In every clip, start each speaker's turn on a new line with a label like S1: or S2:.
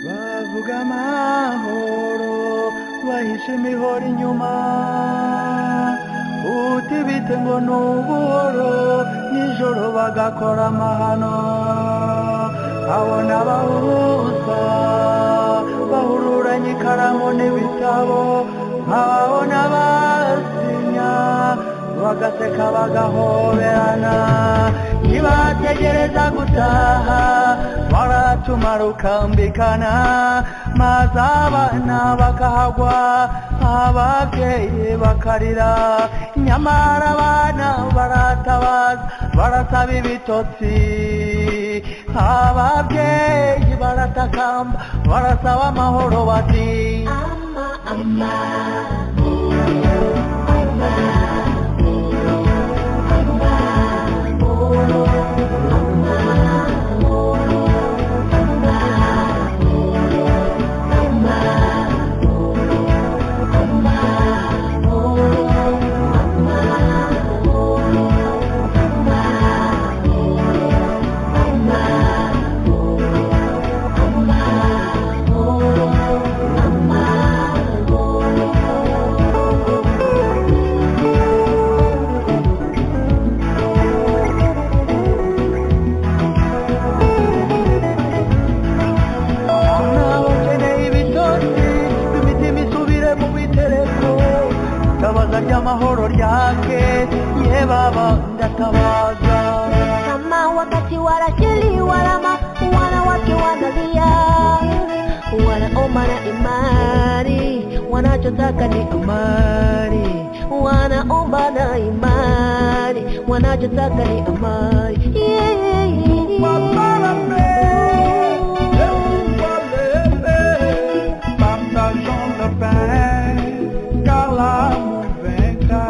S1: vuga amahoro bahishe imihoro inyuma utibite ngo ni ubuhoro nijoro bagakora amahano abona abahuza bahururanye ikaramu n'ibitabo nk'ababona basinya bagaseka bagahoberana ntibategereza gutaha baratuma rukambikana maze abana bakahagwa ababyeyi bakarira nyamara abana baratabaza barasaba ibitotsi ababyeyi baratakamba barasaba amahoro bati
S2: ama ama
S1: nabo nkeneye ibitotsi imitima isubire mu bitereko tabaza ry'amahoro ryake ye baba ndatabaza
S2: kama wakati warajili walama wanawake wanalia wanaomba na imani wanachotaka ni amani wanaomba na imani wanachotaka ni amani yeah.
S1: Mamarame, Eubalele, Partageons le pain, car l'amour vaincra.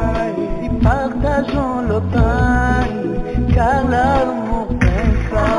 S1: Si partageons le pain, car l'amour vaincra.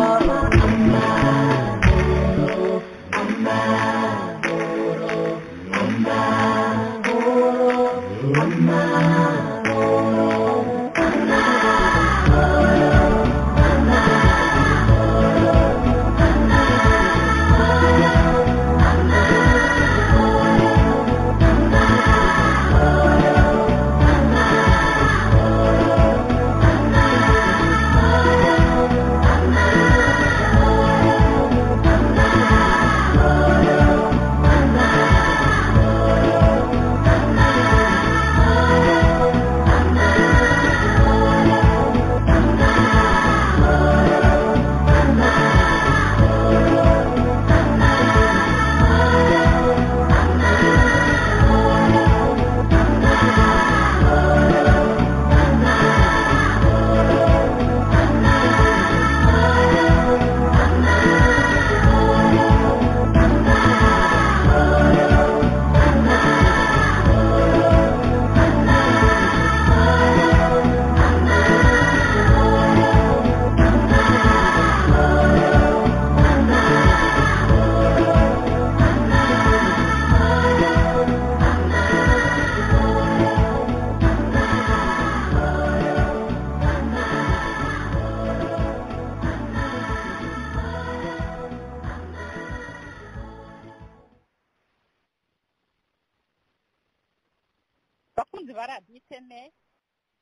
S3: abakunzi ba radiyo iteme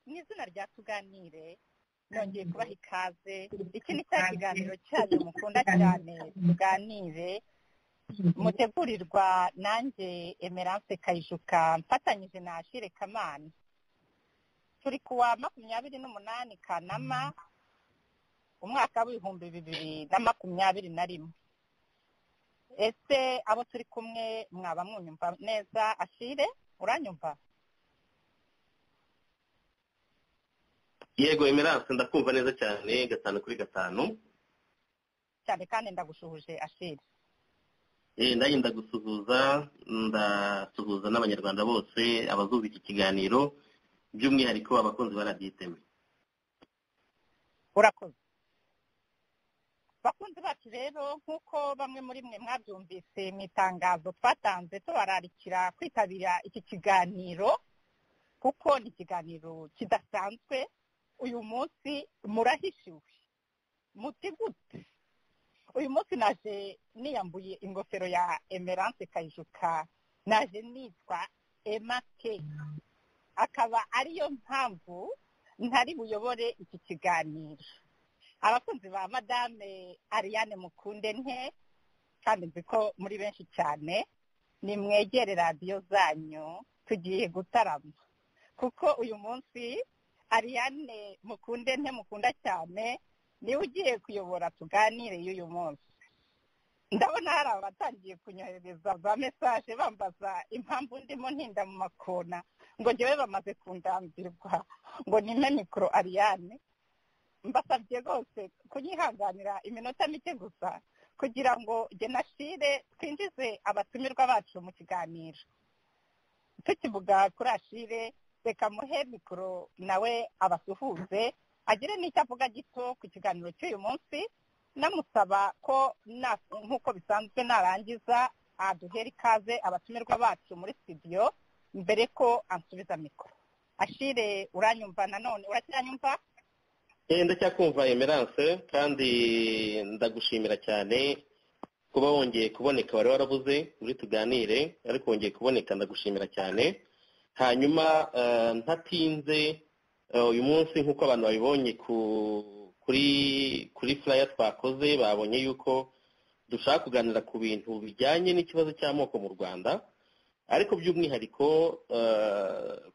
S3: mu izina rya tuganire nongeye kubaha ikaze iki ni cya kiganiro cyanyu mukunda cyane tuganire mutegurirwa nanjye emerance kayijuka mfatanyije na ashire kamana turi ku wa makumyabiri n'umunani kanama umwaka w'ibihumbi bibiri na makumyabiri na rimwe ese abo turi kumwe mwaba mwunyumva neza ashire uranyumva
S4: yego emerance ndakumva neza cyane gatanu kuri gatanu
S3: cyane kandi ndagushuhuje ashire
S4: Eh, ndagenda gusuhuza ndasuhuza n'abanyarwanda bose abazumva iki kiganiro by'umwihariko abakunzi ba radiyo iteme
S3: urakoze bakunzi bacu rero nk'uko bamwe muri mwe mwabyumvise mu itangazo twatanze tubararikira kwitabira iki kiganiro kuko ni ikiganiro kidasanzwe uyu munsi murahishiwe muti gute uyu munsi naje niyambuye ingofero ya emerance kayijuka naje nitwa emake akaba ariyo mpamvu ntari buyobore iki kiganiro abakunzi ba madame ariane mukunde nke kandi nzi ko muri benshi cyane nimwegere radiyo zanyu tugiye gutarama kuko uyu munsi ariane mukunde nke mukunda cyane niwe ugiye kuyobora tuganire y'uyu munsi ndabona hari abatangiye kunyohereza za mesaje bambaza impamvu ndimo ntinda mu makona ngo njyewe bamaze kundambirwa ngo nime mikoro ariyane mbasabye rwose kunyihanganira iminota mike gusa kugira ngo genashire twinjize abatumirwa bacu mu kiganiro tukivuga kuri ashire reka muhe mikoro nawe abasuhuze agire n'icyo avuga gito ku kiganiro cy'uyu munsi namusaba ko nk'uko bisanzwe narangiza aduhera ikaze abatumirwa bacu muri studio mbere ko ansubiza mikoro ashire uranyumva nanone uracyanyumva
S5: ndacyakumva emerance kandi ndagushimira cyane kuba wongeye kuboneka wari warabuze muri tuganire ariko wongeye kuboneka ndagushimira cyane hanyuma ntatinze uyu munsi nk'uko abantu babibonye kuri kuri furaya twakoze babonye yuko dushaka kuganira ku bintu bijyanye n'ikibazo cy'amoko mu rwanda ariko by'umwihariko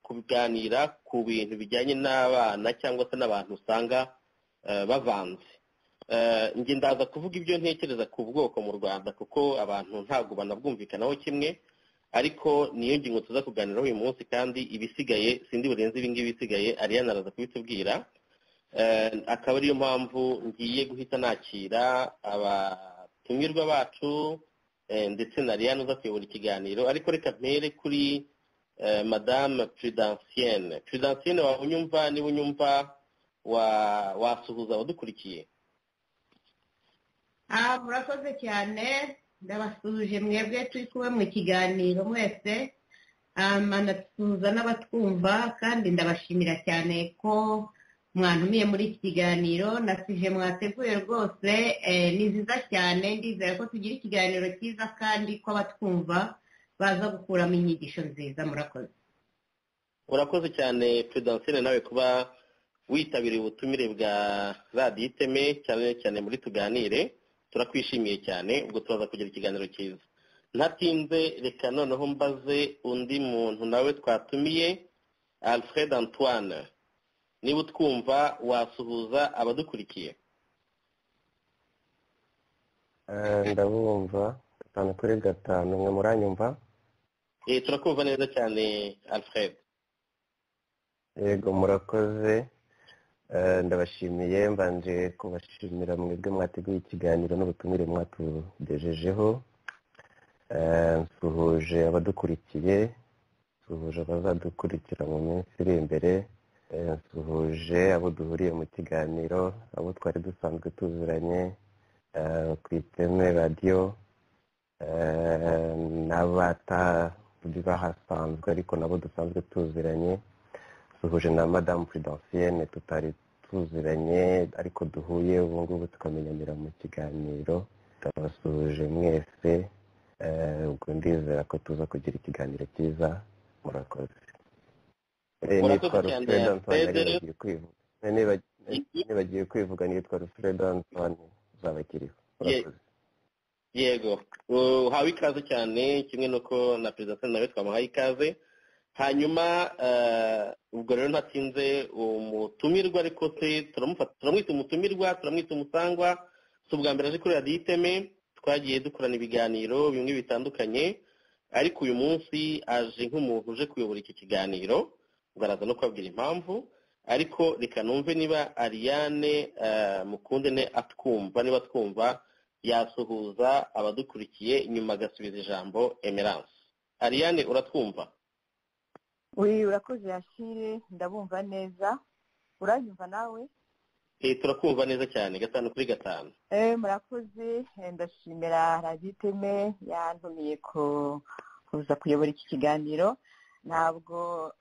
S5: kuganira ku bintu bijyanye n'abana cyangwa se n'abantu usanga bavanze njye ndaza kuvuga ibyo ntekereza ku bwoko mu rwanda kuko abantu ntabwo banabwumvikanaho kimwe ariko niyo ngingo tuza kuganiraho uyu munsi kandi ibisigaye sindi burenze ibingibi bisigaye ariana araza kubitubwira akaba ariyo mpamvu ngiye guhita nakira abatumirwa bacu ndetse na ariana uza kuyobora ikiganiro ariko reka mpere kuri madame prudensienne prudensienne waba unyumva niba unyumva wasuhuza abadukurikiye
S2: murakoze cyane ndabasuhuje mwebwe turi kuba mu kiganiro mwese manasuhuza n'abatwumva kandi ndabashimira cyane ko mwantumiye muri iki kiganiro na sije mwateguye rwose ni nziza cyane ndizera ko tugira ikiganiro cyiza kandi ko abatwumva baza gukuramo inyigisho nziza murakoze
S5: urakoze cyane prudensienne nawe kuba witabiriye ubutumire bwa radiyo iteme cyane cyane muri tuganire turakwishimiye cyane ubwo turaza kugira ikiganiro cyiza ntatinze reka noneho mbaze undi muntu nawe twatumiye alfred antoine niba utwumva wasuhuza abadukurikiye
S1: ndabumva gatanu kuri gatanu mwe muranyumva
S5: turakumva neza cyane alfred
S1: yego murakoze ndabashimiye mbanje kubashimira mwebwe mwateguye ikiganiro n'ubutumire mwatugejejeho nsuhuje abadukurikiye nsuhuje abazadukurikira mu minsi iri imbere nsuhuje abo duhuriye mu kiganiro abo twari dusanzwe tuzuranye ku iteme radiyo n'abatari bahasanzwe ariko nabo dusanzwe tuzuranye duhuje na madamu prudensienne tutari tuziranye ariko duhuye ubu ngubu tukamenyanira mu kiganiro turabasuhuje mwese ubwo ndizera ko tuza kugira ikiganiro cyiza murakoze nitwa rufreda antoine nibagiye kwivuga nitwa rufreda antoine uzabakiriho murakoze
S5: yego uhawe ikaze cyane kimwe n'uko na perezida nawe twamuhaye ikaze hanyuma ubwo rero ntatsinze umutumirwa ariko se turamwita umutumirwa turamwita umusangwa si ubwa mbere aje kuri radiyo iteme twagiye dukorana ibiganiro bimwe bitandukanye ariko uyu munsi aje nk'umuntu uje kuyobora iki kiganiro ubwo araza no kubabwira impamvu ariko reka numve niba ariane mukundene atwumva niba twumva yasuhuza abadukurikiye nyuma agasubiza ijambo emerance ariane uratwumva
S6: uri urakoze yashire ndabumva neza uranyumva nawe
S5: turakumva neza cyane gatanu kuri gatanu
S6: murakoze ndashimira raditeme yantumiye kuza kuyobora iki kiganiro
S3: ntabwo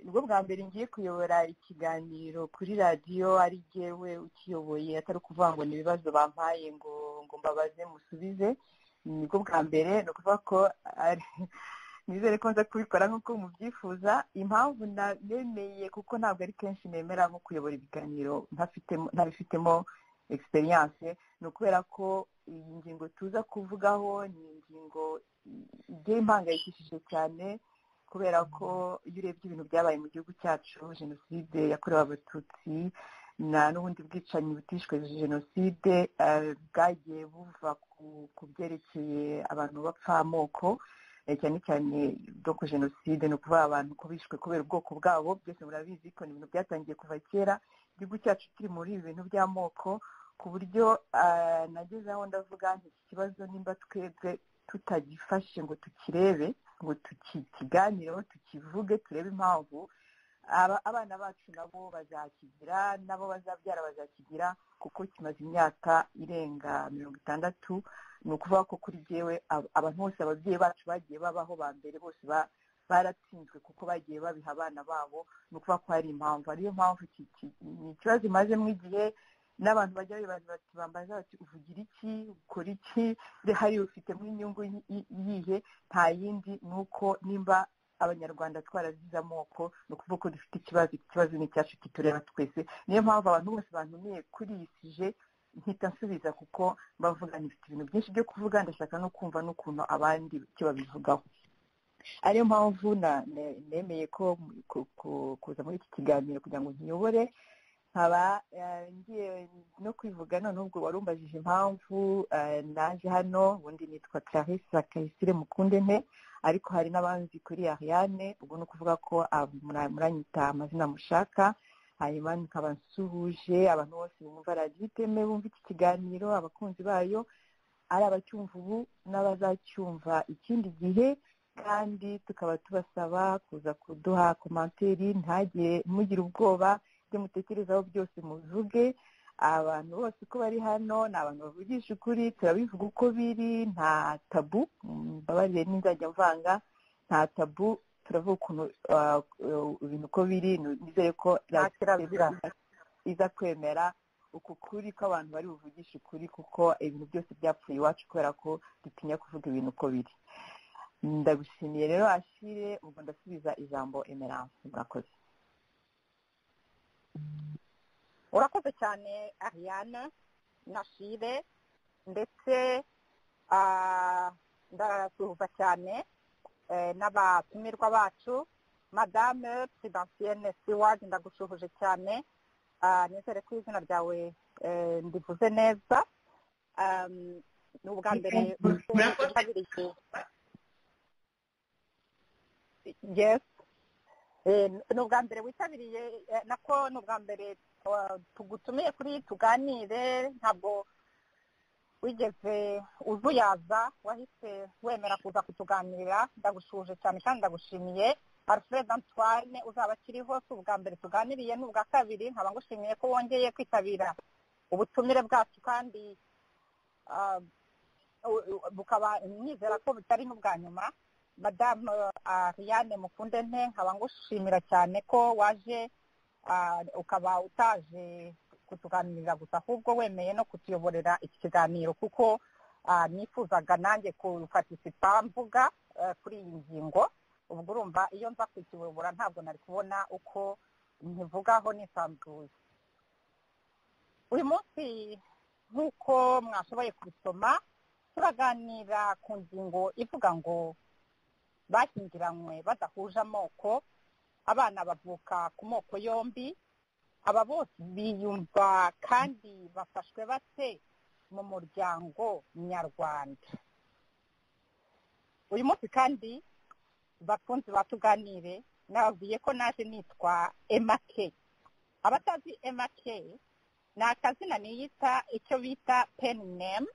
S3: nibwo bwa mbere ngiye kuyobora ikiganiro kuri radiyo ari jyewe ukiyoboye atari ukuvuga ngo ni ibibazo bampaye ngo ngo mbabaze musubize nibwo bwa mbere ni ukuvuga ko nizere ko nza kubikora nk'uko mubyifuza impamvu nabemeye kuko ntabwo ari kenshi nemera nko kuyobora ibiganiro ntabifitemo egisperiyanse ni ukubera ko iyi ngingo tuza kuvugaho ni ingingo igiye impangayikishije cyane kubera ko iyo urebye ibintu byabaye mu gihugu cyacu jenoside yakorewe abatutsi n'ubundi bwicanyi butishwe jenoside bwagiye buva ku byerekeye abantu bapfa amoko cyane cyane ko jenoside ni ukuvuga abantu ko bishwe kubera ubwoko bwabo byose murabizi ko ni ibintu byatangiye kuva kera igihugu cyacu kiri muri ibi bintu by'amoko ku buryo nageze aho ndavuga nti iki kibazo nimba twebwe tutagifashe ngo tukirebe ngo tukiganireho tukivuge turebe impamvu abana bacu nabo bazakigira nabo bazabyara bazakigira kuko kimaze imyaka irenga mirongo itandatu ni ukuvuga ko kuri jyewe abantu bose ababyeyi bacu bagiye babaho ba mbere bose baratsinzwe kuko bagiye babiha abana babo ni ukuvuga ko hari impamvu ariyo mpamvu ni ikibazo imazemo igihe n'abantu bajya bibaza bati bambaza bati uvugira iki ukora iki hari ufitemo inyungu yihe nta yindi ni uko nimba abanyarwanda twarazize amoko ni ukuvuga ko dufite ikibazo ikibazo ni icyacu kitureba twese niyo mpamvu abantu bose bantumiye kuri iyi sije mpita nsubiza kuko bavuga nifite ibintu byinshi byo kuvuga ndashaka no kumva n'ukuntu abandi icyo babivugaho ariyo mpamvu nemeye ko kuza muri iki kiganiro kugira ngo nkiyobore nkaba ngiye no kwivuga none ubwo wari umbajije impamvu naje hano ubundi nitwa clarisse kayisire mukundene ariko hari n'abanzi kuri ariane ubwo ni ukuvuga ko muranyita amazina mushaka hanyuma nkaba nsuhuje abantu bose bumva radiyo iteme bumva iki kiganiro abakunzi bayo ari abacyumva ubu n'abazacyumva ikindi gihe kandi tukaba tubasaba kuza kuduha komantere ntagire mugire ubwoba ibyo mutekerezaho byose muvuge abantu bose uko bari hano ni abantu bavugisha ukuri turabivuga uko biri nta tabu mbabarire n'inzajya mvanga nta tabu turavuga ukuntu ibintu uko biri nizere ko iza kwemera uku kuri ko abantu bari buvugishe ukuri kuko ibintu byose byapfuye iwacu kubera ko dutinya kuvuga ibintu uko biri ndagushimiye rero ashire ubwo ndasubiza ijambo emerance murakoze
S7: urakoze cyane ariana na shire ndetse ndasuhuza cyane n'abatumirwa bacu madame sibansiene siwadi ndagushuhuje cyane nizere ko izina ryawe ndivuze neza ni ubwa mbere witabiriye yes ni ubwa mbere witabiriye nako ni ubwa mbere tugutumiye kuri tuganire ntabwo wigeze uzuyaza wahise wemera kuza kutuganirira ndagushuje cyane kandi ndagushimiye alfred antoine uzaba akiriho si ubwa mbere tuganiriye ni ubwa kabiri nkaba ngushimiye ko wongeye kwitabira ubutumire bwacu kandi bukaba nizera ko butari n'ubwa nyuma madamu ariane mukunde nte nkaba ngushimira cyane ko waje ukaba utaje kutuganirira gusa ahubwo wemeye no kutuyoborera iki kiganiro kuko nifuzaga nanjye kufatisipa mvuga kuri iyi ngingo ubwo urumva iyo nza kukiyobora ntabwo nari kubona uko nkivugaho nisanzuye uyu munsi nk'uko mwashoboye kubisoma turaganira ku ngingo ivuga ngo bashyingiranywe badahuje amoko abana bavuka ku moko yombi aba bose biyumva kandi bafashwe bate mu muryango nyarwanda uyu munsi kandi bakunze batuganire nababwiye ko naje nitwa emake abatazi emake ni akazina niyita icyo bita peni nemu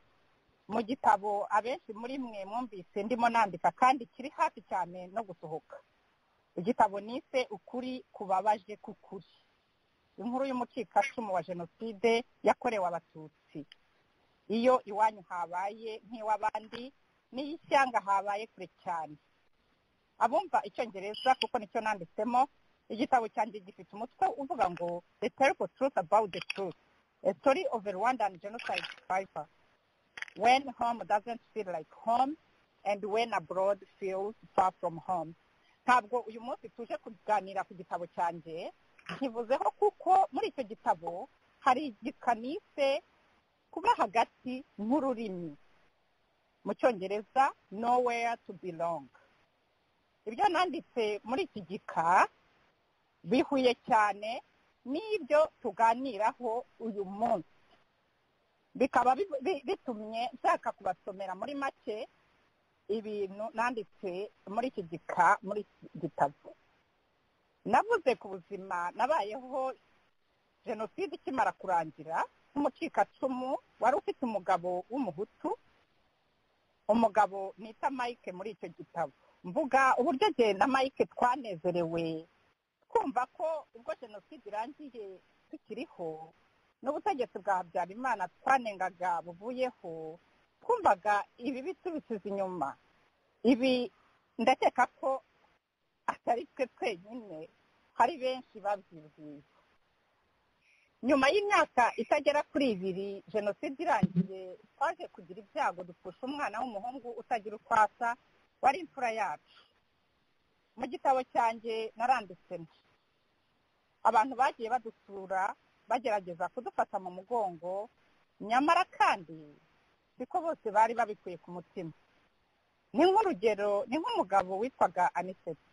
S7: mu gitabo abenshi muri mwe mwumvise ndimo nandika kandi kiri hafi cyane no gusohoka igitabo nise ukuri kubabaje k'ukuri inkuru y'umucikacumu wa jenoside yakorewe abatutsi iyo iwanyu habaye nk'iw'abandi n'iy'ishyanga habaye kure cyane
S3: abumva icyongereza kuko nicyo nanditsemo igitabo cyanjye gifite umutwe uvuga ngo the terrible truth about the truth a story of a rwandan genocide survivor when home doesn't feel like home and when abroad feels far from home ntabwo uyu munsi tuje kuganira ku gitabo cyanjye nkivuzeho kuko muri icyo gitabo hari igikanise kuba hagati nk'ururimi mu cyongereza nowhere to belong ibyo nanditse muri iki gika bihuye cyane n'ibyo tuganiraho uyu munsi bikaba bitumye nshaka kubasomera muri make ibintu nanditse muri iki gika muri iki gitabo navuze ku buzima nabayeho jenoside ikimara kurangira nk'umucikacumu wari ufite umugabo w'umuhutu umugabo nita mike muri icyo gitabo mvuga uburyo jye na mike twanezerewe twumva ko ubwo jenoside irangiye tukiriho n'ubutegetsi bwa habyarimana twanengaga buvuyeho twumvaga ibi bitubisize inyuma ibi ndakeka ko atari twe twenyine hari benshi babyibwiye nyuma y'imyaka itagera kuri ibiri jenoside irangiye twaje kugira ibyago dupfusha umwana w'umuhungu utagira uko asa wari imfura yacu mu gitabo cyanjye naranditsemo abantu bagiye badusura bagerageza kudufata mu mugongo nyamara kandi siko bose bari babikuye ku mutima ni nk'urugero ni nk'umugabo witwaga aniseti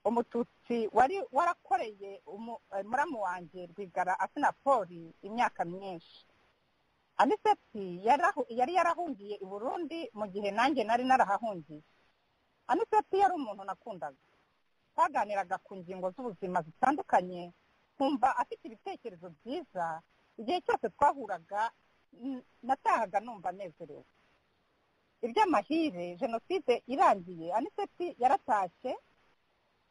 S3: umututsi wari warakoreye muramu wanjye rwigara asinapoli imyaka myinshi aniseti yari yarahungiye i burundi mu gihe nanjye nari narahahungiye aniseti yari umuntu nakundaga twaganiraga ku ngingo z'ubuzima zitandukanye nkumva afite ibitekerezo byiza igihe cyose twahuraga natahaga numva anezerewe iby'amahire jenoside irangiye aniseti yaratashye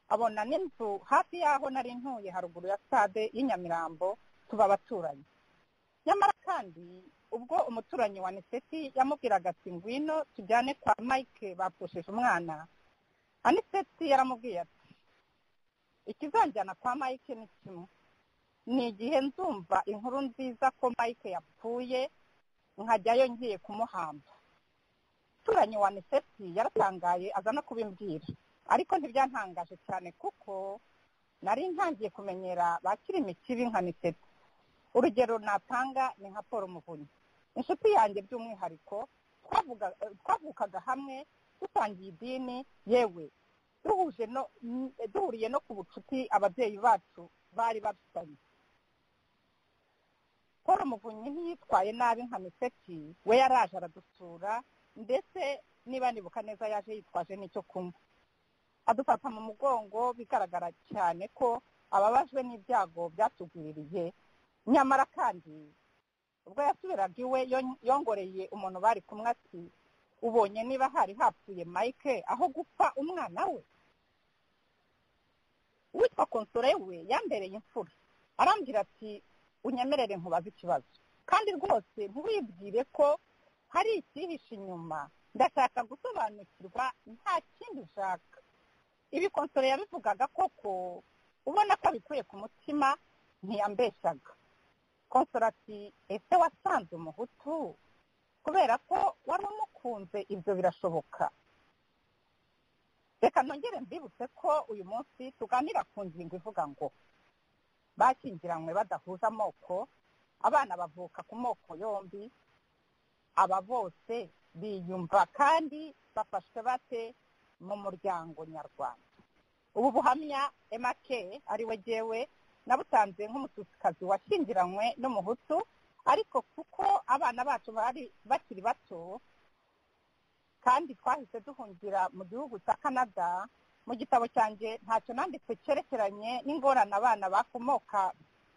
S3: abona n'inzu hafi y'aho nari ntuye haruguru ya stade y'inyamirambo tuba abaturanyi nyamara kandi ubwo umuturanyi wa aniseti yamubwiraga ati ngwino tujyane kwa mike bapfushije umwana aniseti yaramubwiye ati ikizanjyana kwa mike ni kimwe ni igihe nzumva inkuru nziza ko mike yapfuye nkajyayo ngiye kumuhamba umuturanyi wa aniseti yaratangaye aza no kubimbwira ariko ntibyantangaje cyane kuko nari ntangiye kumenyera bakirimi kibi nka niseti urugero natanga ni nka paul muvunyi inshuti yanjye by'umwihariko twavukaga hamwe dusangiye idini yewe duhuriye no ku bucuti ababyeyi bacu bari bafitanye paul muvunyi ntiyitwaye nabi nka miseki we yaraje aradusura ndetse niba nibuka neza yaje yitwaje n'icyo kunywa adufata mu mugongo bigaragara cyane ko ababajwe n'ibyago byatugwiririye nyamara kandi ubwo yasubiraga iwe yongoreye umuntu bari kumwe ati ubonye niba hari hapfuye mike aho gupfa umwana we uwitwa konsore we yambereye imfura arambwira ati unyemerere nkubaze ikibazo kandi rwose ntiwibwire ko hari ikihishe inyuma ndashaka gusobanukirwa nta kindi ushaka ibi konsore yabivugaga koko ubona ko abikuye ku mutima ntiyambeshaga konsore ati ese wasanze umuhutu kubera ko wari umukunze ibyo birashoboka reka nongere mbibutse ko uyu munsi tuganira ku ngingo ivuga ngo bakingiranywe badahuje amoko abana bavuka ku moko yombi aba bose biyumva kandi bafashwe bate mu muryango nyarwanda ubu buhamya emake ari we jyewe nabutanze nk'umutusikazi washyingiranywe n'umuhutu ariko kuko abana bacu bari bakiri bato kandi twahise duhungira mu gihugu cya canada mu gitabo cyanjye ntacyo nanditse cyerekeranye n'ingorane abana bakomoka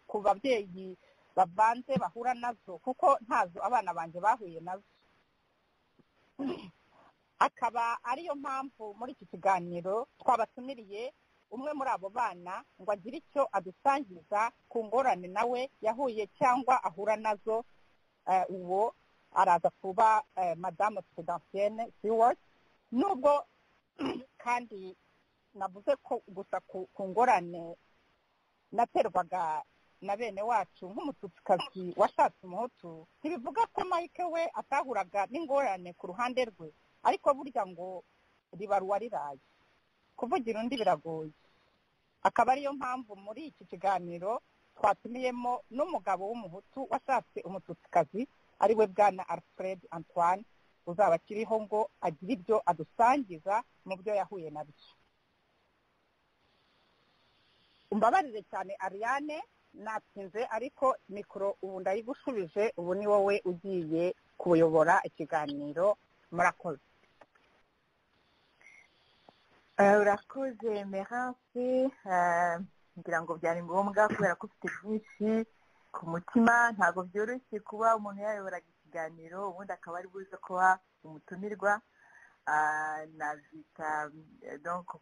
S3: ku babyeyi babanze bahura nazo kuko ntazo abana banjye bahuye nazo akaba ariyo mpamvu muri iki kiganiro twabatumiriye umwe muri abo bana ngo agire icyo adusangiza ku ngorane nawe yahuye cyangwa ahura nazo uwo araza kuba madamu pedampiyene siwodi nubwo
S7: kandi navuze ko gusa ku ngorane naterwaga na bene wacu nk'umututsikazi washatse umuhutu ntibivuga ko mike we atahuraga n'ingorane ku ruhande rwe ariko burya ngo ribaruwa riraye kuvugira undi biragoye akaba ariyo mpamvu muri iki kiganiro twatumiyemo n'umugabo w'umuhutu washatse umututsikazi ari we bwana alfred antoine uzaba akiriho ngo agire ibyo adusangiza mu byo yahuye nabyo umbabarire cyane ariane natinze ariko mikoro ubu ndayigushubije ubu ni wowe ugiye kuyobora ikiganiro murakoze
S3: urakoze meranse ngira ngo byari ngombwa kubera ko ufite byinshi ku mutima ntabwo byoroshye kuba umuntu yayoboraga ikiganiro ubundi akaba ari buze kuba umutumirwa nabyita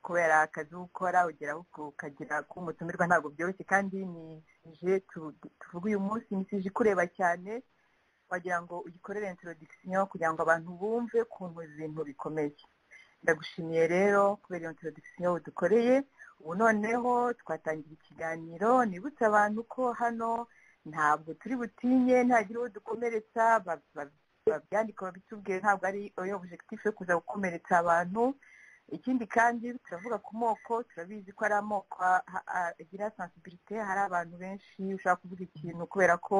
S3: kubera akazi ukora ugera ukagira ko umutumirwa ntabwo byoroshye kandi ni sije tuvuga uyu munsi ni sije ikureba cyane wagira ngo uyikorere intorodikisiyo kugira ngo abantu bumve ukuntu ibintu bikomeye ndagushimiye rero kubera iyo intorodikisiyo dukoreye ubu noneho twatangira ikiganiro nibutse abantu ko hano ntabwo turi butinye ntagira uwo dukomeretsa babyandika babitubwiye ntabwo ari iyo objectif yo kuza gukomeretsa abantu ikindi kandi turavuga ku moko turabizi ko ari amoko agira sensibilité hari abantu benshi ushobora kuvuga ikintu kubera ko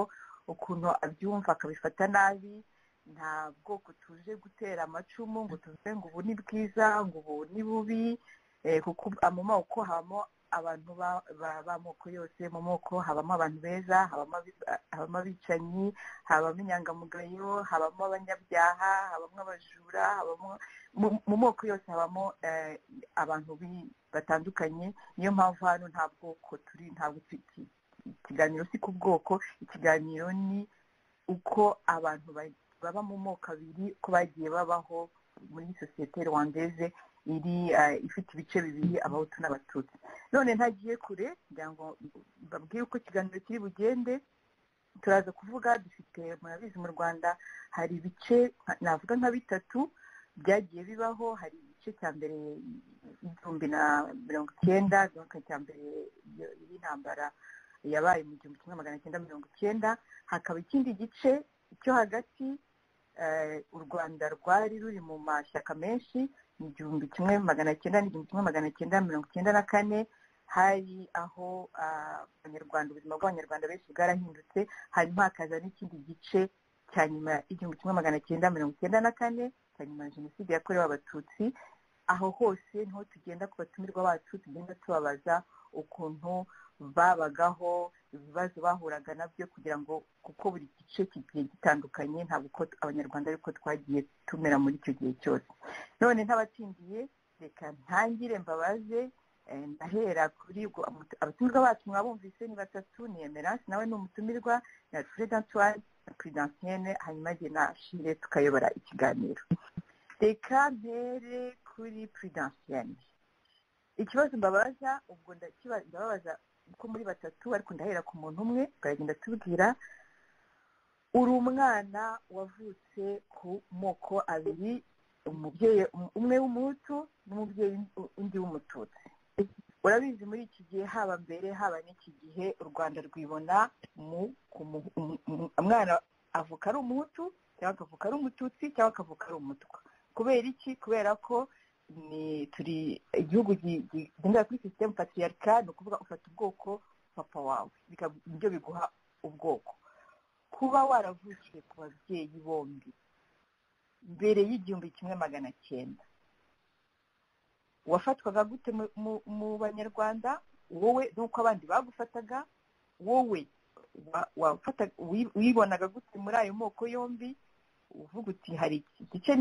S3: ukuntu abyumva akabifata nabi nta bwoko tuje gutera amacumu ngo tuvuge ngo ubu ni bwiza ngo ubu ni bubi kuko mu moko habamo abantu b'amoko yose mu moko habamo abantu beza habamo abicanyi habamo inyangamugayo habamo abanyabyaha habamo abajura mu moko yose habamo abantu batandukanye niyo mpamvu hano nta bwoko turi ntabwo ikiganiro si ku bwoko ikiganiro ni uko abantu baba mu moko abiri ko bagiye babaho muri sosiyete rwandeze iri ifite ibice bibiri abahutu n'abatutsi none ntagiye kure kugira ngo babwire uko ikiganiro kiri bugende turaza kuvuga dufite murabizi mu rwanda hari ibice navuga nka bitatu byagiye bibaho hari igice cya mbere igihumbi na mirongo icyenda cya mbere y'intambara yabaye mu gihumbi kimwe magana cyenda mirongo icyenda hakaba ikindi gice cyo hagati u rwanda rwari ruri mu mashyaka menshi ni igihumbi kimwe magana cyenda n'igihumbi kimwe magana cyenda mirongo icyenda na kane hari aho abanyarwanda ubuzima bw'abanyarwanda benshi bwarahindutse hanyuma hakaza n'ikindi gice cya nyuma y'igihumbi kimwe magana cyenda mirongo icyenda na kane cya nyuma ya jenoside yakorewe abatutsi aho hose niho tugenda ku batumirwa bacu tugenda tubabaza ukuntu babagaho ibibazo bahuraga nabyo kugira ngo kuko buri gice kigiye gitandukanye ntabwo uko abanyarwanda ariko twagiye tumera muri icyo gihe cyose none ntabatsindiye reka ntangire mbabaze ndahera kuri abatumirwa bacu mwabumvise ni batatu ni emerance nawe ni umutumirwa na alfred antoine na prudentine hanyuma jye na shire tukayobora ikiganiro reka mpere kuri prudentine ikibazo mbabaza ubwo ndababaza ko muri batatu ariko ndahera ku muntu umwe turagenda tubwira uri umwana wavutse ku moko abiri umubyeyi umwe w'umuhutu n'umubyeyi undi w'umututsi urabizi muri iki gihe haba mbere haba n'iki gihe u rwanda rwibona umwana avuka ari umuhutu cyangwa akavuka ari umututsi cyangwa akavuka ari umutwa kubera iki kubera ko ni turi igihugu kigendera kuri sisitemu patiriyarika ni ukuvuga ufata ubwoko papa wawe nibyo biguha ubwoko kuba waravukiye ku babyeyi bombi mbere y'igihumbi kimwe magana cyenda wafatwaga gute mu banyarwanda wowe n'uko abandi bagufataga wowe wibonaga gute muri ayo moko yombi uvuga uti hari igice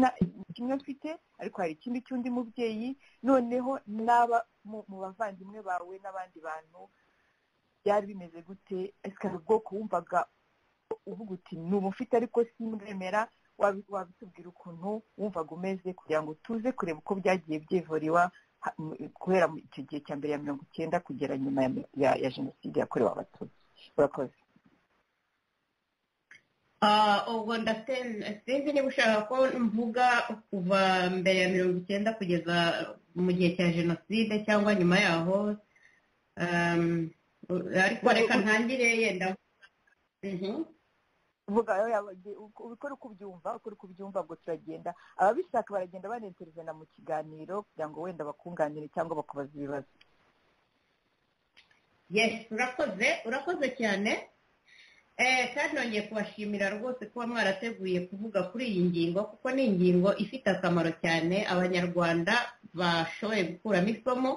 S3: kimwe mfite ariko hari ikindi cy'undi mubyeyi noneho n'aba mu bavandimwe bawe n'abandi bantu byari bimeze gute ese ubwoko wumvaga uvuga uti ni ubu mfite ariko simbwemera wabitubwira ukuntu wumvaga umeze kugira ngo tuze kureba uko byagiye byivuriwa guhera icyo gihe cya mbere ya mirongo icyenda kugera nyuma ya jenoside yakorewe abatutsi urakoze
S8: ubwo ndasenze niba ushaka ko mvuga kuva mbere ya mirongo icyenda kugeza mu gihe cya jenoside cyangwa nyuma yaho ariko reka ntangire yenda
S3: vuga uko uri kubyumva uko uri kubyumva ngo turagenda ababishaka baragenda barenterezana mu kiganiro kugira ngo wenda bakunganire cyangwa bakubaza ibibazo
S8: yesi urakoze urakoze cyane kandi nongeye kubashimira rwose kuba mwarateguye kuvuga kuri iyi ngingo kuko ni ingingo ifite akamaro cyane abanyarwanda bashoboye gukuramo isomo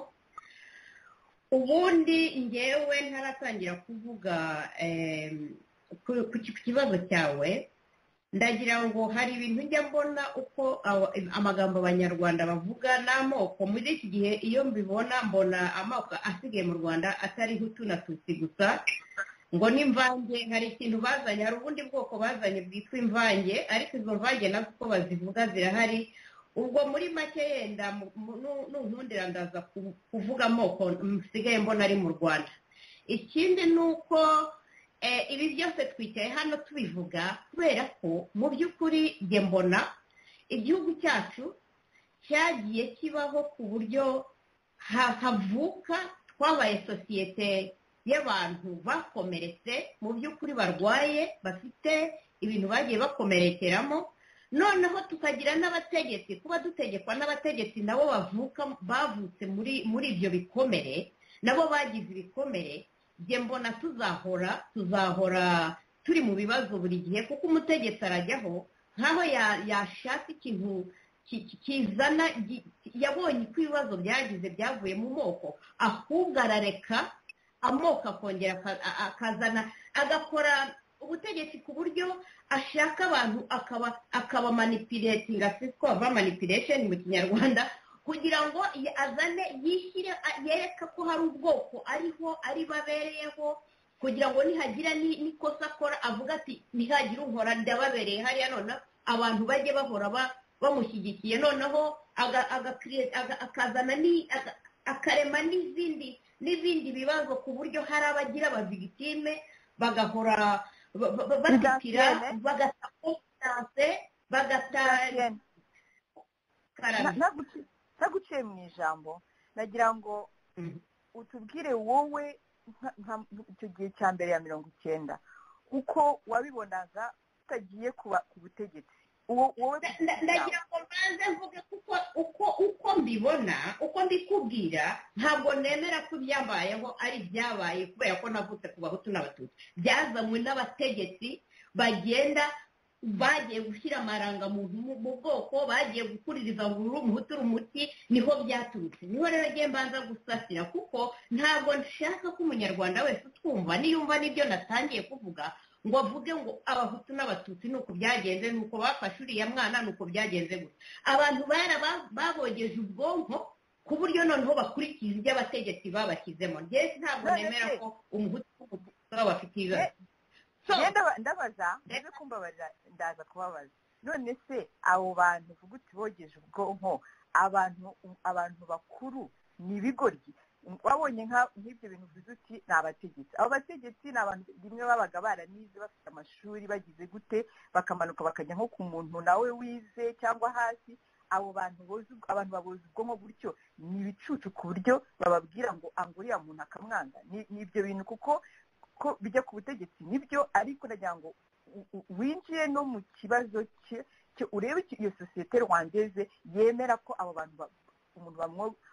S8: ubundi ngewe ntaratangira kuvuga ku kibazo cyawe ndagira ngo hari ibintu njya mbona uko amagambo abanyarwanda bavuga n'amoko muri iki gihe iyo mbibona mbona amoko asigaye mu rwanda atari hutu na tutsi gusa ngo n'imvange hari ikintu bazanye hari ubundi bwoko bazanye bwitwa imvange ariko izo mvange nazo uko bazivuga zirahari ubwo muri make yenda n'ubundi ndaza kuvuga amoko msigaye mbona ari mu rwanda ikindi ni uko ibi byose twicaye hano tubivuga kubera ko mu by'ukuri njye mbona igihugu cyacu cyagiye kibaho ku buryo havuka twabaye sosiyete y'abantu bakomeretse mu by'ukuri barwaye bafite ibintu bagiye bakomerekeramo noneho tukagira n'abategetsi kuba dutegekwa n'abategetsi nabo bavuka bavutse muri muri ibyo bikomere nabo bagize ibikomere njye mbona tuzahora tuzahora turi mu bibazo buri gihe kuko umutegetsi arajyaho nkaho yashaka ikintu kizana yabonye uko ibibazo byagize byavuye mu moko ahubwo arareka amoko akongera akazana agakora ubutegetsi ku buryo ashaka abantu akabamanipiretinga si ko bava manipiresheni mu kinyarwanda kugira ngo azane yishyire yereka ko hari ubwoko ariho ari babereyeho kugira ngo nihagira n'ikosa akora avuga ati nihagira unkora ndababereye hariya noneho abantu bajye bahora bamushyigikiye noneho akazana akarema n'izindi n'ibindi bibazo ku buryo hari abagira abavigitime bagahora batitira bagata konfidanse bagatara
S3: ntaguciye mu ijambo nagira ngo utubwire wowe icyo gihe cya mbere ya mirongo icyenda uko wabibonaga utagiye ku butegetsi
S8: ndagira ngo mbanze mvuge kuko uko uko mbibona uko mbikubwira ntabwo nemera ko ibyambayeho ari ibyabaye kubera ko navutse ku bahutu n'abatutsi byazanywe n'abategetsi bagenda bagiye gushyira amarangamuntu mu bwoko bagiye gukuririza ngo uri umuhutu uri umuti niho byaturutse niho rero agiye mbanza gusasira kuko ntabwo nshaka ko umunyarwanda wese utwumva niyumva n'ibyo natangiye kuvuga ngo avuge ngo abahutu n'abatutsi ni uko byagenze ni uko bafashe uriya mwana ni uko byagenze gusa abantu babogeje ubwonko ku buryo noneho bakurikiza ibyo abategetsi babashyizemo ndetse ntabwo nemera ko umuhutu n'abatutsi bafite ibibazo
S3: ndabaza ndebe kumbabarira ndaza kubabaza none se abo bantu uvuga uti bogeje ubwonko abantu abantu bakuru ni ibigoryi wabonye nk'ibyo bintu uvuze uti ni abategetsi abo bategetsi ni abantu rimwe babaga baranize bafite amashuri bagize gute bakamanuka bakajya nko ku muntu nawe wize cyangwa hasi abo bantu abantu babuze ubwonko gutyo ni ibicucu ku buryo bababwira ngo anguriya muntu akamwanga ni ibyo bintu kuko ko bijya ku butegetsi nibyo ariko nagira ngo winjiye no mu kibazo cye urebe iyo sosiyete rwandeze yemera ko abo bantu umuntu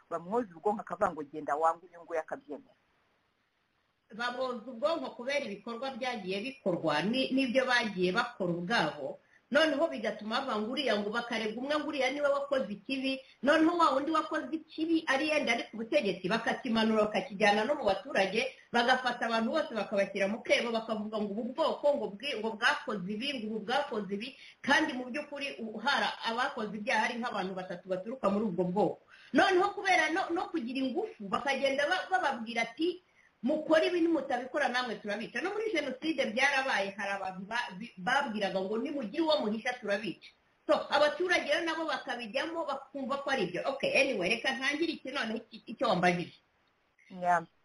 S3: bamwoza ubwonko akavuga ngo genda wangu uyu nguyu akabyemera
S8: baboza ubwonko kubera ibikorwa byagiye bikorwa n'ibyo bagiye bakora ubwabo noneho bigatuma bava ngo uriya ngo bakarega umwe ngo uriya niwe wakoze ikibi noneho wa wundi wakoze ikibi ari yenda ari ku butegetsi bakakimanura bakakijyana no mu baturage bagafata abantu bose bakabashyira mu kebo bakavuga ngo ubu bwoko ngo bwakoze ibi ngo ubu bwakoze ibi kandi mu by'ukuri uhara abakoze ibyaha ari nk'abantu batatu baturuka muri ubwo bwoko noneho kubera no kugira ingufu bakagenda bababwira ati mukora ibi mutabikora namwe turabica no muri jenoside byarabaye hari abantu babwiraga ngo nimugire uwo muhisha turabica so abaturage rero nabo bakabijyamo bakumva ko ari ibyo ok anyway reka ntangire iki noneho icyo wambajije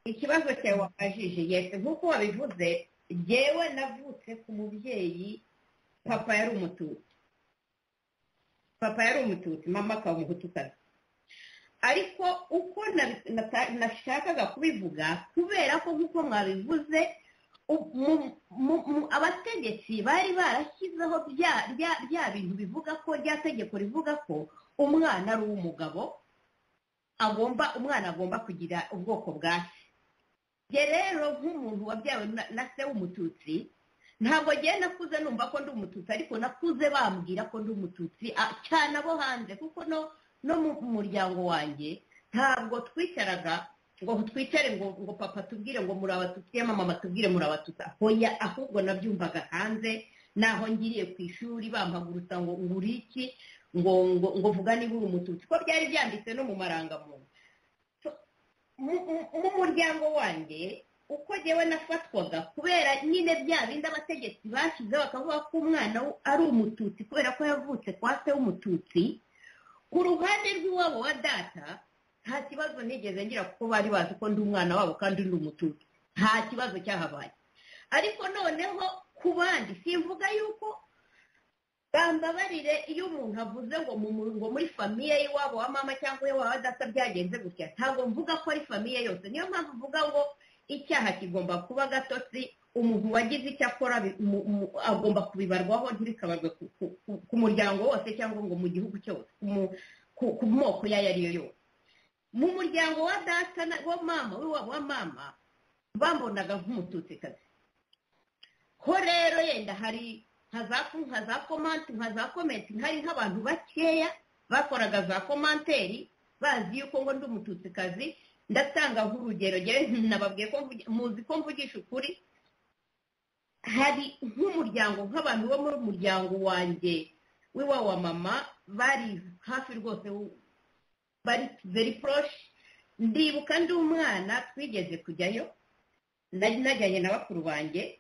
S8: ikibazo cyawe wambajije yesi nk'uko wabivuze ngewe navutse ku mubyeyi papa yari umututsi papa yari umututsi mama akaba umuhutukazi ariko uko nabi- nata- nashakaga kubivuga kubera ko nk'uko mwabivuze u- mu- mu- mu- abategetsi bari barashyizeho bya bya- bya bintu bivuga ko rya tegeko rivuga ko umwana ari uw'umugabo agomba umwana agomba kugira ubwoko bwa se njye rero nk'umuntu wabyawe na- na se w'umututsi ntabwo ngiye nakuze numva ko ndi umututsi ariko nakuze bambwira ko ndi umututsi a- cyane abo hanze kuko no no mu muryango wanjye ntabwo twicaraga ngo twicare ngo ngo papa tubwire ngo muri abatutsi ya mama batubwire muri abatutsi hoya ahubwo nabyumvaga hanze naho ngiriye ku ishuri bampagurutsa ngo ngura iki ngo ngo ngo vuga niba uri umututsi ko byari byanditse no mu marangamuntu So, mu- mu- mu muryango wanjye uko njyewe nafatwaga kubera nyine bya bindi abategetsi bashyizeho bakavuga ko umwana we ari umututsi kubera ko yavutse kwa se w'umututsi ku ruhande rw'iwabo wa data nta kibazo nigeze ngira kuko bari bazi ko ndi umwana wabo kandi ndi umututsi nta kibazo cyahabaye ariko noneho ku bandi simvuga yuko bambabarire iyo umuntu avuze ngo mu mu- ngo muri famiye y'iwabo wa mama cyangwa iwabo wa data byagenze gutya ntabwo mvuga ko ari famiye yose niyo mpamvu mvuga ngo icyaha kigomba kuba gatotsi umuntu wagize icyo akora bi- mu- mu- agomba kubibarwaho ntibikabarwe ku- ku- ku- ku muryango wose cyangwa ngo mu gihugu cyose mu- ku- ku moko yayo ariyo yose mu muryango wa data na- wa mama w'iwabo wa mama bambonaga nk'umututsikazi ko rero yenda hari nka za ku- nka za komanti nka za komenti hari nk'abantu bakeya bakoraga za komanteri bazi yuko ngo ndi umututsikazi ndatanga nk'urugero njyewe nababwiye ko mvugi- muzi ko mvugisha ukuri hari nk'umuryango nk'abantu bo muri umuryango wanjye w'iwa wa mama bari hafi rwose w- bari very proche ndibuka ndi umwana twigeze kujyayo nari najyanye na bakuru banjye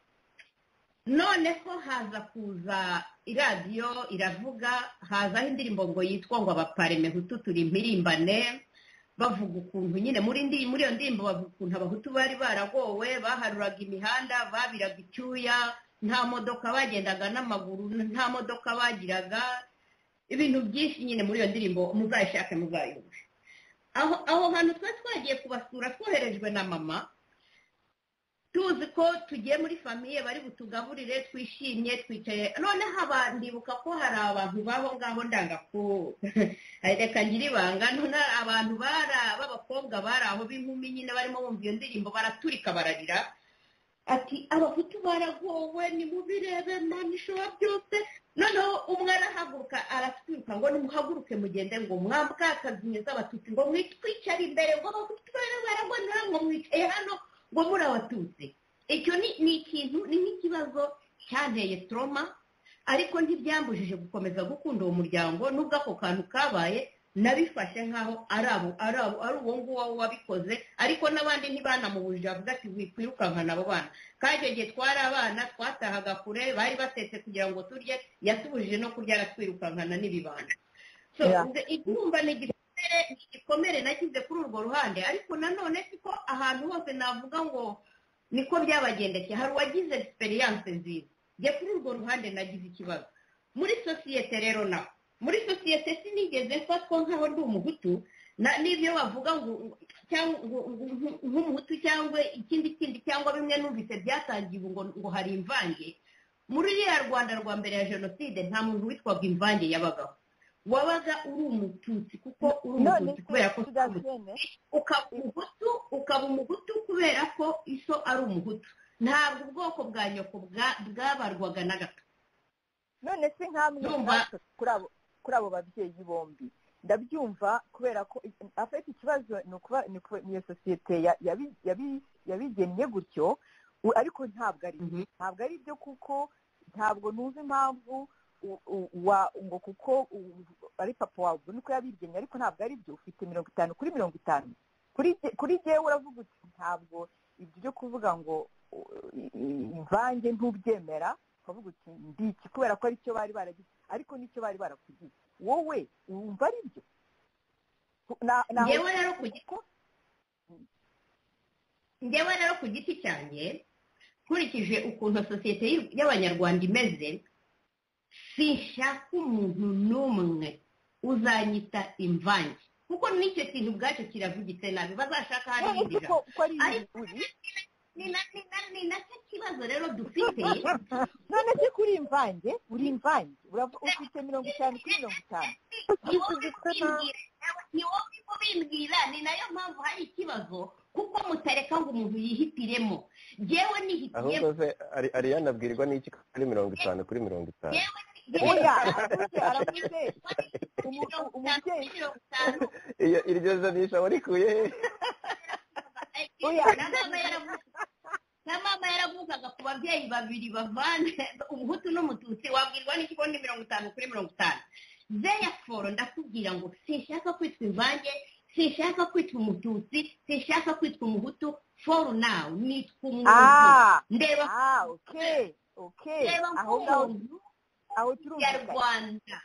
S8: noneho haza kuza iradiyo iravuga hazaho indirimbo ngo yitwa ngo abapareme hutu turi impirimbane bavuga ukuntu nyine muri ndi- muri iyo ndirimbo bavuga ukuntu abahutu bari baragowe baharuraga imihanda babiraga icyuya nta modoka bagendaga n'amaguru nta modoka bagiraga ibintu byinshi nyine muri iyo ndirimbo muzayishake muzayumve aho aho hantu twari twagiye kubasura twoherejwe na mama tuzi ko tugiye muri famiye bari butugaburire twishimye twicaye noneho aba ndibuka ko hari abantu b'aho ngaho ndanga ku reka ngira ibanga none abantu bara b'abakobwa bari aho b'inkumi nyine barimo bumva iyo ndirimbo baraturika bararira ati abahutu baragowe nimubirebe mani ishobora byose noneho umwe arahaguruka aratwirika ngo nimuhaguruke mugende ngo mwabwakazinye z'abatutsi ngo mwitwicare imbere ngo abahutu barabonera ngo mwicaye hano ngo muri abatutsi icyo ni ni ikintu ni nk'ikibazo cyanteye toroma ariko ntibyambujije gukomeza gukunda uwo muryango nubwo ako kantu kabaye nabifashe nk'aho ari abo ari abo ari uwo nguwo wabikoze ariko n'abandi ntibanamubujije bavuga ati wikwirukankana abo bana kandi igihe twari abana twatahaga kure bari batetse kugira ngo turye yatubujije no kurya aratwirukankana n'ibibanda So,
S3: Yeah.
S8: nze- icyumba ni igikomere ni igikomere nagize kuri urwo ruhande ariko nanone siko ahantu hose navuga ngo niko byabagendekeye hari uwagize egisperiyanse nziza njye kuri urwo ruhande nagize ikibazo muri sosiyete rero naho muri sosiyete sinigeze mfatwa nk'aho ndi umuhutu na- n'ibyo bavuga ngo cyangwa ngo- ngo- ngo- nk'umuhutu cyangwa ikindi kindi cyangwa bimwe numvise byatangiye ubu ngo ngo hari imvange muri iriya rwanda rwa mbere ya jenoside nta muntu witwaga imvange yabagaho wabaga uri umututsi kuko uri
S3: none
S8: umututsi kubera ko uri umututsi
S3: tugakene
S8: ukaba umuhutu ukaba umuhutu kubera ko iso ari umuhutu ntabwo ubwoko bwa nyoko bwa- bwabarwaga na gato
S3: none se nkamwe
S8: Ndumva-
S3: natwe kuri abo kuri abo babyeyi bombi ndabyumva kubera ko afite ikibazo ni ukuba ni ukuba- ni iyo sosiyete ya- yabi- yabi- yabigennye gutyo u- ariko ntabwo ari
S8: Mhm.
S3: ntabwo ari byo kuko ntabwo nuzi impamvu u- u- wa- ngo kuko u- ari papa wawe ubwo niko yabigennye ariko ntabwo ari byo ufite mirongo itanu kuri mirongo itanu kuri jye- kuri jyewe uravuga uti ntabwo ibyo byo kuvuga ngo u- i- i- imvange ntubyemera ukavuga uti ndi iki kubera ko aricyo bari baragize ariko nicyo bari barakugize wowe wumva ari byo Na- na-
S8: Njyewe rero ku giti-
S3: kuko-
S8: njyewe rero ku giti cyanjye nkurikije ukuntu sosiyete y'u- y'abanyarwanda imeze sinshaka umuntu n'umwe uzanyita imvange kuko n'icyo kintu ubwacyo kiravugitse nabi bazashaka
S3: none
S8: ahandi
S3: se ko ko ari
S8: Ariko-
S3: uri
S8: ni na- ni na- ni nacyo kibazo rero dufite
S3: none se ko uri imvange uri imvange uravu- ufite mirongo itanu kuri mirongo itanu
S8: ni wowe ubimbwira, ni wowe ubimbwira ni nayo mpamvu hari ikibazo kuko mutareka ngo umuntu yihitiremo yewe
S5: ahubwo
S8: nihitiyemo
S5: se Ari- ariyana abwirwa n'iki ko ari mirongo itanu kuri mirongo itanu
S8: yewe
S3: oya aravuze aravuze umu-
S8: mirongo itanu kuri
S3: umubyeyi
S8: mirongo itanu
S5: iyo iryo janisha warikuye he
S3: Oya.
S8: na mama yaravugaga na mama yaravugaga ku babyeyi babiri bavana umuhutu n'umututsi wabwirwa n'iki ko ni mirongo itanu kuri mirongo itanu therefore ndakubwira ngo sinshaka kwitwa imvange sinshaka kwitwa umututsi sinshaka kwitwa umuhutu for now nitwa umuntu
S3: ah
S8: ndeba
S3: ah oke oke
S8: ndeba
S3: aho ngaho
S8: nk'umuntu
S3: aho turumvikana
S8: nyarwanda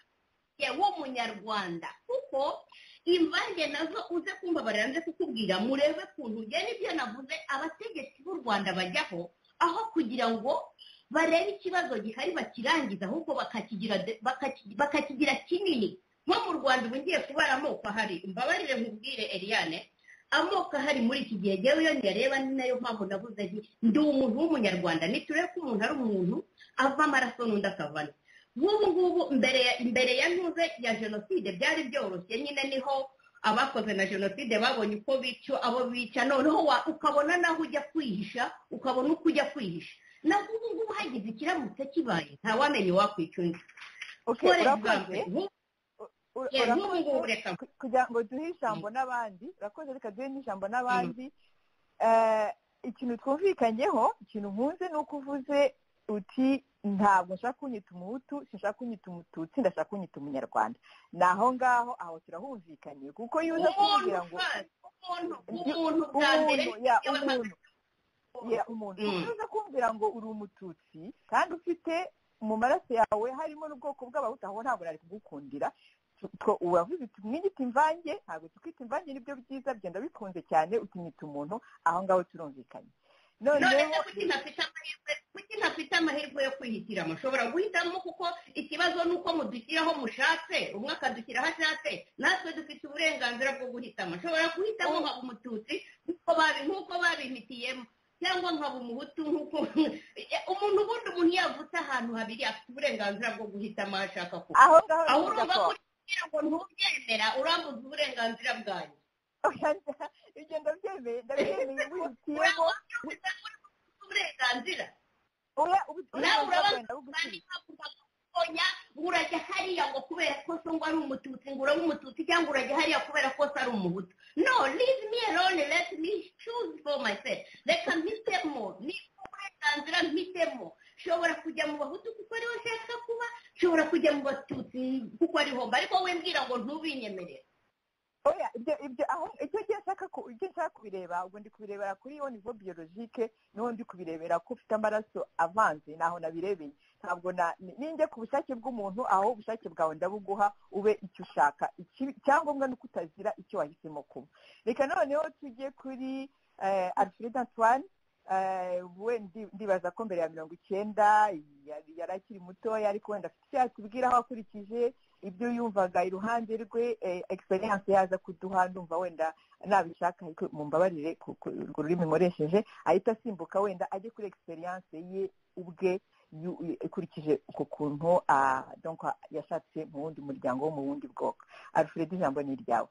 S8: yewe umunyarwanda kuko imvange nazo uze kumva baranze kukubwira murebe kuntu njye n'ibyo navuze abategetsi b'u rwanda bajyaho aho kugira ngo barebe ikibazo gihari bakirangiza ahubwo bakakigira de- bakaki- bakakigira kinini nko mu rwanda ubu ngiye kubara amoko ahari mbabarire nkubwire eliane amoko ahari muri iki gihe ngewe iyo nyareba ni nayo mpamvu navuze nti ndi umuntu w'umunyarwanda niturebe ko umuntu ari umuntu ava amaraso n'undi akavana nk'ubu ngubu mbere ya mbere ya ntuze ya jenoside byari byoroshye nyine niho abakoze na jenoside babonye uko bica abo bica noneho wa- ukabona naho ujya kwihisha ukabona uko ujya kwihisha naho ubu ngubu hagize ikiramutse kibaye ntawamenye wakwica undi
S3: oke
S8: For
S3: urakoze
S8: example, nk'ubu-
S3: Ur-
S8: yeah, nk'ubu
S3: urakoze
S8: ngubu reka
S3: ku- kugira ngo duhe ijambo n'abandi urakoze reka duhe n'ijambo n'abandi Eh, ikintu twumvikanyeho ikintu nkunze ni uko uvuze uti ntabwo nshaka kunyita umuhutu sinshaka kunyita umututsi ndashaka kunyita umunyarwanda ni aho ngaho aho turahumvikanye kuko iyo uza
S8: umuntu
S3: kumbwira ngo
S8: first, umuntu
S3: Ndi-
S8: umuntu bwa mbere
S3: umuntu ya
S8: yewe ma-
S3: umuntu ya umuntu
S8: Mm.
S3: kuko uza kumbwira ngo uri umututsi kandi ufite mu maraso yawe harimo n'ubwoko bw'abahutu aho ntabwo nari kugukundira Tu- two- uravuze uti mwiyita imvange ntabwo tukwita imvange nibyo byiza byenda bikunze cyane utinyita umuntu aho ngaho turumvikanye
S8: none
S3: noneho
S8: se kuki ntafite amahirwe kuki ntafite amahirwe yo kwihitiramo mushobora guhitamo kuko ikibazo ni uko mudushyiraho mushatse umwe akadushyiraho ashatse natwe dufite uburenganzira bwo guhitamo nshobora guhitamo nkaba umututsi nk'uko babi- nk'uko babimpitiyemo cyangwa nkaba umuhutu nk'uko umuntu ubundi umuntu yavutse ahantu habiri afite uburenganzira bwo guhitamo aho ashaka kuba
S3: aho ngaho
S8: aho
S3: bivuga ko
S8: urumva ko kugira ngo ntubyemera urambuza uburenganzira bwanjye
S3: ibyo ndabyemeye ndabyemeye wihitiyemo
S8: urambuza uburenganzira
S3: oya ubu-
S8: nawe
S3: uburenganzira
S8: urabona
S3: bwenda
S8: kandi
S3: bugushyira
S8: nkavuga ko ubonya ngo urajya hariya ngo kubera ko se ngo ari umututsi ngo urabe umututsi cyangwa urajya hariya kubera ko se ari umuhutu no leave me alone let me choose for myself reka mpitemo ni uburenganzira mpitemo nshobora kujya mu bahutu kuko ariho nshaka kuba nshobora kujya mu batutsi kuko ariho mba ariko we mbwira ngo ntubinyemerere
S3: oya ibyo ibyo aho icyo gihe nshaka ku ibyo nshaka kubireba ubwo ndi kubirebera kuri iyo nivo biyorojike niho ndi kubirebera ko ufite amaraso avanze naho nabirebeye ntabwo na ni- ninjya ku bushake bw'umuntu aho ubushake bwawe ndabuguha ube icyo ushaka Ikibi- icyangombwa ni uko utazira icyo wahisemo kuba reka noneho tujye kuri eh, alfred antoine eh, we ndi- ndibaza ko mbere ya mirongo icyenda yari yari akiri mutoya ariko wenda afite icyo yatubwiraho akurikije ibyo yumvaga iruhande rwe eh, experience yaza kuduha ndumva wenda nabishaka ariko mumbabarire ku- ku- urwo rurimi nkoresheje ahita asimbuka wenda ajye kuri experience ye ubwe yu- ikurikije uko kuntu ah, donc yashatse mu wundi muryango wo mu wundi bwoko alfred ijambo ni iryawe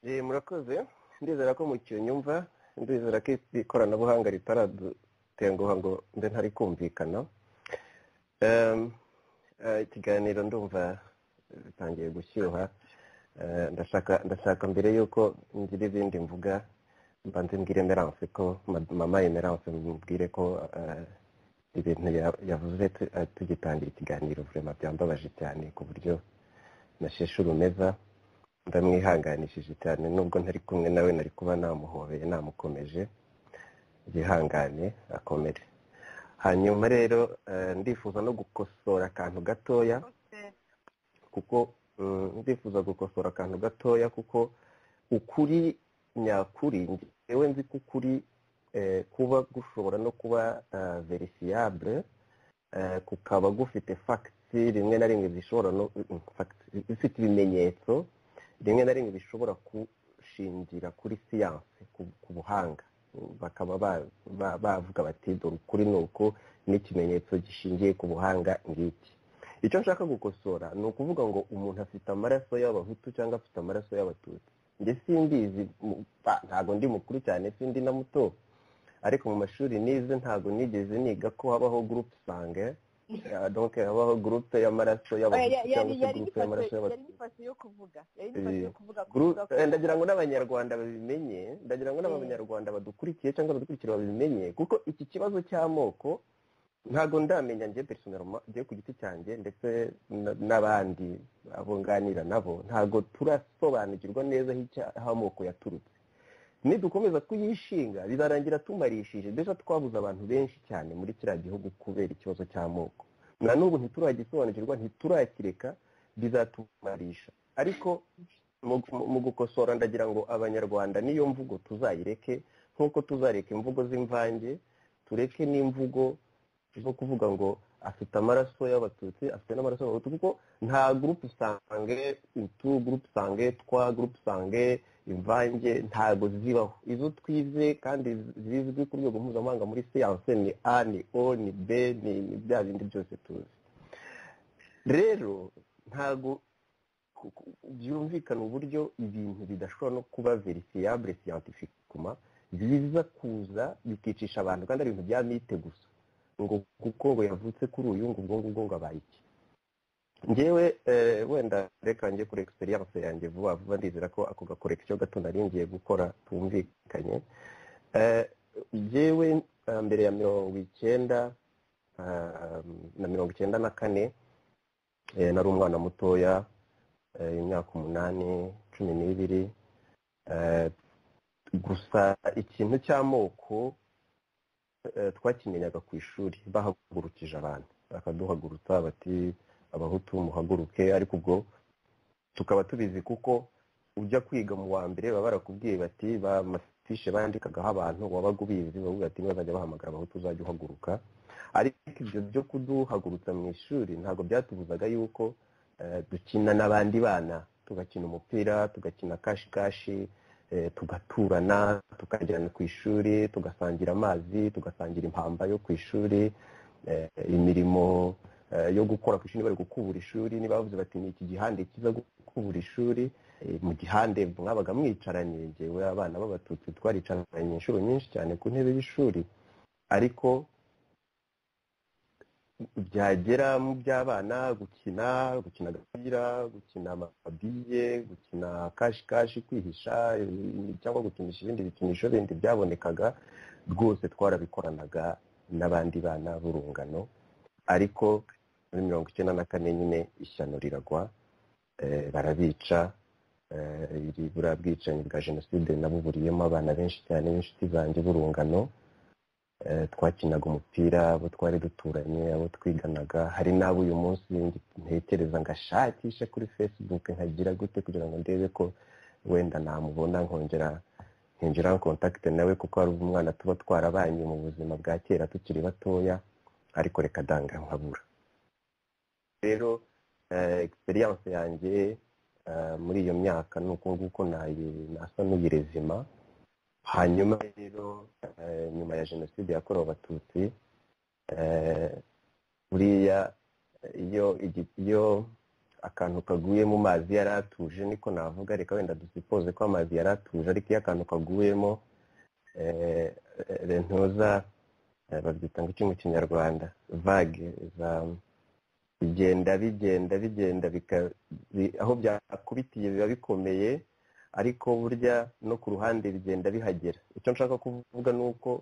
S5: Eh, murakoze ndizera ko mukinyumva ndizera ko iri koranabuhanga ritaradutenguha ngo mbe ntari kumvikana Em, eh, ikiganiro ndumva eh, bitangiye gushyuha Eh, ndashaka ndashaka mbere y'uko ngira ibindi mvuga mbanze mbwire emerance ko ma- mama emerance mubwire ko eh, ibintu ya- yavuze tu- eh, tugitangira ikiganiro vurema byambabaje cyane ku buryo nasheshe urumeza ndamwihanganishije cyane nubwo ntari kumwe nawe nari kuba namuhobeye namukomeje yihangane akomere hanyuma rero eh, ndifuza no gukosora akantu gatoya kuko mm, ndifuza gukosora akantu gatoya kuko ukuri nyakuri njyewe nzi ko ukuri eh, kuba gushobora no kuba verifiyabure
S1: kukaba gufite fagiti rimwe na rimwe zishobora no zifite ibimenyetso rimwe na rimwe bishobora gushingira kuri siyansi ku buhanga bakaba bavuga bati dore ukuri ni uku n'ikimenyetso gishingiye ku buhanga ngiki icyo nshaka gukosora ni ukuvuga ngo umuntu afite amaraso y'abahutu cyangwa afite amaraso y'abatutsi ndetse simbizi ntabwo ndi mukuru cyane sindi na muto ariko mu mashuri nize ntabwo nigeze niga ko habaho gurupe sange donke habaho gurupe y'amaraso y'abahutu cyangwa se gurupe y'amaraso y'abatutsi ndagira ngo n'abanyarwanda babimenye ndagira ngo n'abanyarwanda badukurikiye cyangwa badukurikira babimenye kuko iki kibazo cy'amoko ntabwo ndamenya njye personaroma njye ku giti cyanjye ndetse n'abandi abo nganira nabo ntabwo turasobanukirwa neza aho amoko yaturutse nidukomeza kuyishinga bizarangira tumarishije mbese twabuze abantu benshi cyane muri kiriya gihugu kubera ikibazo cy'amoko na n'ubu ntituragisobanukirwa ntiturakireka bizatumarisha ariko mu gukosora ndagira ngo abanyarwanda niyo mvugo tuzayireke nk'uko tuzareka imvugo z'imvange tureke n'imvugo zo kuvuga ngo afite amaraso y'abatutsi afite n'amaraso y'abatutsi kuko nta gurupe usange utu gurupe usange twa gurupe usange imvange ntabwo zibaho izo twize kandi zizwi ku rwego mpuzamahanga muri siyanse ni a ni o ni b ni bya bindi byose tuzi rero ntabwo byumvikana uburyo ibintu bidashobora no kuba verisiyabure siyantifikuma biza kuza bikicisha abantu kandi ari ibintu bya mite gusa ngo kuko ngo yavutse kuri uyu ngo ubwo ngubwo ngo abaye iki ngewe wenda reka njye kuri egisiteri y'amaso yanjye vuba vuba ndizera ko ako gakorekisiyo gato nari ngiye gukora tumvikanye ngewe mbere ya mirongo icyenda na mirongo icyenda na kane nari umwana mutoya imyaka umunani cumi n'ibiri gusa ikintu cy'amoko twakimenyaga ku ishuri bahagurukije abantu bakaduhagurutsa bati abahutu muhaguruke ariko ubwo tukaba tubizi kuko ujya kwiga mu wa mbere baba barakubwiye bati ba mafishe bandikagaho abantu wabaga ubizi bavuga ati bazajya bahamagara abahutu uzajya uhaguruka ariko ibyo byo kuduhagurutsa mu ishuri ntabwo byatubuzaga yuko dukina n'abandi bana tugakina umupira tugakina kashi kashi tugaturana tukajyana ku ishuri tugasangira amazi tugasangira impamba yo ku ishuri imirimo yo gukora ku ishuri bari gukubura ishuri niba bavuze bati ni iki gihande kiza gukubura ishuri mu gihande mwabaga mwicaranye ngewe abana b'abatutsi twaricaranye inshuro nyinshi cyane ku ntebe y'ishuri ariko byagera mu by'abana gukina gukina agapira gukina amabiye gukina kashi kashi kwihisha cyangwa gukinisha ibindi bikinisho bindi byabonekaga rwose twarabikoranaga n'abandi bana b'urungano ariko muri mirongo icyenda na kane nyine ishyano riragwa barabica buriya bwicanyi bwa jenoside nabo buriyemo abana benshi cyane b'inshuti zanjye b'urungano twakinaga umupira abo twari duturanye abo twiganaga hari n'abo uyu munsi ntekereza ngashakishe kuri facebook nkagira gute kugira ngo ndebe ko wenda namubona nkongera nkinjira kontakite nawe kuko hari umwana tuba twarabanye mu buzima bwa kera tukiri batoya ariko reka danga nkabura rero egisperiyanse yanjye muri iyo myaka ni uko nguko nasa n'ubirezima hanyuma rero nyuma ya jenoside yakorewe abatutsi buriya iyo akantu kaguye mu mazi yari atuje niko navuga reka wenda dusipoze ko amazi yari atuje ariko iyo akantu kaguyemo rentoza babyita ngo iki mu kinyarwanda vage bigenda bigenda bigenda aho byakubitiye biba bikomeye ariko burya no ku ruhande bigenda bihagera icyo nshaka kuvuga ni uko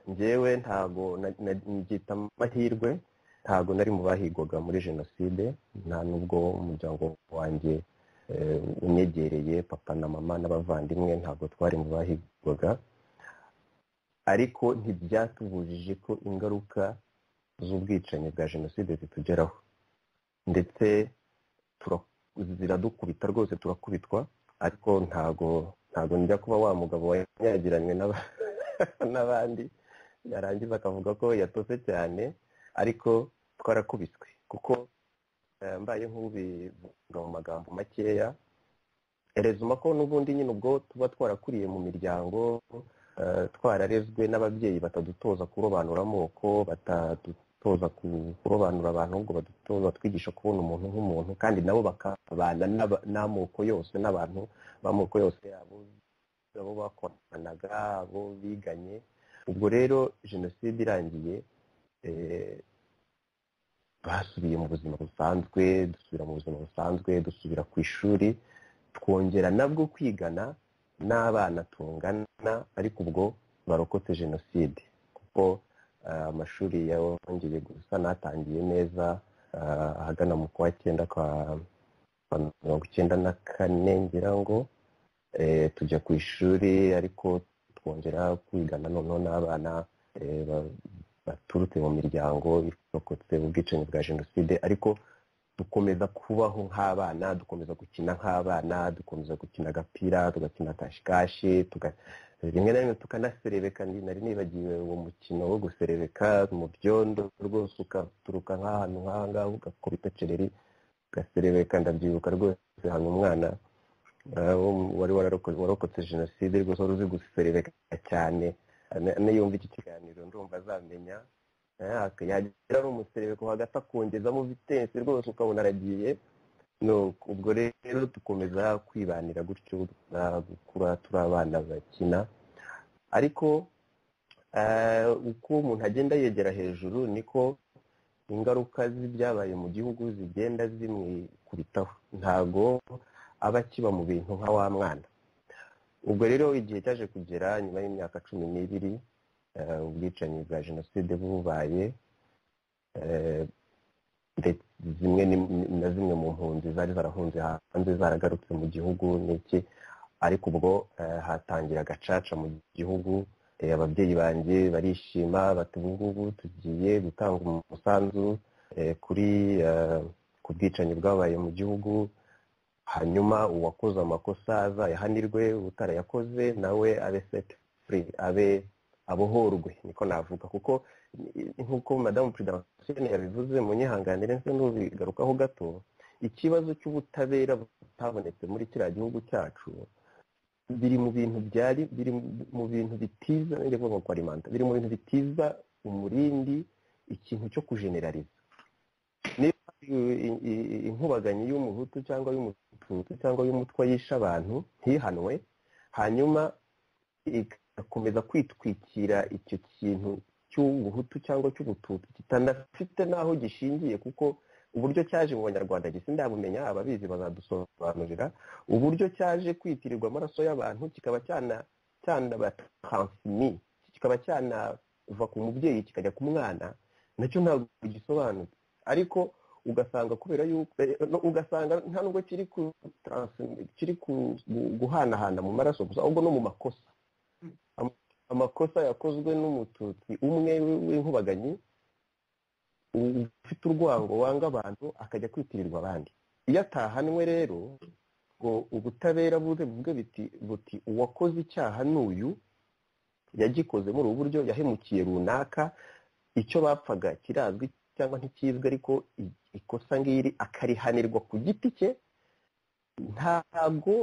S1: ngewe ntago nagita amahirwe ntago nari mu bahigwaga muri jenoside nta n'ubwo umuryango wanjye unyegereye papa na mama n'abavandimwe ntabwo twari mu bahigwaga ariko ntibyatubujije ko ingaruka z'ubwicanyi bwa jenoside zitugeraho ndetse ziradukubita rwose turakubitwa ariko ntago ntago njya kuba wa mugabo wanyagiranywe n'abandi yarangiza akavuga ko yatose cyane
S5: ariko twarakubiswe kuko mbaye nk'ubivuga mu magambo makeya erezuma ko n'ubundi nyine ubwo tuba twarakuriye mu miryango twararezwe n'ababyeyi batadutoza kurobanura amoko batadutoza kurobanura abantu ahubwo badutoza twigisha kubona umuntu nk'umuntu kandi nabo bakabana n'amoko yose n'abantu b'amoko yose yabo abo bakoranaga abo biganye ubwo rero jenoside irangiye basubiye mu buzima busanzwe dusubira mu buzima busanzwe dusubira ku ishuri twongera nabwo kwigana n'abana tungana ariko ubwo barokotse jenoside kuko amashuri yongeye gusa n'atangiye neza ahagana mu kwa cyenda kwa mirongo icyenda na kane ngira ngo tujya ku ishuri ariko twongera kwigana noneho n'abana baturutse mu miryango irokotse ubwicanyi bwa jenoside ariko dukomeza kubaho nk'abana dukomeza gukina nk'abana dukomeza gukina agapira tugakina kashikashi rimwe na rimwe tukanaserebeka nari nibagiwe uwo mukino wo guserebeka mu byondo rwose ukaturuka nk'ahantu nk'ahangaha ugakubita cereri ugaserebeka ndabyibuka rwose hano umwana wari wararokotse jenoside rwose wari uzi guserebeka cyane niyumva iki kiganiro ndumva azamenya yagira n'umuserebeko hagati akongezamo vitensi rwose ukabona aragiye ubwo rero dukomeza kwibanira gutyo gukura turi abana bakina ariko uko umuntu agenda yegera hejuru niko ingaruka z'ibyabaye mu gihugu zigenda zimwikubitaho ntago aba akiba mu bintu nka wa mwana ubwo rero igihe cyaje kugera nyuma y'imyaka cumi n'ibiri ubwicanyi bwa jenoside bubaye zimwe na zimwe mu mpunzi zari zarahunze hanze zaragarutse mu gihugu n'iki ariko ubwo hatangira agacaca mu gihugu ababyeyi banjye barishima bati ubu ngubu tugiye gutanga umusanzu kuri ku bwicanyi bwabaye mu gihugu hanyuma uwakoze amakosa azayahanirwe utarayakoze nawe abe seti furi abe abohorwe niko navuga kuko nk'uko madamu perezida wa yabivuze mu nyihanganire nse n'ubigarukaho gato ikibazo cy'ubutabera butabonetse muri kiriya gihugu cyacu biri mu bintu byari biri mu bintu bitiza biri mu bintu bitiza umurindi ikintu cyo kujenerariza niba inkubaganyi y'umuhutu cyangwa y'umututsi cyangwa y'umutwa yishe abantu ntihanwe hanyuma igakomeza kwitwikira icyo kintu cy'ubuhutu cyangwa cy'ubututsi kitanafite n'aho gishingiye kuko uburyo cyaje mu banyarwanda gisi ndabumenya ababizi bazadusobanurira uburyo cyaje kwitirirwa amaraso y'abantu kikaba cyanabataransimi kikaba cyanava ku mubyeyi kikajya ku mwana nacyo ntabwo gisobanutse ariko ugasanga kubera yuko ugasanga nta nubwo kiri guhanahana mu maraso gusa ahubwo no mu makosa amakosa yakozwe n'umututsi umwe w'inkubaganyi ufite urwango wanga abantu akajya kwitirirwa abandi iyo atahanwe rero ngo ubutabera buze bwe buti uwakoze icyaha n'uyu yagikoze muri ubu buryo yahemukiye runaka icyo bapfaga kirazwi cyangwa ntikizwi ariko ikosa ngiri akarihanirwa ku giti cye ntabwo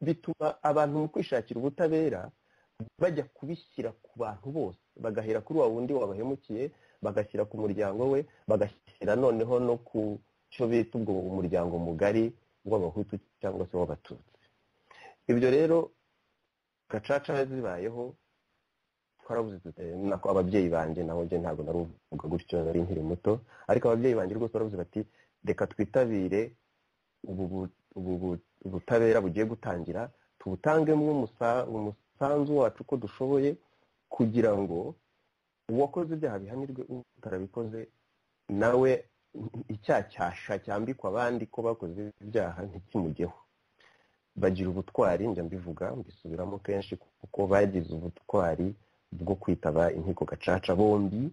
S5: bituma abantu mu kwishakira ubutabera bajya kubishyira ku bantu bose bagahera kuri wa wundi wabahemukiye bagashyira ku muryango we bagashyira noneho no ku cyo bita ubwo umuryango mugari w'abahutu cyangwa se w'abatutsi ibyo rero gacaca zibayeho nako ababyeyi banjye naho njye ntabwo naruvuga gutyo nari nkiri muto ariko ababyeyi banjye rwose baravuze bati reka twitabire ubu butabera bugiye gutangira tubutangemo umusanzu umusanzu wacu uko dushoboye kugira ngo uwakoze ibyaha bihanirwe utarabikoze nawe icyacyasha cyambikwa abandi ko bakoze ibyaha ntikimugeho bagira ubutwari njya mbivuga mbisubiramo kenshi kuko bagize ubutwari bwo kwitaba inkiko gacaca bombi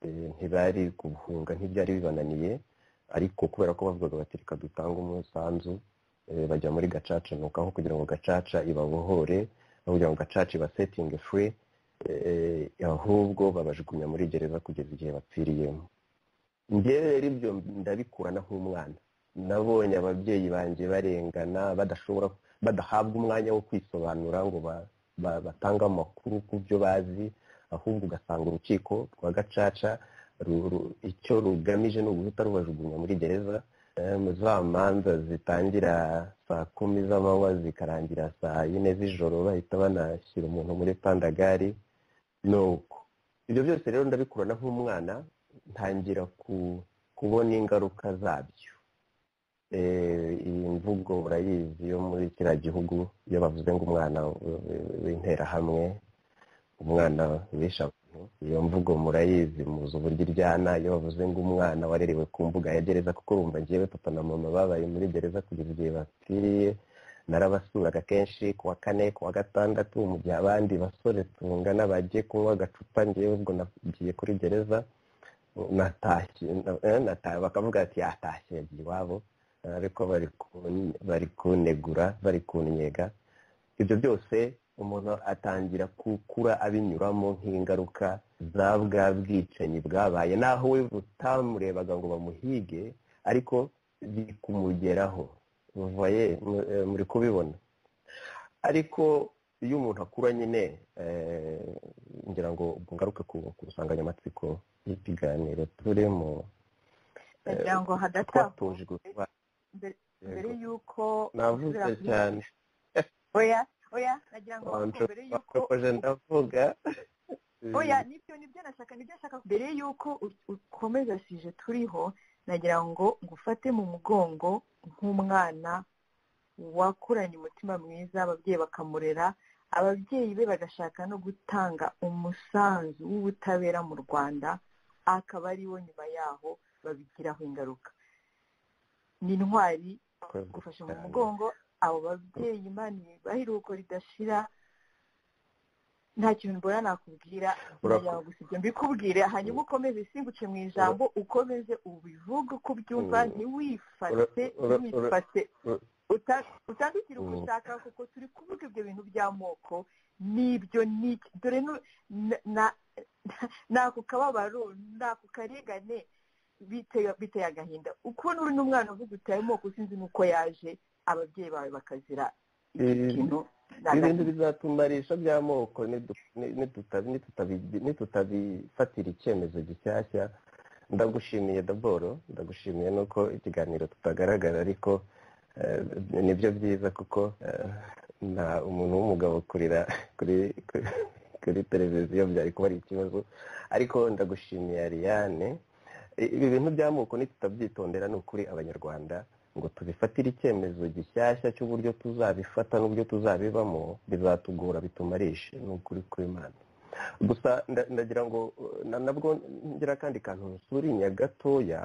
S5: ntibari kubuhunga ntibyari bibananiye ariko kubera ko bavugaga bati reka dutange umusanzu bajya muri gacaca nuko aho kugira ngo gacaca ibabohore kugira ngo gacaca ibasetinge furi ahubwo babajugunya muri gereza kugeza igihe bapfiriyemo ngewe rero ibyo ndabikurana nk'umwana nabonye ababyeyi banjye barengana badashobora badahabwa umwanya wo kwisobanura ngo batange amakuru ku byo bazi ahubwo ugasanga urukiko rwa gacaca icyo rugamije ni uguhita rubajugunya muri gereza za manza zitangira saa kumi z'amanywa zikarangira saa yine z'ijoro bahita banashyira umuntu muri pandagari ni uko ibyo byose rero ndabikurana nk'umwana ntangira kubona ingaruka zabyo iyi mvugo urayizi yo muri kiriya gihugu iyo bavuze ngo umwana w'interahamwe umwana wisha iyo mvugo murayizi muzi uburyo iryana iyo bavuze ngo umwana warerewe ku mbuga ya gereza kuko bumva ngewe papa na mama babaye muri gereza kugeza igihe bapfiriye narabasuraga kenshi ku wa kane ku wa gatandatu mu gihe abandi basore tungana bagiye kunywa agacupa ngewe ubwo nagiye kuri gereza bakavuga ati yatashye yagiye iwabo ariko bari kunegura bari kunyega ibyo byose umuntu atangira gukura abinyuramo nk'ingaruka za bwa bwicanyi bwabaye naho we butamurebaga ngo bamuhige ariko biri kumugeraho muvaye muri kubibona ariko iyo umuntu akura nyine ngira ngo ngaruke ku nsanganyamatsiko y'ikiganiro turimo
S3: kugira ngo hadatambuka mbere y'uko
S5: navuze cyane
S3: oya oya nagira ngo mbere y'uko
S5: ndavuga
S3: oya nibyo nibyo nashaka nibyo nashaka mbere y'uko ukomeza sije turiho nagira ngo ngufate mu mugongo nk'umwana wakuranye umutima mwiza ababyeyi bakamurera ababyeyi be bagashaka no gutanga umusanzu w'ubutabera mu rwanda akaba ariwo nyuma yaho babigiraho ingaruka ni intwari gufasha mu mugongo abo babyeyi imana bahiruko ridashira nta kintu mbona nakubwira nagira gusa ibyo mbikubwire hanyuma ukomeze isimbuke mu ijambo ukomeze ubivuge uko ubyumva ntiwifate ntiwifate utandukire uko ushaka kuko turi kuvuga ibyo bintu by'amoko n'ibyo n'iki dore n'ako kababaro n'ako karengane biteye agahinda ukuntu uri n'umwana uvuga utaye amoko sinzi n'uko yaje ababyeyi bawe bakazira ikintu
S5: ibintu bizatumarisha by'amoko ntitutabifatira icyemezo gishyashya ndagushimiye daboro ndagushimiye nuko ikiganiro tutagaragara ariko nibyo byiza kuko nta umuntu w'umugabo kurira kuri televiziyo byari kuba ari ikibazo ariko ndagushimiye ariyane ibi bintu by'amoko ntitutabyitondera ni ukuri abanyarwanda ngo tubifatire icyemezo gishyashya cy'uburyo tuzabifata n'uburyo tuzabibamo bizatugora bitumarishe ni ukuri kw'imana gusa ndagira ngo nabwo ngira akandi kantu nsurinya gatoya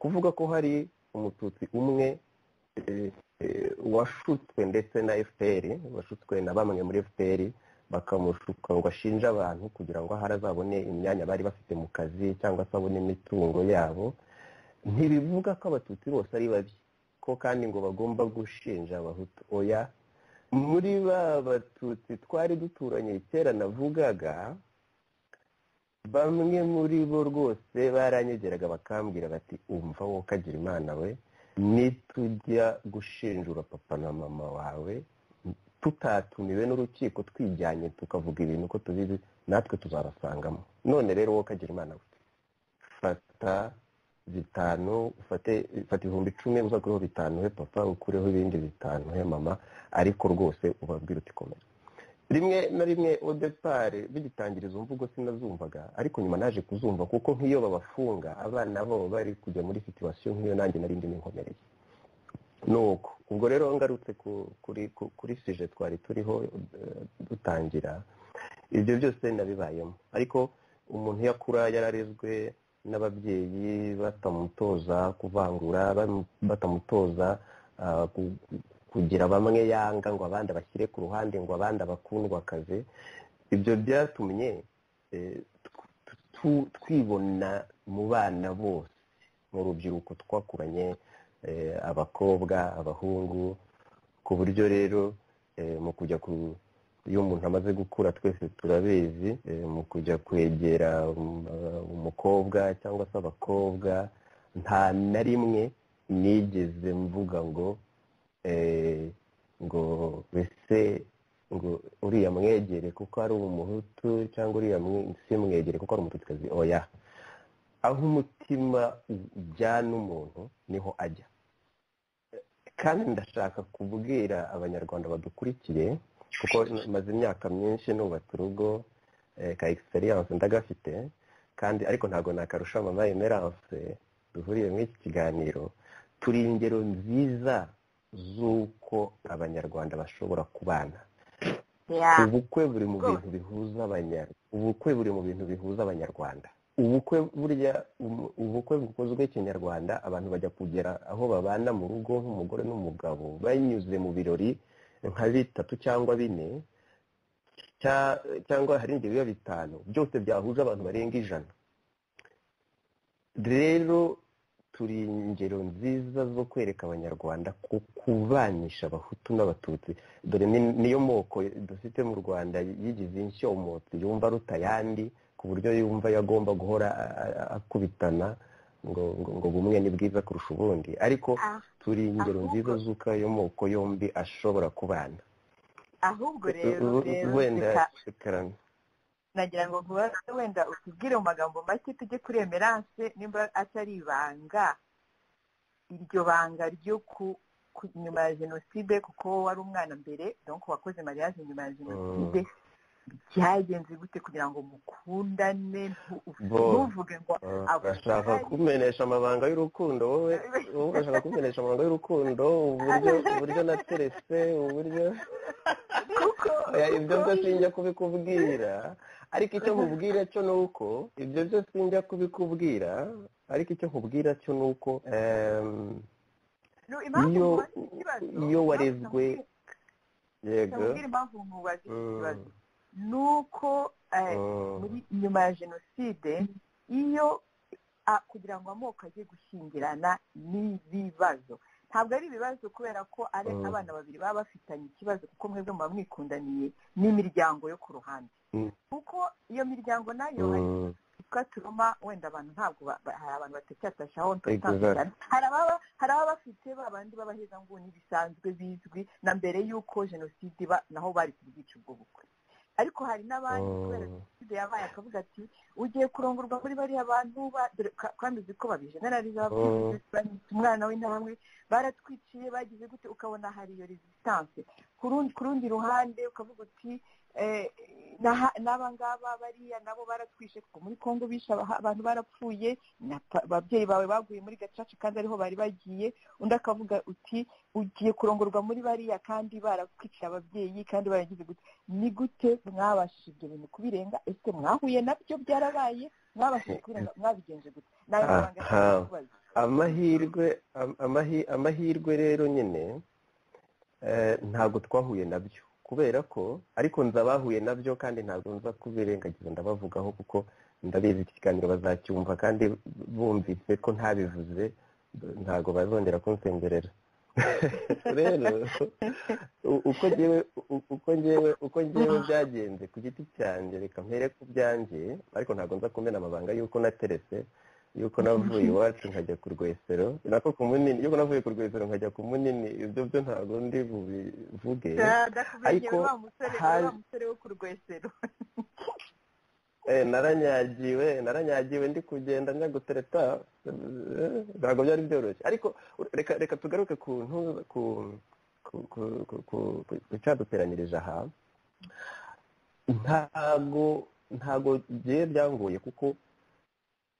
S5: kuvuga ko hari umututsi umwe washutswe ndetse na fpr washutswe na bamwe muri fpr bakamushuka ngo ashinje abantu kugira ngo ahari azabone imyanya bari bafite mu kazi cyangwa se abone imitungo yabo ntibivuga ko abatutsi bose ari babi ko kandi ngo bagomba gushinja abahutu oya muri ba batutsi twari duturanye kera navugaga bamwe muri bo rwose baranyegeraga bakambwira bati umva wowe ukagira imana we nitujya gushinjura papa na mama wawe tutatumiwe n'urukiko twijyanye tukavuga ibintu ko tubizi natwe tuzabasangamo none rero wowe ukagira imana we fata bitanu ufate fata ibihumbi icumi uzakureho bitanu he papa ukureho ibindi bitanu he mama ariko rwose ubabwira uti komera rimwe na rimwe odepari bigitangira izo mvugo sinazumvaga ariko nyuma naje kuzumva kuko nk'iyo babafunga abana babo bari kujya muri situwasiyo nk'iyo nanjye nari ndimo inkomereye nuko ubwo rero ngarutse kuri sije twari turiho dutangira ibyo byose nabibayemo ariko umuntu iyo akura yararezwe n'ababyeyi batamutoza kuvangura batamutoza kugira bamwe yanga ngo abandi abashyire ku ruhande ngo abandi abakundwakaze ibyo byatumye twibona mu bana bose mu rubyiruko twakuranye abakobwa abahungu ku buryo rero mu kujya iyo umuntu amaze gukura twese turabizi mu kujya kwegera umukobwa cyangwa se abakobwa nta na rimwe nigeze mvuga ngo ngo mbese ngo uriya mwegere kuko ari umuhutu cyangwa uriya simwegere kuko ari umututsikazi oya aho umutima ujyana umuntu niho ajya kandi ndashaka kubwira abanyarwanda badukurikiye kuko maze imyaka myinshi nubatse urugo ka egisperiyanse ndagafite kandi ariko ntabwo nakarusha mama emeranse duhuriye muri iki kiganiro turi ingero nziza z'uko abanyarwanda bashobora kubana ubukwe buri mu bintu bihuza abanyarwanda ubukwe buri mu bintu bihuza abanyarwanda ubukwe burya ubukwe bukozwe kinyarwanda abantu bajya kugera aho babana mu rugo nk'umugore n'umugabo banyuze mu birori nka bitatu cyangwa bine cyangwa hari ibyo biba bitanu byose byahuje abantu barenga ijana rero turi ingero nziza zo kwereka abanyarwanda ku kubanisha abahutu n'abatutsi dore niyo moko dufite mu rwanda yigize inshyo umutsi yumva rutayandi ku buryo yumva yagomba guhora akubitana ngo ngo bumwe ni bwiza kurusha ubundi ariko turi ingero nziza z'uko ayo moko yombi ashobora kubana
S3: ahubwo rero
S5: wenda karame
S3: nagira ngo wenda utubwire mu magambo make tujye kuri emeranse nimba atari ibanga iryo banga ryo ku nyuma ya jenoside kuko wari umwana mbere donko wakoze mariage nyuma ya jenoside byagenze gute kugira ngo mukundane ntuvuge ngo
S5: urashaka kumenyesha amabanga y'urukundo wowe urashaka kumenyesha amabanga y'urukundo uburyo uburyo nateretse uburyo ibyo byo sinjya kubikubwira ariko icyo nkubwira cyo ni uko ibyo byo sinjya kubikubwira ariko icyo nkubwira cyo ni uko iyo warezwe yego
S3: ni uko nyuma ya jenoside iyo kugira ngo amoko ajye gushyingirana n'ibibazo ntabwo ari ibibazo kubera ko ari abana babiri baba bafitanye ikibazo kuko mwebwe muba mwikundaniye n'imiryango yo ku ruhande kuko iyo miryango nayo yitwa turuma wenda abantu ntabwo hari abantu batecyatashyaho hari ababa bafite ba bandi b'abahezanguni bisanzwe bizwi na mbere y'uko jenoside iba naho bari kubwica ubwo bukwe ariko hari n'abandi kubera jenoside yabaye akavuga ati ugiye kurongorwa muri bariya bantu kandi uzi ko babijenerariza bafite umwana w'intambwe baratwiciye bagize gute ukabona hari iyo rezistanse ku rundi ruhande ukavuga uti n'aba ngaba bariya nabo baratwishe kuko muri congo bishe abantu barapfuye ababyeyi bawe baguye muri gacaca kandi ariho bari bagiye undi akavuga uti ugiye kurongorwa muri bariya kandi barakwicira ababyeyi kandi baragize gute ni gute mwabashije ibyo bintu kubirenga ese mwahuye nabyo byarabaye mwabashije kubirenga mwabigenje gute
S5: amahirwe amahirwe rero nyine ntabwo twahuye nabyo kubera ko ariko nzi abahuye nabyo kandi ntabwo nza kubirengagiza ndabavugaho kuko ndabizi iki kiganiro bazacyumva kandi bumvise ko ntabivuze ntabwo bazongera kunsengerera rero uko ngewe uko ngewe uko ngewe byagenze ku giti cyanjye reka mpere ku byanjye ariko ntabwo nza kumena amabanga y'uko nateretse yuko navuye iwacu nkajya ku rwesero nako ku munini yuko navuye ku rwesero nkajya ku munini ibyo byo ntabwo ndi bubivuge
S3: ariko musore wo ku rwesero
S5: naranyagiwe naranyagiwe ndi kugenda njya gutereta ntabwo byari byoroshye ariko reka reka tugaruke ku ku ku cyaduteranyirije aha ntabwo ntabwo byari byangoye kuko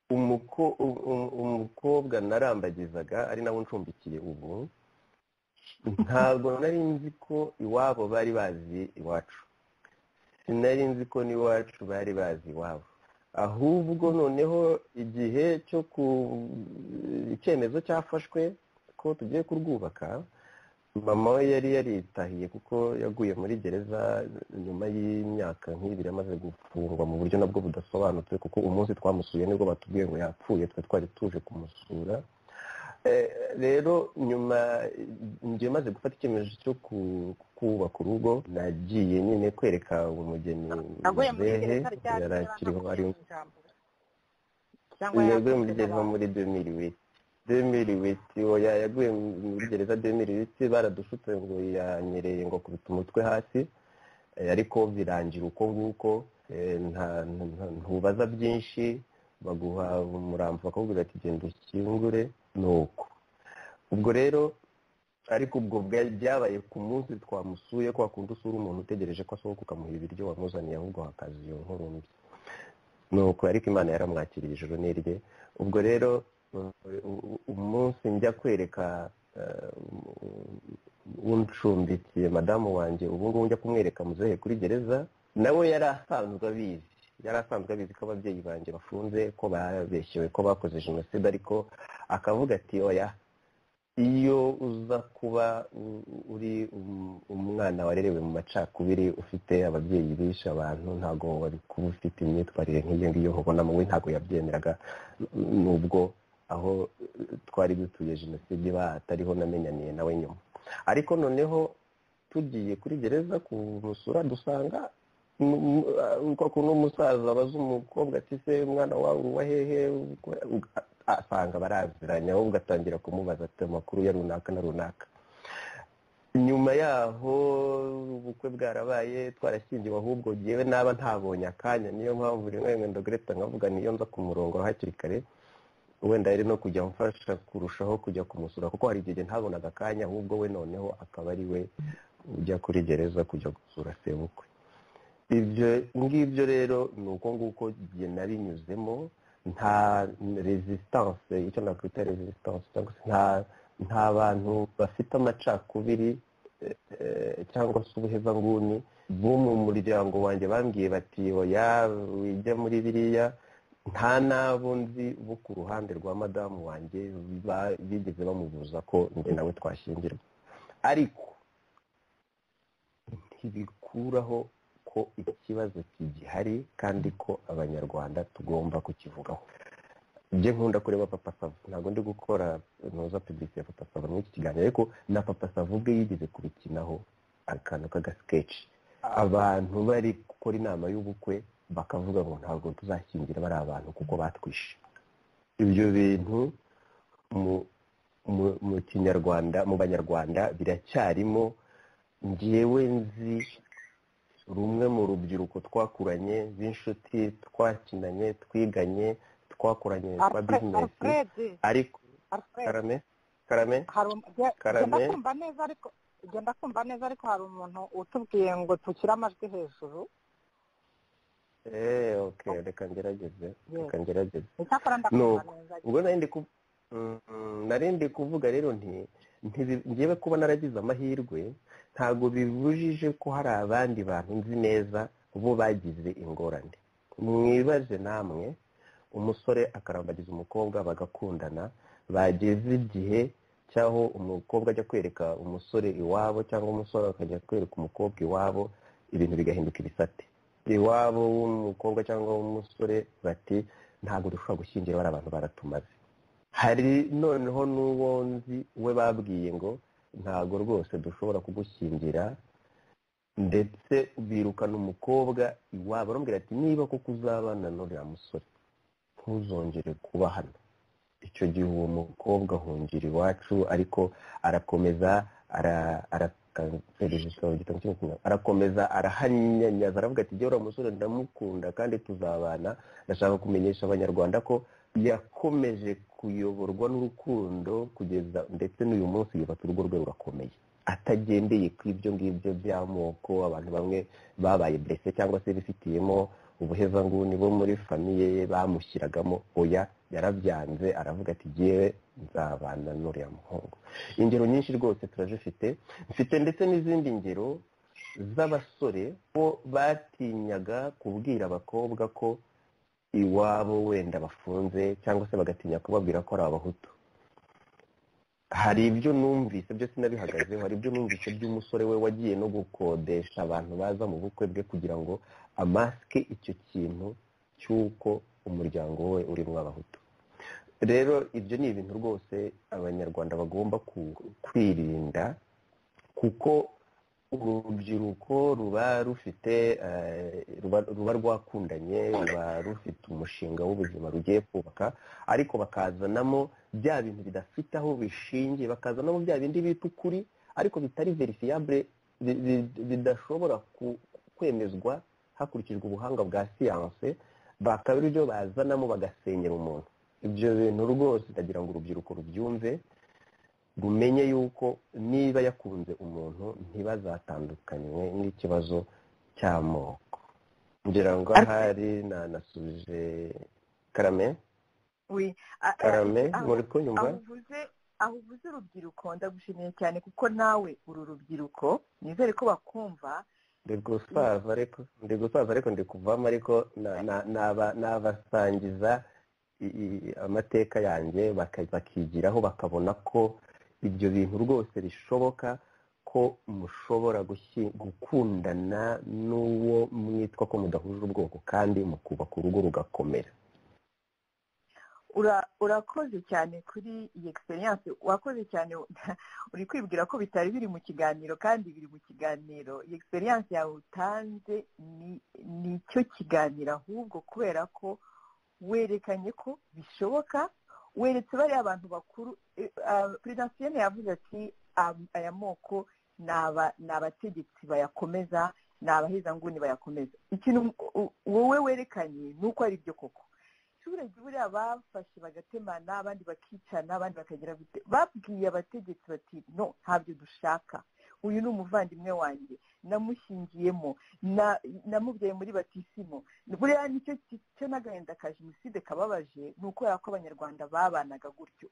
S5: umukobwa narambagizaga ari nawe uncumbikiye ubu ntabwo nari nzi ko iwabo bari bazi iwacu sinari nzi ko n'iwacu bari bazi iwabo ahubwo noneho igihe cyo ku icyemezo cyafashwe ko tugiye kurwubaka mama we yari yaritahiye kuko yaguye muri gereza nyuma y'imyaka nk'ibiri amaze gufungwa mu buryo nabwo budasobanutse kuko umunsi twamusuye nibwo batubwiye ngo yapfuye twe twari tuje kumusura rero nyuma njye maze gufata icyemezo cyo kubaka urugo nagiye nyine kwereka umugeni
S7: naguye muri
S5: muzehe
S7: gereza rya
S5: yari akiriho ari
S7: ijambo cyangwa
S5: yaguye muri
S7: yakoze
S5: gereza
S7: n'abantu.
S5: muri demiri witi demiri witi oya yaguye muri gereza demiri witi baradushutse ngo yanyereye ngo akubita umutwe hasi Eh, ariko birangira uko nguko Eh, nta- nta- ntubaza byinshi baguha umurambo bakakubwira ati genda ukingure ni uko ubwo rero ariko ubwo bwa- byabaye ku munsi twamusuye kwa kundi usura umuntu utegereje ko asohoka ukamuha ibiryo wamuzaniye ahubwo hakaza iyo nkuru mbi ni uko ariko imana yaramwakiriye ijoro n'irye ubwo rero u- u- umunsi njya kwereka eh, uncumbikiye madamu wanjye ubu ngubu njya kumwereka muzehe kuri gereza nawe yari asanzwe abizi yari asanzwe abizi ko ababyeyi banjye bafunze ko babeshyewe ko bakoze jenoside ariko akavuga ati oya iyo uza kuba u- uri um- umwana warerewe mu macakubiri ufite ababyeyi bishe abantu ntabwo wari kuba ufite imyitwarire nk'iyo ngiyo nkubonamo we ntabwo yabyemeraga n- nubwo aho eh, twari dutuye jenoside batariho namenyaniye nawe nyuma ariko noneho tugiye kuri gereza kumusura dusanga m- m- ah, kwa kuntu umusaza abaza umukobwa ati se umwana wawe uba hehe Uga- asanga baraziranye ahubwo atangira kumubaza ati amakuru ya runaka na runaka nyuma yaho ubukwe bwarabaye twarashyingiwe ahubwo ngewe naba ntabonye akanya niyo mpamvu rimwe rimwe ndagureta nkavuga niyo nza ku murongo hakiri kare wenda yari no kujya amfasha kurushaho kujya kumusura kuko hari igihe ntabonaga akanya ahubwo we noneho akaba ari we ujya kuri gereza kujya gusura sebukwe ibyo ngibyo rero ni uko nguko igihe nabinyuzemo nta resistance icyo nakwita resistance cyangwa se nta nta bantu bafite amacakubiri eh, eh, cyangwa se ubuhezanguni bo mu muryango wanjye bambwiye bati oya wijya muri biriya nta n'abo nzi bo ku ruhande rwa madamu wanjye ba- bigeze bamubuza ko njye nawe twashyingirwa ariko ntibikuraho ko ikibazo kigihari kandi ko abanyarwanda tugomba kukivugaho njye nkunda kureba papa savo ntabwo ndi gukora ntuza pibisi ya papa savo muri iki kiganiro ariko na papa savo ubwe yigeze kubikinaho akantu k'agasikeci abantu bari gukora inama y'ubukwe bakavuga ngo ntabwo tuzashyingira bari abantu kuko batwishe ibyo bintu mu- mu- mu kinyarwanda mu banyarwanda biracyarimo ngewe nzi rumwe mu rubyiruko twakuranye b'inshuti twakinanye twiganye twakoranye twa
S7: Alfred-
S5: bizinesi
S7: Alfred,
S5: ariko
S7: Alfred,
S5: karame karame
S7: hari um- ge-
S5: Karame.
S7: genda kumva neza ariko genda kumva neza ariko hari umuntu utubwiye ngo tukire amajwi hejuru
S5: eee oke reka ngerageze reka ngerageze
S7: icyakora ndakumva
S5: Nuko.
S7: neza
S5: ubwo nari ndi ku- Mm, mm, nari ndi kuvuga rero nti ntibi- ngewe kuba naragize amahirwe ntabwo bibujije ko hari abandi bantu nzi neza bo bagize ingorane mwibaze namwe umusore akarambagiza umukobwa bagakundana bageze igihe cy'aho umukobwa ajya kwereka umusore iwabo cyangwa umusore akajya kwereka umukobwa iwabo ibintu bigahinduka ibisate iwabo w'umukobwa cyangwa w'umusore bati ntabwo dushobora gushyingira bari abantu baratumaze hari noneho n'uwo nzi we babwiye ngo ntabwo rwose dushobora kugushyingira ndetse birukana umukobwa iwabo baramubwira ati niba koko uzabana n'uriya musore ntuzongere kuba hano icyo gihe uwo mukobwa ahungira iwacu ariko arakomeza ara- ara- ara- registrar mu gitabo cy'ubukungu. arakomeza arahanyanyaza aravuga ati jyewe uriya musore ndamukunda kandi tuzabana ndashaka kumenyesha abanyarwanda ko yakomeje kuyoborwa n'urukundo kugeza ndetse n'uyu munsi yubatse urugo rwe rurakomeye atagendeye ku ibyo ngibyo by'amoko abantu bamwe babaye burese cyangwa se bifitiyemo ubuhezanguni bo muri famiye ye bamushyiragamo oya yarabyanze aravuga ati jyewe nzabana n'uriya muhungu ingero nyinshi rwose turazifite mfite ndetse n'izindi ngero z'abasore bo batinyaga kubwira abakobwa ko iwabo wenda bafunze cyangwa se bagatinya kubabwira ko ari abahutu hari ibyo numvise byose sinabihagazeho hari ibyo numvise by'umusore we wagiye no gukodesha abantu baza mu bukwe bwe kugira ngo amasike icyo kintu cy'uko umuryango we urimo abahutu rero ibyo ni ibintu rwose abanyarwanda bagomba kwirinda kuko urubyiruko ruba rufite ruba rwakundanye ruba rufite umushinga w'ubuzima rugiye kubaka ariko bakazanamo bya bintu bidafite aho bishingiye bakazanamo bya bindi bita ukuri ariko bitari verifiyabure bidashobora kwemezwa hakurikijwe ubuhanga bwa siyanse bakaba ibyo bazanamo bagasenyera umuntu ibyo bintu rwose ndagira ngo urubyiruko rubyumve rumenye yuko niba yakunze umuntu ntibazatandukanywe n'ikibazo cy'amoko ngira ngo ahari nanasubije karame karame muri kunyumva
S3: aho uvuze urubyiruko ndagushimiye cyane kuko nawe uru rubyiruko nizere ko bakumva
S5: ndi gusaza ariko ndi gusaza ariko ndi kuvamo ariko nabasangiza amateka yanjye bakigiraho bakabona ko ibyo bintu rwose bishoboka ko mushobora gukundana n'uwo mwitwa ko mudahuje ubwoko kandi mukubaka urugo rugakomera
S3: urakoze cyane kuri iyi egisperiyanse wakoze cyane uri kwibwira ko bitari biri mu kiganiro kandi biri mu kiganiro iyi egisperiyanse yawe utanze ni cyo kiganiro ahubwo kubera ko werekanye ko bishoboka weretse bariya bantu bakuru perezidansiyene yavuze ati aya moko ni abategetsi bayakomeza ni abahezanguni bayakomeza ikintu wowe werekanye ni uko ari byo koko abaturage buriya bafashe bagatemana abandi bakicana abandi bakagira gute babwiye abategetsi bati no ntabyo dushaka uyu ni umuvandimwe wanjye namushyingiyemo namubyaye muri batisimo buriya nicyo cyo n'agahinda ka jenoside kababaje ni ukubera ko abanyarwanda babanaga gutyo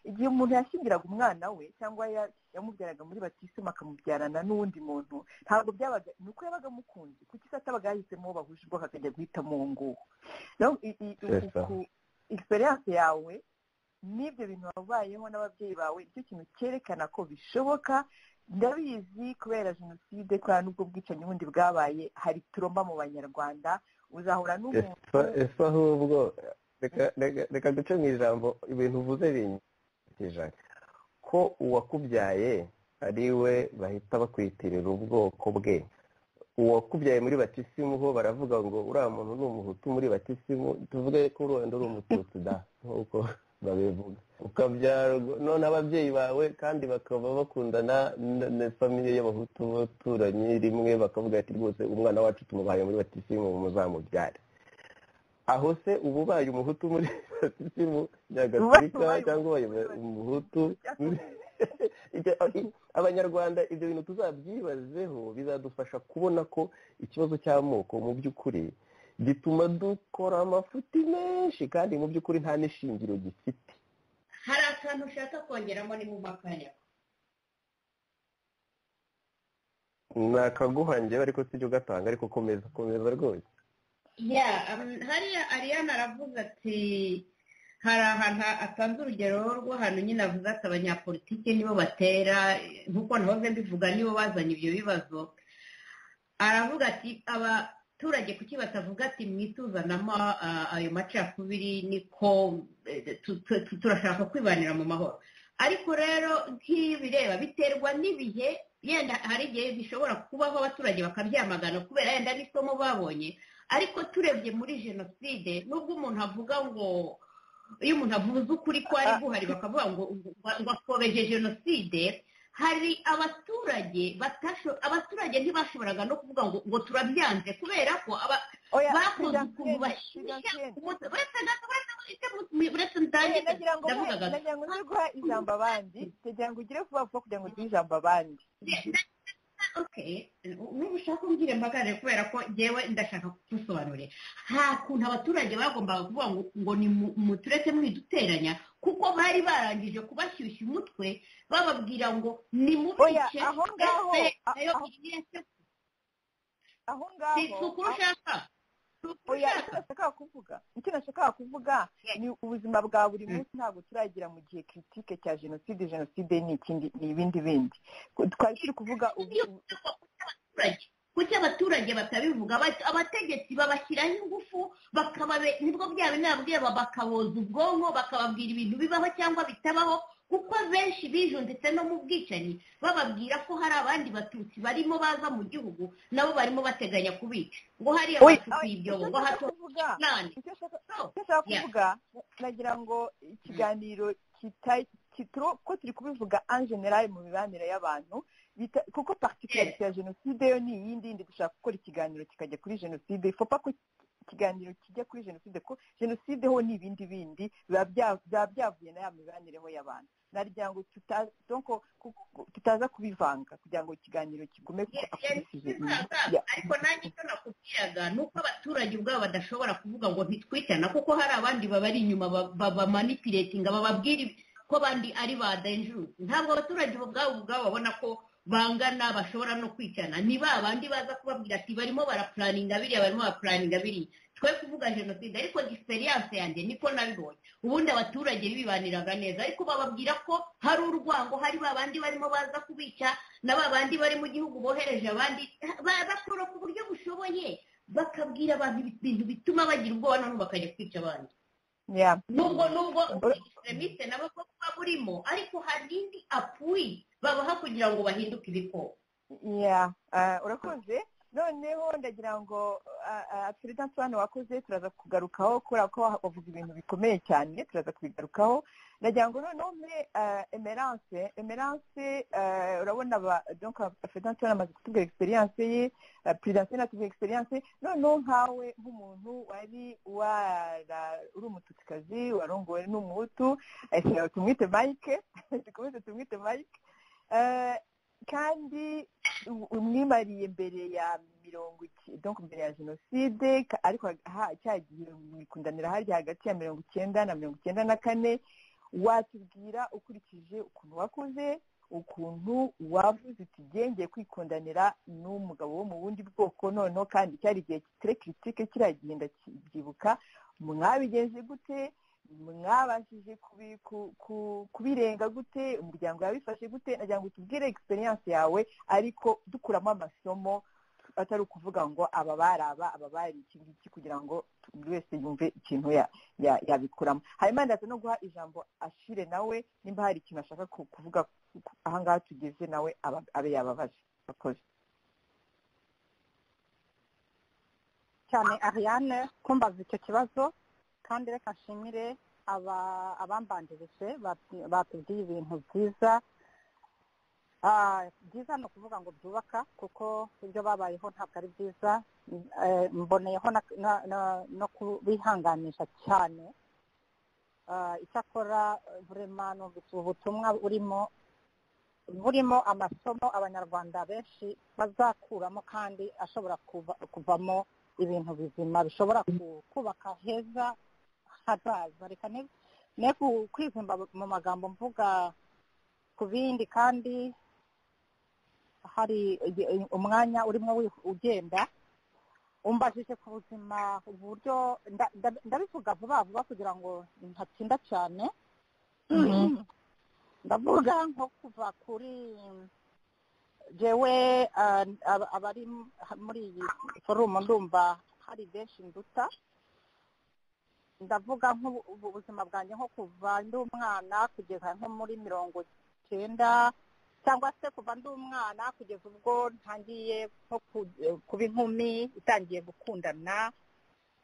S3: igihe umuntu yashyingiraga umwana we cyangwa yamubyaraga muri batisimo akamubyarana n'undi muntu ntabwo byabaga ni uko yabaga amukunze kuko isi atabaga yahisemo bahuje ubwoko akajya guhitamo uwo nguwo egisperiyanse yawe n'ibyo bintu wabayeho n'ababyeyi bawe nicyo kintu cyerekana ko bishoboka ndabizi kubera jenoside kubera n'ubwo bwicanyi bundi bwabaye hari turomba mu banyarwanda uzahura n'umuntu
S5: ese ahubwo reka duce mu ijambo ibintu uvuze binyujije ko uwakubyaye ari we bahita bakwitirira ubwoko bwe uwakubyaye muri batisimu ho baravuga ngo uriya muntu ni umuhutu muri batisimu tuvuge ko urenda uri umututsi da nk'uko babivuga ukabyara none ababyeyi bawe kandi bakaba bakundana na famiye y'abahutu baturanyi rimwe bakavuga ati rwose umwana wacu tumubaye muri batisimu muzamubyare aho se uba ubaye umuhutu muri batisimu nyagatolika cyangwa ubaye umuhutu abanyarwanda ibyo bintu tuzabyibazeho bizadufasha kubona ko ikibazo cy'amoko mu by'ukuri gituma dukora amafuti menshi kandi mu by'ukuri nta n'ishingiro gifite
S8: hari akantu ushaka kongeramo ni mu makanya
S5: ni akaguhangira ariko sibyo ugatanga ariko komeza komeza rwose
S8: ya hariya ariyana aravuze ati hari ahantu atanze urugero rw'ahantu nyine avuze ati abanyapolitiki nibo batera nk'uko nahoze mbivuga nibo bazanye ibyo bibazo aravuga ati aba abaturage kuki batavuga ati mwituzanamo ayo macakubiri niko turashaka kwibanira mu mahoro ariko rero nk'ibireba biterwa n'ibihe yenda hari igihe bishobora kubaho abaturage bakabyamagana kubera yenda n'isomo babonye ariko turebye muri jenoside nubwo umuntu avuga ngo iyo umuntu avuze ukuri ko ari guhari bakavuga ngo wakobeje jenoside hari abaturage abaturage ntibashoboraga no kuvuga ngo ngo turabyanze kubera ko bakoze ukuntu
S3: nagira ngo ujye guha ijambo abandi kugira ngo ugire vuba vuba kugira ngo uduhe ijambo abandi
S8: n'ubu ushaka umbwire mbagarire kubera ko ngewe ndashaka kugusobanurira nta kuntu abaturage bagombaga kuvuga ngo ni muturetse mwiduteranya kuko bari barangije kubashyushya umutwe bababwira ngo ni mubice
S3: aho ngaho aho ngaho
S8: si ukuri ushaka
S3: oya icyo nashakaga kuvuga icyo nashakaga kuvuga ni ubuzima bwa buri munsi ntabwo turagira mu gihe kiritike cya jenoside jenoside ni ikindi ni ibindi bindi twari turi kuvuga
S8: kuki abaturage batabivuga Aba- abategetsi babashyiraho ingufu bakababe nibwo byaba inama bakaboza ubwonko bakababwira ibintu bibaho cyangwa bitabaho kuko benshi bijunditse no mu bwicanyi bababwira ko hari abandi batutsi barimo baza mu gihugu nabo barimo bateganya kubica ngo hariya
S3: Oya,
S8: bacukuye ibyobo ngo
S3: icyo
S8: hato
S3: nshaka kuvuga
S8: nane
S3: icyo nshaka
S8: No,
S3: icyo nshaka
S8: yeah.
S3: kuvuga nagira ngo ikiganiro kita- kitro ko turi kubivuga en general mu mibanire y'abantu bita- kuko particularité ya jenoside yo ni iyindi yindi gushaka gukora ikiganiro kikajya kuri jenoside ifopa ko ikiganiro kijya kuri jenoside ko jenoside ho ni ibindi bindi biba bya- biba byavuye na ya mibanereho y'abantu nagira ngo tuta- donc ko- ko- tutaza kubivanga kugira ngo ikiganiro kigume kuko
S8: Yeah, yeah,
S3: akurikije ibi-
S8: bizaza,
S3: yeah.
S8: ariko nanjye icyo nakubwiraga ni uko abaturage ubwabo badashobora kuvuga ngo ntitwitana kuko hari abandi babari inyuma babamanipulatinga bababwira ko abandi ari ba dangerous ntabwo abaturage ubwabo ubwabo babona ko bangana bashobora no kwicana ni ba bandi baza kubabwira ati barimo barapuraninga biriya barimo barapuraninga biriya twe kuvuga jenoside ariko egisperiyanse yanjye niko nabibonye ubundi abaturage bibaniraga neza ariko bababwira ko hari urwango hari ba bandi barimo baza kubica na ba bandi bari mu gihugu bohereje abandi ba- bakora ku buryo bushoboye bakabwira abantu ibintu bituma bagira ubwoba noneho bakajya kwica abandi
S3: Yeah.
S8: nubwo nubwo
S3: Ur-
S8: extremiste nabo ko kuba burimo ariko hari indi apuwi babaha kugira ngo bahinduke ibikoko
S3: Yeah, uh, urakoze noneho ndagira ngo perezida hano wakoze turaza kugarukaho kubera ko wavuga ibintu bikomeye cyane turaza kubigarukaho ndagira ngo noneho mbe uh, emerance emerance uh, urabona ba donc perezida hano amaze kutubwira experience ye perezida hano atubwira experience noneho nkawe nk'umuntu wari wara uri umututsikazi warongowe n'umuhutu eh, tumwite mike dukomeze tumwite mike Eh, kandi u- umwimariye mbere ya mirongo icyenda donc mbere ya jenoside ka- ariko ha- cya gihe mwikundanira harya hagati ya mirongo icyenda na mirongo icyenda na kane watubwira ukurikije ukuntu wakuze ukuntu wavuze uti gengeye kwikundanira n'umugabo wo mu bundi bwoko noneho kandi cyari igihe kitire kiritike kiriya gihe ndakibyibuka mwabigenze gute mwabashije kubi- ku- ku- kubirenga gute umuryango yabifashe gute nagira ngo utubwire egisperiyanse yawe ariko dukuramo amasomo atari ukuvuga ngo aba baraba aba bari iki ngiki kugira ngo buri wese yumve ikintu ya- ya- yabikuramo hanyuma ndaza no guha ijambo ashire nawe nimba hari ikintu ashaka ku- kuvuga ku- ku- ahangaha tugeze nawe aba- abe yababaje akoze
S7: cyane ariane kumbaza icyo kibazo kandi reka nshimire aba- abambanjirije batu- batubwiye ibintu byiza Ah, byiza ni ukuvuga ngo byubaka kuko ibyo babayeho ntabwo ari byiza Eh, mboneyeho na- na- na- no kubihanganisha cyane Ah, icyakora eh, burema numvise ubu butumwa burimo burimo amasomo abanyarwanda benshi bazakuramo kandi ashobora kuva- kuvamo ibintu bizima bishobora ku- kubaka heza hazaza reka ne ne ku- kwivumba mu magambo mvuga ku bindi kandi hari igi- umwanya urimo wi- ugenda umbajije ku buzima uburyo nda- nda- ndabivuga vuba vuba kugira ngo ntatinda cyane ndavuga nko kuva kuri jewe ah, ab- abari muri iyi forumu ndumva hari benshi nduta ndavuga nk'ubuzima bwanjye nko kuva ndi umwana kugeza nko muri mirongo icyenda cyangwa se kuva ndi umwana kugeza ubwo ntangiye nko ku- kuba inkumi itangiye gukundana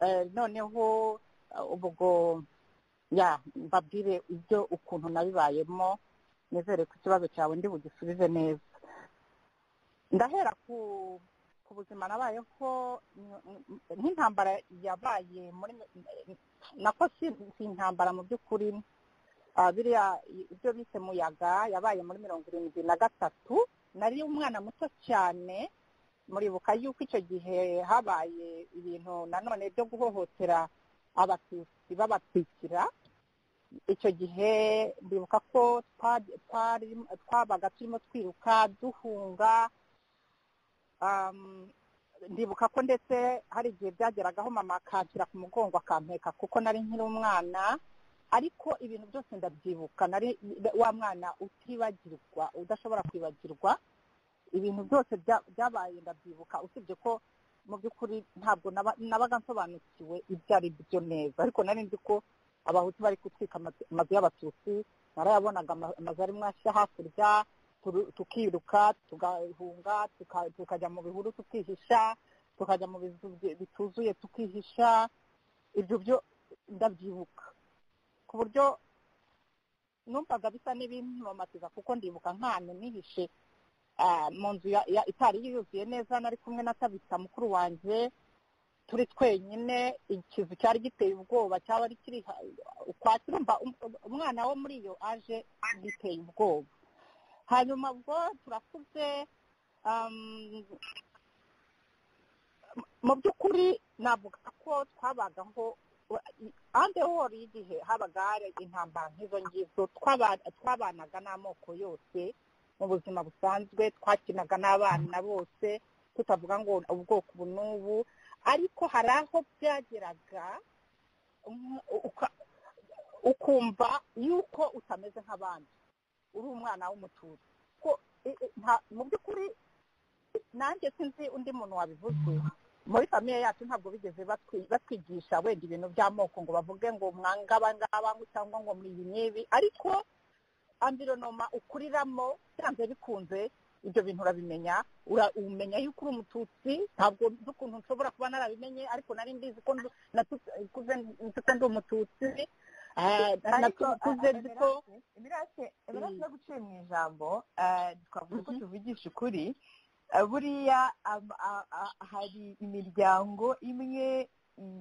S7: Eh, noneho eh, ubwo ya mbabwire ibyo ukuntu nabibayemo nizere ko ikibazo cyawe ndi bugisubize neza ndahera ku ku buzima nabayeho n- n- nk'intambara yabaye muri nako si si intambara mu by'ukuri ah, biriya i- ibyo bise muyaga yabaye muri mirongo irindwi na gatatu nari umwana muto cyane muribuka yuko icyo gihe habaye ibintu nanone byo guhohotera abatutsi babatwikira icyo gihe ndibuka ko twa- twari- twabaga turimo twiruka duhunga um, ndibuka ko ndetse hari igihe byageragaho mama akanshyira ku mugongo akampeka kuko nari nkiri umwana ariko ibintu byose ndabyibuka nari wa mwana utibagirwa udashobora kwibagirwa
S3: ibintu byose bya- byabaye ndabyibuka usibye ko mu by'ukuri ntabwo naba- nabaga nsobanukiwe ibyo ari byo neza ariko nari nzi ko abahutu bari gutwika amazu amazu y'abatutsi narayabonaga ama- amazu ari mwashya hakurya turu- tukiruka tugahunga tuka- tukajya mu bihuru tukihisha tukajya mu bizu bye- bituzuye tukihisha ibyo byo ndabyibuka ku buryo numvaga bisa n'ibimpamatiza kuko ndibuka nk'ahantu nihishe ah, mu nzu ya- ya- itari yuzuye neza nari kumwe na tabita mukuru wanjye turi twenyine ikizu cyari giteye ubwoba cyaba ari kiri ha- ukwakira urumva um- umwana wo muri iyo aje giteye ubwoba hanyuma ubwo turakuze um, mu by'ukuri navuga ko twabagaho ahandi hori y'igihe habaga hari intambara nk'izo ngizo twaba- twabanaga n'amoko yose mu buzima busanzwe twakinaga n'abana bose tutavuga ngo ubwoko ubu n'ubu ariko hari aho byageraga um, uka- ukumva yuko utameze nk'abandi uri umwana w'umututsi ko i- i- nta- mu by'ukuri nanjye sinzi undi muntu wabivuze muri famiye yacu ntabwo bigeze batwi- batwigisha wenda ibintu by'amoko ngo bavuge ngo mwanga abangaba ngo cyangwa ngo muri iyi n'ibi ariko ambironoma ukuriramo byanze bikunze ibyo bintu urabimenya ura- umenya yuko uri umututsi ntabwo nzi ukuntu nshobora kuba narabimenye ariko nari mbizi ko ndu- natukuze nzi ko ndi umututsi eh, natukuze nzi ko
S1: imirase imirase
S3: Mm.
S1: yo guciye mu ijambo eh, twavuga ko
S3: Mhm.
S1: tuvugisha ukuri Eh, buriya am- a- a- hari imiryango imwe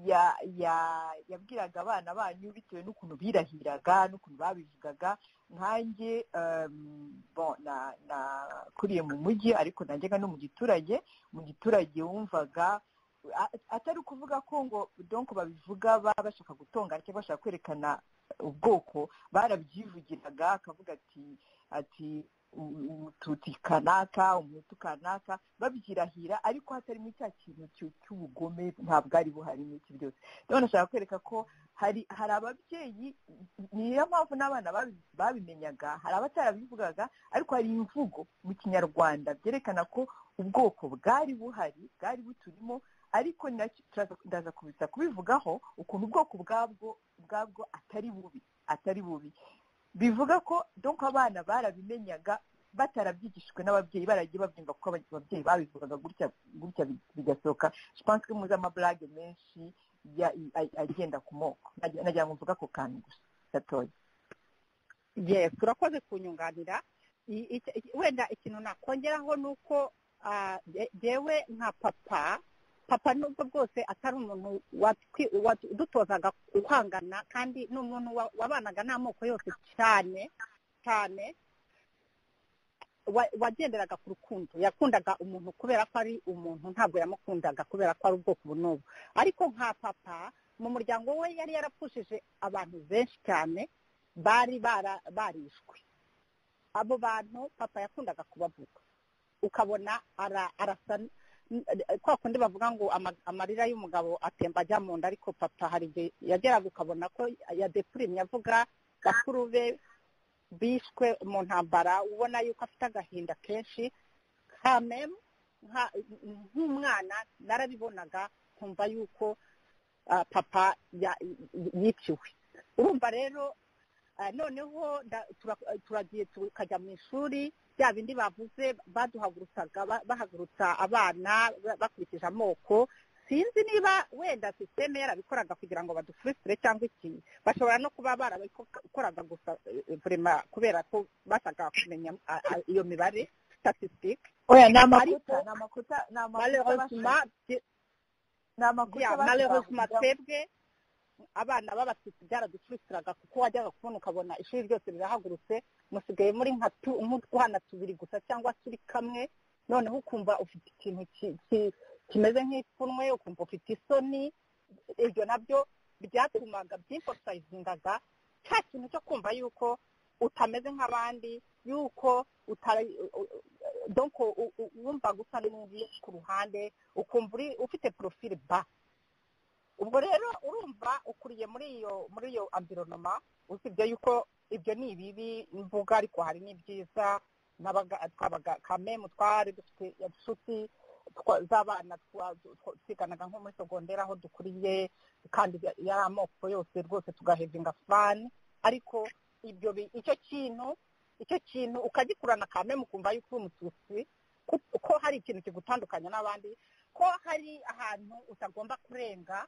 S1: ya- ya- yabwiraga abana banyu bitewe n'ukuntu birahiraga n'ukuntu babivugaga nkanjye em, bon, na- nakuriye mu mujyi ariko najyaga no mu giturage mu giturage wumvaga a- atari ukuvuga ko ngo donko babivuga baba bashaka gutonga cyangwa bashaka kwerekana ubwoko barabyivugiraga akavuga ati ati "U- umututsi kanaka umutu kanaka babyirahira ariko hatarimo cya kintu cy'u- cy'ubugome ntabwo ari buhari muri iki byose rero nashaka kwereka ko hari hari ababyeyi niyo mpamvu n'abana babi- babimenyaga hari abatarabivugaga ariko hari imvugo mu kinyarwanda byerekana ko ubwoko bwari buhari bwari buturimo ariko nacyo turaza- ndaza kubisa kubivugaho ukuntu ubwoko bwabwo ubwabwo atari bubi atari bubi bivuga ko donko abana barabimenyaga batarabyigishijwe n'ababyeyi baragiye babyumva kuko aba- ababyeyi babivugaga gutya gutya bi- bigasohoka je pense que muzi amaburage menshi ya- a- agenda ku moko Nagira- nagira ngo mvuga ako kantu gusa gatoya
S3: yes urakoze kunyunganira I- iki- iki- wenda ikintu nakongeraho ni uko ah, je- jewe nka papa papa nubwo bwose atari umuntu watwi- wadutozaga kwangana kandi ni umuntu wa- wabanaga n'amoko yose cyane cyane wa- wagenderaga ku rukundo yakundaga umuntu kubera ko ari umuntu ntabwo yamukundaga kubera ko ari ubwoko ubu n'ubu ariko nka papa mu muryango we yari yarapfushije abantu benshi cyane bari bara- barishwe abo bantu papa yakundaga kubavuga ukabona ara- arasa n- kwa kundi bavuga ngo ama- amarira y'umugabo atemba ajya mu nda ariko papa hari igihe yageraga ukabona ko yadepurimye avuga bakuru be bishwe mu ntambara ubona yuko afite agahinda kenshi kamemu nka- nk'umwana narabibonaga nkumva yuko ah, papa ya- yiciwe urumva rero ah, noneho nda- tura- turagiye tukajya mu ishuri bya bindi bavuze baduhagurutsaga ba- bahagurutsa abana ba- bakurikije amoko sinzi niba wenda sisiteme yarabikoraga kugira ngo badufurusire cyangwa iki bashobora no kuba barabikoraga gusa eh, vrema kubera ko bashakaga kumenya ah, ah, iyo mibare statisitike
S1: oya ni
S3: amakuta,
S1: amakuta ni amakuta ni amakuta
S3: malheureusement bye-
S1: ni amakuta
S3: Yeah,
S1: bashakaga
S3: malheureusement
S1: kuvuga-
S3: twebwe abana b'abatutsi byaradufurusiraga kuko wajyaga kubona ukabona ishuri ryose rirahagurutse musigaye muri nka tu- nk'utwana tubiri gusa cyangwa turi kamwe noneho ukumva ufite ikintu ki- ki- kimeze nk'ipfunwe ukumva ufite isoni ibyo nabyo byatumaga byinfosayizingaga cya kintu cyo kumva yuko utameze nk'abandi yuko utari donc u- u- wumvaga usa n'undi ku ruhande ukumva uri ufite porofile ba ubwo rero urumva ukuriye muri iyo muri iyo ambironoma usibye yuko ibyo ni ibibi mvuga ariko hari n'ibyiza kamemu twari dufite inshuti z'abana twiganaga nko muri sogondera aho dukuriye kandi yari amoko yose rwose tugahevinga fani ariko ibyo icyo kintu icyo kintu ukagikurana kamemu kumva yuko uri umututsi ko hari ikintu kigutandukanya n'abandi ko hari ahantu utagomba kurenga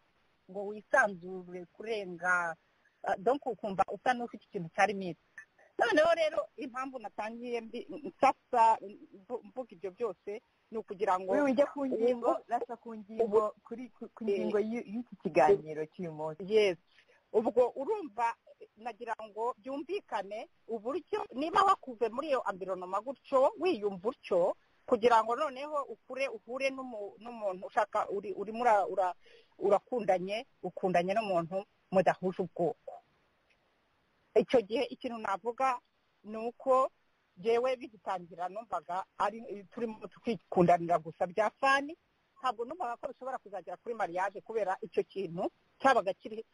S3: ngo wisanzure kurenga donko ukumva usa n'ufite ikintu cya rimiti noneho rero impamvu natangiye nsasa mvuga ibyo byose ni ukugira ngo
S1: ujye ku ngingo nasa ku ngingo ku ngingo y'iki kiganiro cy'uyu munsi
S3: yesi ubwo urumva nagira ngo byumvikane uburyo niba wakuve muri iyo ambironoma gutyo wiyumva utyo kugira ngo noneho ukure uhure n'umuntu ushaka urimo urakundanye ukundanye n'umuntu mudahuje ubwoko icyo gihe ikintu navuga ni uko yewe bigitangira numvaga ari turimo twikundanira gusa bya fani ntabwo numvaga ko bishobora kuzagera kuri mariage kubera icyo kintu cyabaga kiri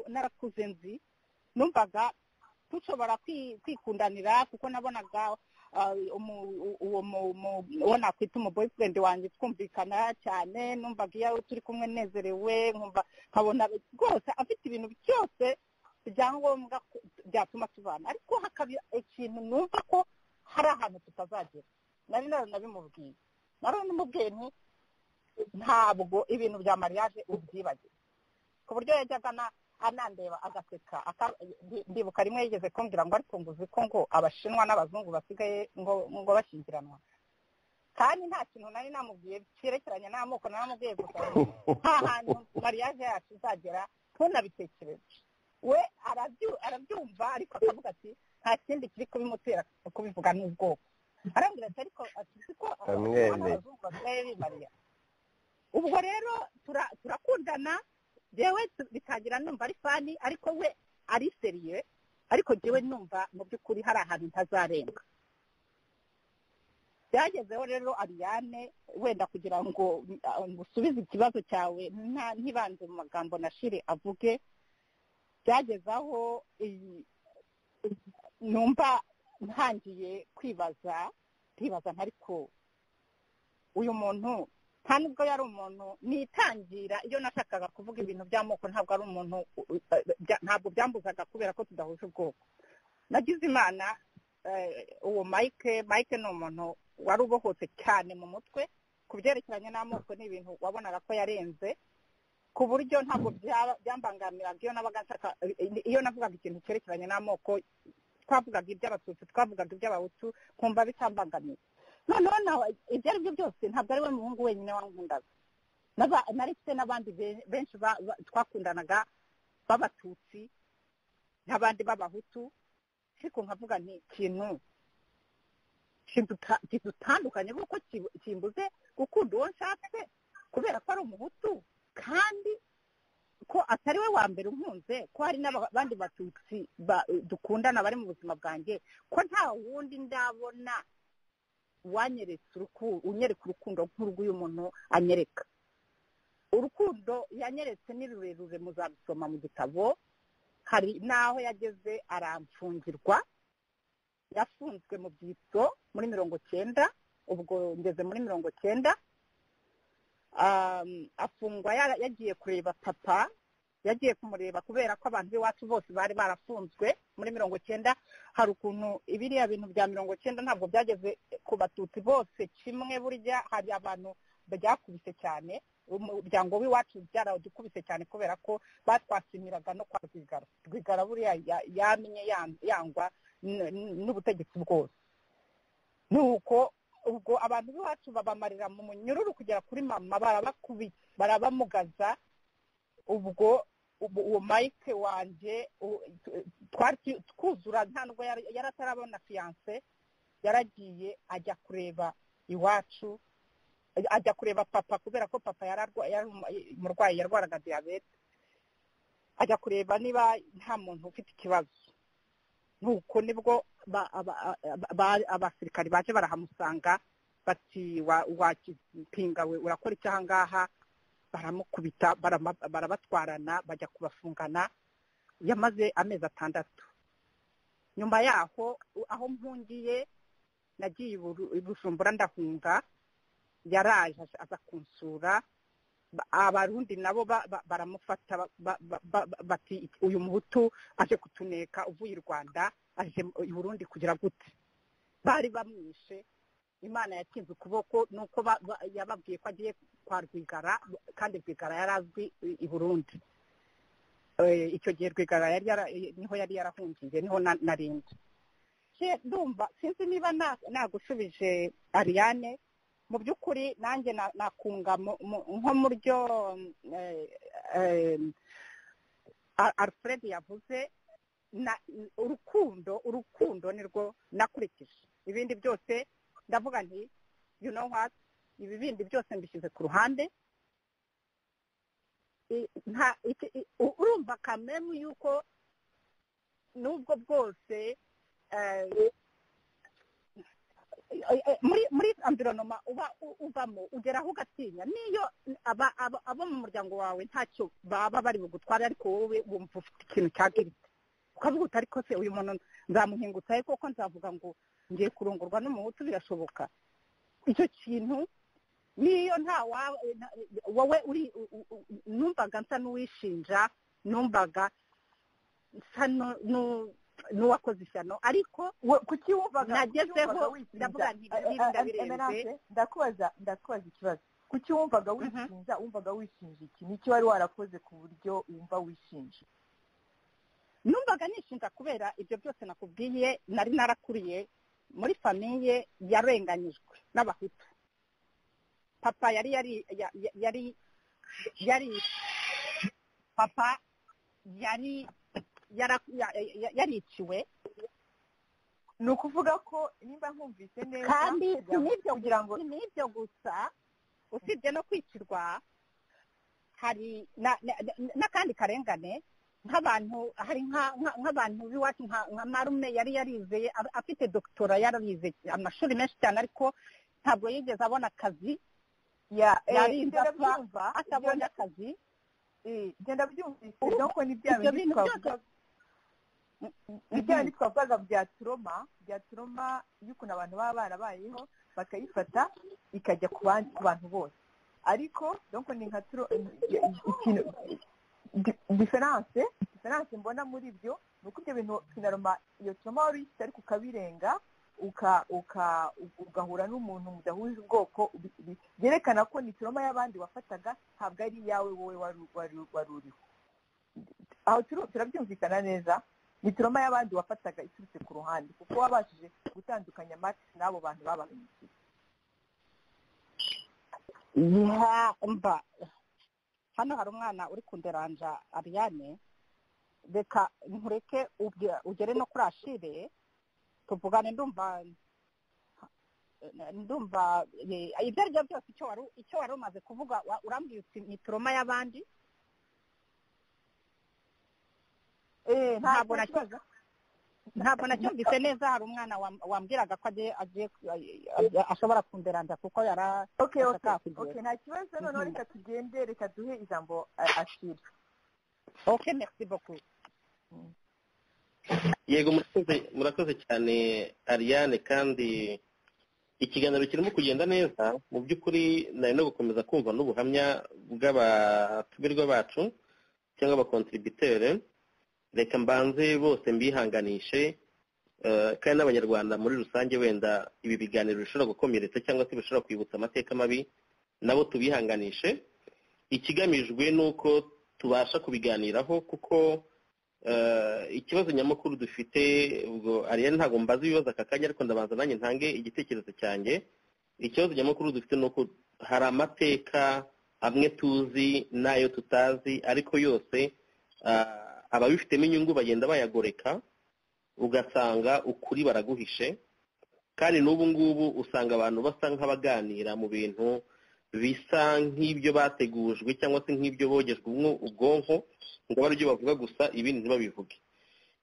S3: narakuze nzi numvaga dushobora kwikundanira kuko nabonaga uwo nakwita umu boyfriend wanjye twumvikana cyane numvaga iyo turi kumwe nezerewe nkabona rwose afite ibintu byose ibyangombwa byatuma tubana ariko hakaba ikintu numva ko hari ahantu tutazagera nari naranabimubwiye naranamubwiye nti ntabwo ibintu bya mariage ubyibagiwe ku buryo yajyaga anandeba agaseka ndibuka rimwe yigeze kumbwira ngo ariko ngo uzi ko ngo abashinwa n'abazungu basigaye ngo bashyingiranwa kandi nta kintu nari namubwiye cyerekeranye n'amoko naramubwiye gusa nta hantu mariage yacu izagera ntunabitekereze we arabyumva ariko akavuga ati nta kindi kiri kubimutera kubivuga n'ubwoko arambwira ati ariko ati ko abazungu basigaye bimariya ubwo rero turakundana yewe bitangira numva ari fani ariko we ari seriye ariko yewe numva mu by'ukuri hari ahantu ntazarenga byagezeho rero ariyane wenda kugira ngo usubize ikibazo cyawe ntibanze mu magambo nashire avuge byageze aho numva ntangiye kwibaza ntibaza ntariko uyu muntu nta nubwo yari umuntu nitangira iyo nashakaga kuvuga ibintu by'amoko ntabwo ari umuntu ntabwo byambuzaga kubera ko tudahuje ubwoko nagize imana uwo mike mike ni umuntu wari ubohotse cyane mu mutwe ku byerekeranye n'amoko ni ibintu wabonaga ko yarenze ku buryo ntabwo byambangamiraga iyo nabaga nshaka iyo navugaga ikintu cyerekeranye n'amoko twavugaga iby'abatutsi twavugaga iby'abahutu nkumva bitambangamiye noneho nawe ibyo ari byo byose ntabwo ari we muhungu wenyine wankundaga nari mfite n'abandi benshi twakundanaga b'abatutsi n'abandi b'abahutu ariko nkavuga ni ikintu kidutandukanye kuko kimbuze gukunda uwo nshatse kubera ko ari umuhutu kandi ko atari we wa mbere unkunze ko hari n'abandi batutsi dukundana bari mu buzima bwanjye ko nta wundi ndabona unyereka urukundo nk'urw'uyu muntu anyereka urukundo yanyeretse ni rurerure muzabisoma mu gitabo hari n'aho yageze aramfungirwa yafunzwe mu byitso muri mirongo cyenda ubwo ngeze muri mirongo cyenda afungwa yagiye kureba papa yagiye kumureba kubera ko abantu b'iwacu bose bari barafunzwe muri mirongo cyenda hari ukuntu ibiriya bintu bya mirongo cyenda ntabwo byageze ku batutsi bose kimwe burya hari abantu byakubise cyane umuryango w'iwacu byaradukubise cyane kubera ko batwasimiraga no kwa rwigara rwigara buriya yamenye yangwa n'ubutegetsi bwose ni uko ubwo abantu b'iwacu babamarira mu munyururu kugera kuri mama barabakubita barabamugaza ubwo uwo mike wanjye twuzura nta nubwo yari atarabona fiyanse yaragiye ajya kureba iwacu ajya kureba papa kubera ko papa yari umurwayi yarwaraga diyabete ajya kureba niba nta muntu ufite ikibazo nuko nibwo abasirikari baje barahamusanga bati wakipinga we urakora icyo ahangaha baramukubita barabatwarana bajya kubafungana yamaze amezi atandatu nyuma yaho aho mpungiye nagiye i Buru- i bujumbura ndahunga yaraje aza- aza kunsura Ba- abarundi nabo ba- ba- baramufata ba- ba- ba- ba- ba- bati uyu muhutu aje kutuneka uvuye i rwanda aje mu- i burundi kugira gute bari bamwishe imana yakinze ukuboko nuko ba- ba- yababwiye ko agiye kwa rwigara kandi rwigara yari azwi i- i burundi Eh, icyo gihe rwigara yari yara- niho yari yarahungiye niho na- narindi Je, ndumva sinzi niba na- nagushubije ariane mu by'ukuri nanjye na- nakunga mu- mu- nko mu ryo eh, eh, Al- alfred yavuze na- urukundo urukundo nirwo nakurikije ibindi byose ndavuga nti you know what ibi bindi byose mbishyize ku ruhande I- nta- iki- i- u- urumva kamemu yuko nubwo bwose eh, Eh, eh, muri muri environoma uba u- uvamo ugeraho ugatinya niyo aba aba- abo mu muryango wawe ntacyo baba bari bugutware ariko wowe wumva ufite ikintu cyagiritse ukavuga uti ariko se uyu muntu nzamuhingutsa ariko kuko nzavuga ngo ngiye kurongorwa n'umuhutu birashoboka icyo kintu niyo nta wa- na- wowe uri u- u- u- numvaga nsa n'uwishinja numvaga nsa nu- nu- n'uwakoze ishyano ariko
S1: kuki wumvaga
S3: Nagezeho,
S1: kuki wumvaga wishinja?
S3: ndavuga nti
S1: Eh, eh, eh,
S3: birinda birenze.
S1: Emerance, ndakubaza ndakubaza ikibazo kuki wumvaga wishinja wumvaga wishinja iki niki wari warakoze ku buryo wumva wishinja
S3: numvaga nishinja kubera ibyo byose nakubwiye nari narakuriye muri famiye yarenganyijwe n'abahutu papa yari yari ya- ya- yari yari papa yari yara- ya- ya- yariciwe
S1: ni ukuvuga ko nimba nkumvise neza
S3: kandi si
S1: kugira ngo-
S3: n'ibyo
S1: kugira ngo
S3: si n'ibyo gusa usibye no kwicirwa hari na- na- na- n'akandi karengane nk'abantu hari nka- nka- nk'abantu b'iwacu nka nka marume yari yarizeye ab- afite dogitora yararize amashuri menshi cyane ariko ntabwo yigeze abona akazi
S1: ya
S3: yari
S1: eh,
S3: indapfa,
S1: ndabyumva,
S3: atabonye akazi
S1: Eh, genda byumvise
S3: Urumva?
S1: doko ni bya
S3: ibyo
S1: bindi
S3: bintu byose
S1: twavuga ni bya bindi twavugaga bya turoma bya turoma y'ukuntu abantu baba barabayeho bakayifata ikajya ku ban- ku bantu bose ariko doko ni nka turo ikintu di- diferanse diferanse mbona muri byo ni uko ibyo bintu sinaroma iyo turoma wari uyifite ariko ukabirenga uka uka ugahura n'umuntu mudahuje ubwoko ubi- ubi- byerekana ko ni turoma y'abandi wafataga ntabwo ari iyawe wowe wari wari wari uriho aho turu- turabyumvikana neza ni turoma y'abandi wafataga iturutse ku ruhande kuko wabashije gutandukanya amata n'abo bantu babahemukiye
S3: Ya, mba hano hari umwana uri kunderanja Ariane reka nkureke ubwe- ugere no kuri ashire tuvugane ndumva ndumva eh, ibyo ari byo byose icyo wari icyo wari umaze kuvuga wa- urambwira uti ni turoma y'abandi ntabwo nakibaza ntabwo nacyumvise neza hari umwana wam- wambwiraga ko agiye agiye eh, ashobora kunderanja kuko yara
S1: okay okay
S3: ashaka kugenda.
S1: okay nta kibazo noneho
S3: Mhm.
S1: reka tugende reka duhe ijambo eh, ashira
S3: ok merci beaucoup
S5: yego murakoze- murakoze cyane ariane kandi ikiganiro kirimo kugenda neza mu by'ukuri nari no gukomeza kumva n'ubuhamya bw'abatumirwa bacu cyangwa abakontributere reka mbanze bose mbihanganishe eh, kandi n'abanyarwanda muri rusange wenda ibi biganiro bishobora gukomeretsa cyangwa se bishobora kwibutsa amateka mabi nabo tubihanganishe ikigamijwe ni uko tubasha kubiganiraho kuko eh, ikibazo nyamukuru dufite ubwo ariane ntabwo mbaza ibibazo aka kanya ariko ndabanza nanjye ntange igitekerezo cyanjye ikibazo nyamukuru dufite ni uko hari amateka amwe tuzi n'ayo tutazi ariko yose ah, ababifitemo inyungu bagenda bayagoreka ugasanga ukuri baraguhishe kandi n'ubu ngubu usanga abantu basa nk'abaganira mu bintu bisa nk'ibyo bategujwe cyangwa se nk'ibyo bogejwe ubwo- ubwonko ngo abe aribyo bavuga gusa ibindi ntibabivuge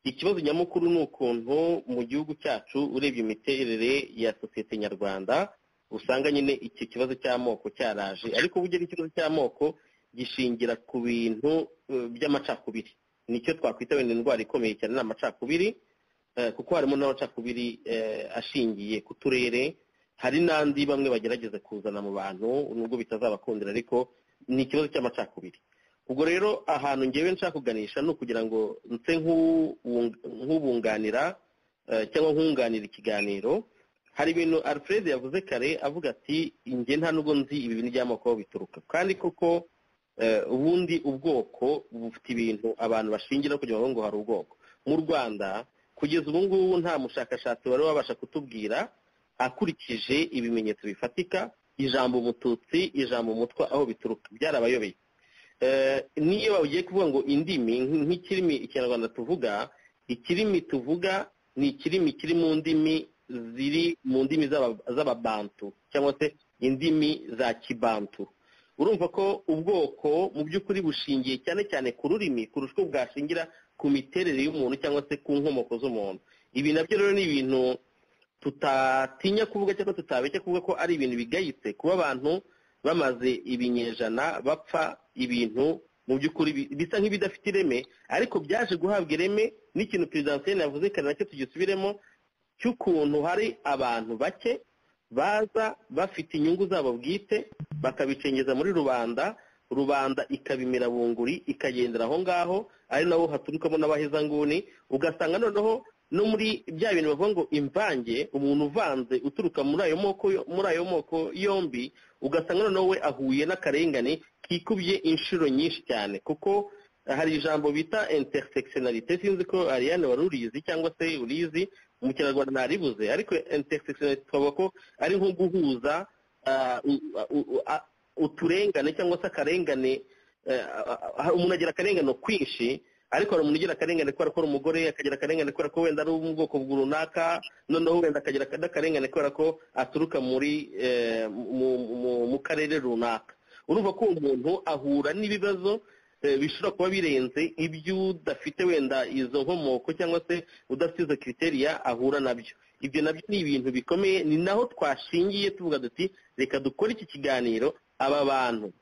S5: ikibazo nyamukuru ni ukuntu mu gihugu cyacu urebye imiterere ya sosiyete nyarwanda usanga nyine iki kibazo cy'amoko cyaraje ariko burya n'ikibazo cy'amoko gishingira ku bintu eh, by'amacakubiri nicyo twakwita wenda indwara ikomeye cyane ni amacakubiri kuko harimo n'amacakubiri ashingiye ku turere hari n'andi bamwe bagerageza kuzana mu bantu nubwo bitazabakundira ariko ni ikibazo cy'amacakubiri ubwo rero ahantu ngewe nshaka kuganisha ni ukugira ngo nse nk'ubunganira cyangwa nkunganira ikiganiro hari ibintu alfred yavuze kare avuga ati inge nta nubwo nzi ibi bintu by'amoko bituruka kandi koko ubundi ubwoko bufite ibintu abantu bashingira kugira ngo hari ubwoko mu rwanda kugeza ubu ngubu nta mushakashatsi wari wabasha kutubwira akurikije ibimenyetso bifatika ijambo umututsi ijambo umutwa aho bituruka byarabayobeye niyo bagiye kuvuga ngo indimi nk'ikirimi ikinyarwanda tuvuga ikirimi tuvuga ni ikirimi kiri mu ndimi ziri mu ndimi z'ababantu cyangwa se indimi za kibantu urumva ko ubwoko mu by'ukuri bushingiye cyane cyane ku rurimi kurusha uko bwashingira ku miterere y'umuntu cyangwa se ku nkomoko z'umuntu ibi nabyo rero ni ibintu tutatinya kuvuga cyangwa tutabeshya kuvuga ko ari ibintu bigayitse kuba abantu bamaze ibinyejana bapfa ibintu mu by'ukuri bisa nk'ibidafite ireme ariko byaje guhabwa ireme n'ikintu perezida Hussein yavuze kare nacyo tugisubiremo cy'ukuntu hari abantu bake baza bafite inyungu zabo bwite bakabicengeza muri rubanda rubanda ikabimira bunguri ikagendera aho ngaho ari nabo haturukamo n'abahezanguni ugasanga noneho no muri bya bintu bavuga ngo imvange umuntu uvanze uturuka muri ayo moko muri ayo moko yombi ugasanga noneho we ahuye n'akarengane kikubye inshuro nyinshi cyane kuko hari ijambo bita intersectionalite sinzi ko ariane wari urizi cyangwa se urizi mu kinyarwanda ntaribuze ariko intersectionalite twavuga ko ari nko guhuza uturengane cyangwa se akarengane umuntu agira akarengane kwinshi ariko hari umuntu ugira akarengane kubera ko ari umugore akagira akarengane kubera ko wenda ari mu bwoko runaka noneho wenda akagira akarengane kubera ko aturuka muri mu karere runaka urumva ko uwo muntu ahura n'ibibazo bishobora kuba birenze ibyo udafite wenda izo nkomoko cyangwa se udafite izo kiteriya ahura nabyo ibyo nabyo ni ibintu bikomeye ni naho twashingiye tuvuga duti reka dukore iki kiganiro aba bantu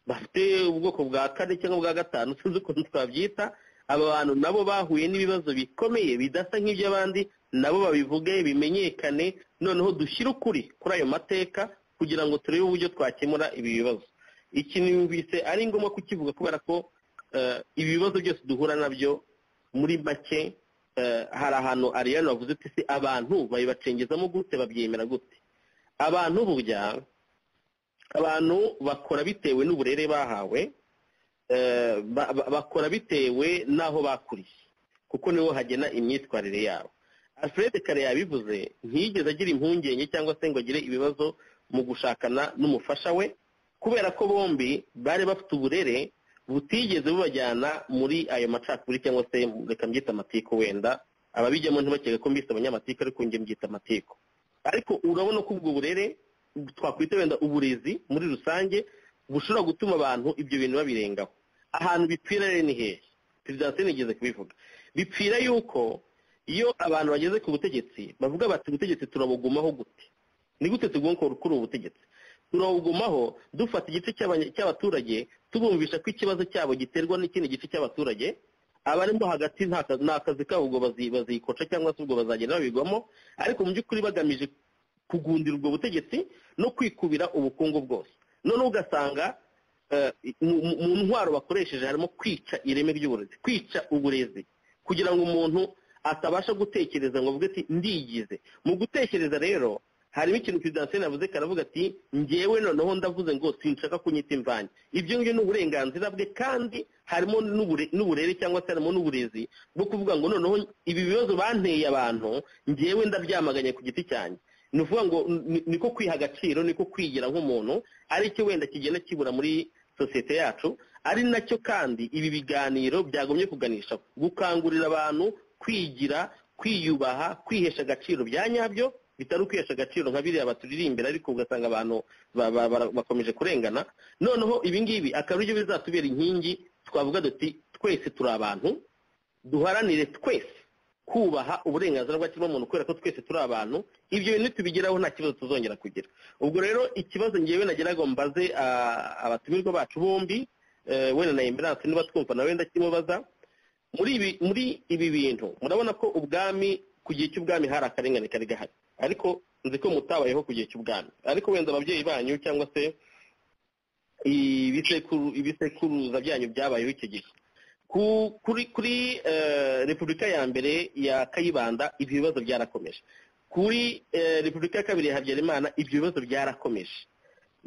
S5: bafite ubwoko bwa kane cyangwa bwa gatanu sinzi ukuntu twabyita aba bantu nabo bahuye n'ibibazo bikomeye bidasa nk'iby'abandi nabo babivuge bimenyekane noneho dushyire ukuri kuri ayo mateka kugira ngo turebe uburyo twakemura ibi bibazo iki numvise ari ngombwa kukivuga kubera ko ibi bibazo byose duhura nabyo muri make hari ahantu ariyani bavuze ati si abantu babibacengezamo gute babyemera gute abantu burya abantu bakora bitewe n'uburere bahawe bakora bitewe n'aho bakuriye kuko niho hagena imyitwarire yabo alfred kare yabivuze ntiyigeze agira impungenge cyangwa se ngo agire ibibazo mu gushakana n'umufasha we kubera ko bombi bari bafite uburere butigeze bubajyana muri ayo macakubiri cyangwa se reka mbyita amatiku wenda ababijyamo ntibakeke ko mbise abanyamatiku ariko njye mbyita amatiku ariko urabona ko ubwo burere twakwita wenda uburezi muri rusange bushobora gutuma abantu ibyo bintu babirengaho ahantu bipfira rero ni hehe perezida hussein igeze kubivuga bipfira yuko iyo abantu bageze ku butegetsi bavuga bati ubutegetsi turabugumaho gute ni gute tugomba kuri ubu butegetsi turabugumaho dufata igice cy'abaturage tubumvisha ko ikibazo cyabo giterwa n'ikindi gice cy'abaturage abarimo hagati nta kazi kabo ubwo bazikoca cyangwa se ubwo bazagenda babigwamo ariko mu by'ukuri bagamije kugundira ubwo butegetsi no kwikubira ubukungu bwose noneho ugasanga mu ntwaro bakoresheje harimo kwica ireme ry'uburezi kwica uburezi kugira ngo umuntu atabasha gutekereza ngo avuge ati ndigize mu gutekereza rero harimo ikintu perezida hussein avuze karavuga ati ngewe noneho ndavuze ngo sinshaka kunyita imvange ibyo ngibyo ni uburenganzira bwe kandi harimo n'uburere cyangwa se harimo n'uburezi bwo kuvuga ngo noneho ibi bibazo banteye abantu ngewe ndabyamaganye ku giti cyanjye ni ukuvuga ngo niko kwiha agaciro niko kwigira nk'umuntu aricyo wenda kigenda kibura muri sosiyete yacu ari nacyo kandi ibi biganiro byagomye kuganisha gukangurira abantu kwigira kwiyubaha kwihesha agaciro bya nyabyo bitari ukwihesha agaciro nka biriya baturirimbira ariko ugasanga abantu bakomeje kurengana noneho ibingibi akaba aribyo bizatubera inkingi twavuga duti twese turi abantu duharanire twese kubaha uburenganzira bwa kiremwamuntu kubera ko twese turi abantu ibyo bintu tubigeraho nta kibazo tuzongera kugira ubwo rero ikibazo ngewe nageraga mbaze abatumirwa bacu bombi wenda na emberanse niba twumva nawe ndakimbaza muri ibi bintu murabona ko ubwami ku gihe cy'ubwami hari akarengane kari gahari ariko nzi ko mutabayeho ku gihe cy'ubwami ariko wenda ababyeyi banyu cyangwa se ibisekuru ibisekuruza byanyu byabayeho icyo gihe kuri kuri repubulika ya mbere ya kayibanda ibyo bibazo byarakomeje kuri repubulika ya kabiri ya habyarimana ibyo bibazo byarakomeje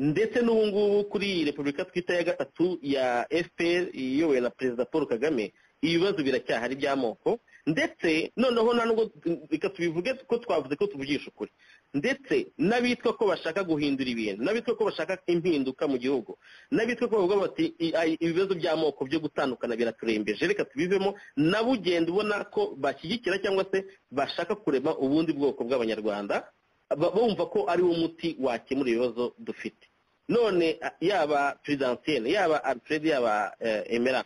S5: ndetse n'ubu ngubu kuri repubulika twita ya gatatu ya fpr iyobowe na perezida paul kagame ibibazo biracyahari by'amoko ndetse noneho nta nubwo reka tubivuge ko twavuze ko tuvugisha ukuri ndetse n'abitwa ko bashaka guhindura ibintu n'abitwa ko bashaka impinduka mu gihugu n'abitwa ko bavuga bati ibibazo by'amoko byo gutandukana biraturembeje reka tubivemo nabo ugenda ubona ko bashyigikira cyangwa se bashaka kurema ubundi bwoko bw'abanyarwanda bumva ko ari wo muti wakemura ibibazo dufite none yaba perezidansiyene yaba alfred yaba emera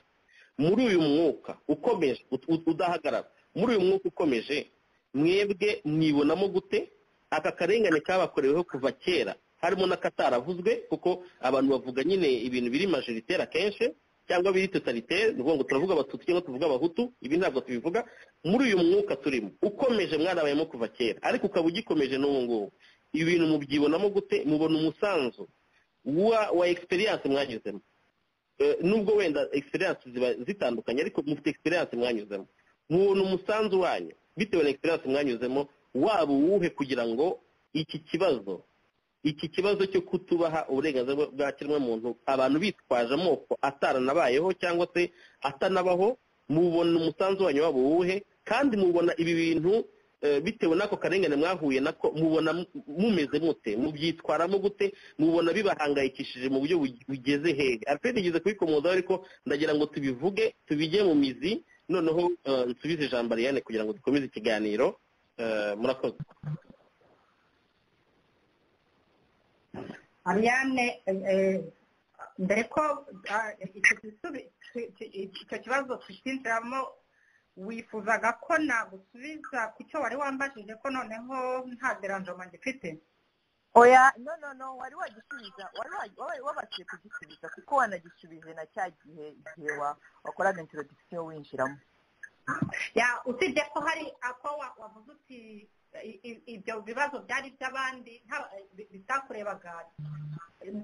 S5: muri uyu mwuka ukomeje udahagarara muri uyu mwuka ukomeje mwebwe mwibonamo gute aka karengane kabakoreweho kuva kera harimo n'akataravuzwe kuko abantu bavuga nyine ibintu biri majoritere akenshi cyangwa biri totalitere ni ukuvuga ngo turavuga abatutsi cyangwa tuvuga abahutu ibi ntabwo tubivuga muri uyu mwuka turimo ukomeje mwarabayemo kuva kera ariko ukaba ugikomeje n'ubu ngubu ibi bintu mubyibonamo gute mubona umusanzu wa egisperiyanse mwanyuzemo nubwo wenda egisperiyanse ziba zitandukanye ariko mufite egisperiyanse mwanyuzemo mubona umusanzu wanyu bitewe na egisperiyanse mwanyuzemo waba uwuhe kugira ngo iki kibazo iki kibazo cyo kutubaha uburenganzira bwa kiremwamuntu abantu bitwaje amoko ataranabayeho cyangwa se atanabaho mubona umusanzu wanyu waba uwuhe kandi mubona ibi bintu bitewe n'ako karengane mwahuye nako mubona mumeze mute mubyitwaramo gute mubona bibahangayikishije mu buryo bugeze hehe alfred igeze kubikomozaho ariko ndagira ngo tubivuge tubijye mu mizi noneho nsubize ijambo ariyane kugira ngo dukomeze ikiganiro murakoze
S3: ariyane mbere ko icyo kibazo tukinjiramo wifuzaga ko nagusubiza ku cyo wari wambajije ko noneho nta deranjoma ngifite
S1: oya no no no wari wagisubiza wari wabashije kugisubiza kuko wanagisubije na cya gihe igihe wakoraga intorodikisiyo winjiramo
S3: usibye ko hari ako wavuze uti ibyo bibazo byari iby'abandi bitakurebaga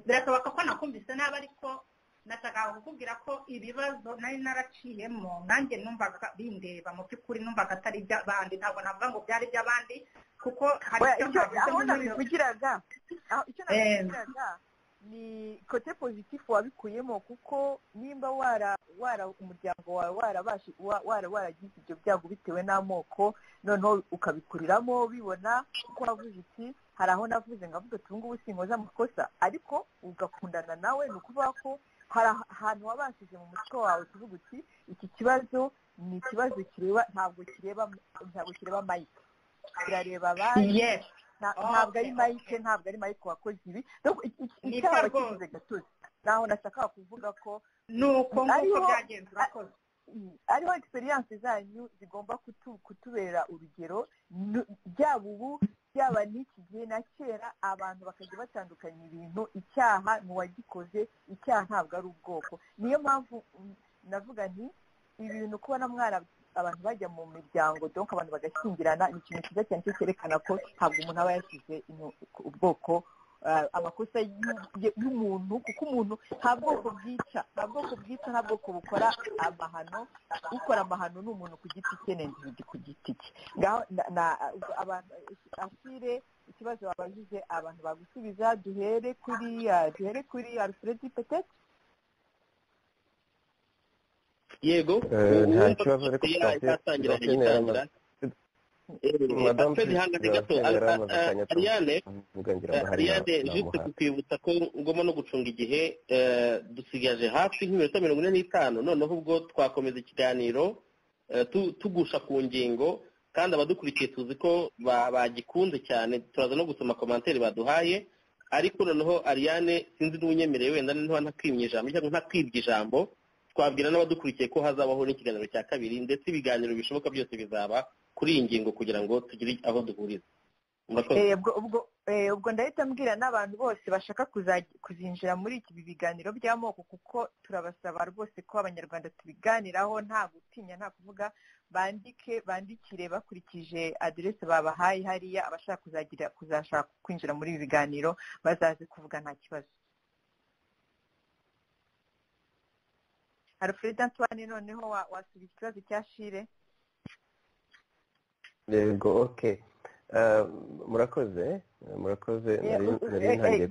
S3: birashoboka ko nakumvise nabi ariko nashakaga kukubwira ko ibibazo nari naraciyemo nanjye numvaga bindeba mu by'ukuri numvaga atari iby'abandi ntabwo navuga ngo byari iby'abandi kuko hari
S1: icyo aho nabivugiraga icyo nabivugiraga ni kote pozitifu wabikuyemo kuko nimba wara umuryango wawe waragize ibyo byago bitewe n'amoko noneho ukabikuriramo bibona kuko wavuze uti hari aho navuze ngo avuga uti ubu ngubu sinkoze amakosa ariko ugakundana nawe ni ukuvuga ko hari ahantu wabashije mu mutwe wawe tuvuga uti iki kibazo ni ikibazo kireba ntabwo kireba ntabwo kireba mike kirareba abandi ntabwo ari mike ntabwo ari mike wakoze ibi icyaba kigize gatozi naho nashakaga kuvuga ko
S3: ni uko nguko byagenze urakoze
S1: ariho egisperiyanse zanyu zigomba kutubera urugero byaba ubu byaba n'iki gihe na kera abantu bakajya batandukanya ibintu icyaha ni uwagikoze icyaha ntabwo ari ubwoko niyo mpamvu navuga nti ibintu kubona mwara abantu bajya mu miryango donka abantu bagashyingirana ni ikintu cyiza cyane cyo cyerekana ko ntabwo umuntu aba yashyize ubwoko amakosa y'umuntu kuko umuntu nta bwoko bwica nta bwoko bwica nta bwoko bukora amahano ukora amahano ni umuntu ku giti cye n'individu ku giti cye asire ikibazo wabagize abantu bagusubiza duhere kuri duhere kuri alfred petete
S5: yego
S9: nta kibazo ariko twatangira
S5: gitangira ariyane juste kukwibutsa ko ngomba no gucunga igihe dusigaje hafi nk'iminota mirongo ine n'itanu noneho ubwo twakomeza ikiganiro tugusha ku ngingo kandi abadukurikiye tuzi ko bagikunze cyane turaza no gusoma komantere baduhaye ariko noneho ariyane sinzi n'uwunyemereye wenda niba ntakwimye ijambo cyangwa ntakwibye ijambo twabwira n'abadukurikiye ko hazabaho n'ikiganiro cya kabiri ndetse ibiganiro bishoboka byose bizaba kuri iyi ngingo kugira ngo tugire aho duhuriza
S1: ubwo
S3: ubwo ndahita mbwira n'abantu bose bashaka kuzinjira muri ibi biganiro by'amoko kuko turabasaba rwose ko abanyarwanda tubiganiraho nta gutinya nta kuvuga bandike bandikire bakurikije aderese babahaye hariya abashaka kuzagira kuzashaka kwinjira muri ibi biganiro bazaze kuvuga nta kibazo alfred antoine noneho wasubiza ikibazo cya shire
S5: yego oke murakoze murakoze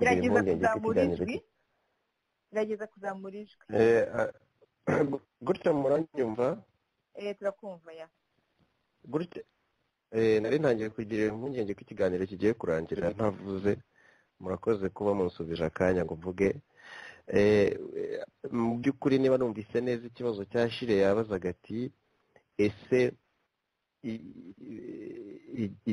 S5: nari ntangiye kugira impungenge z'ikiganiro
S3: gerageza kuzamura ijwi
S5: gutya muranyumva
S3: turakumva ya
S5: gutya nari ntangiye kugira impungenge ko ikiganiro kigiye kurangira ntavuze murakoze kuba munsubije akanya ngo mvuge mu by'ukuri niba numvise neza ikibazo cya shire yabazaga ati ese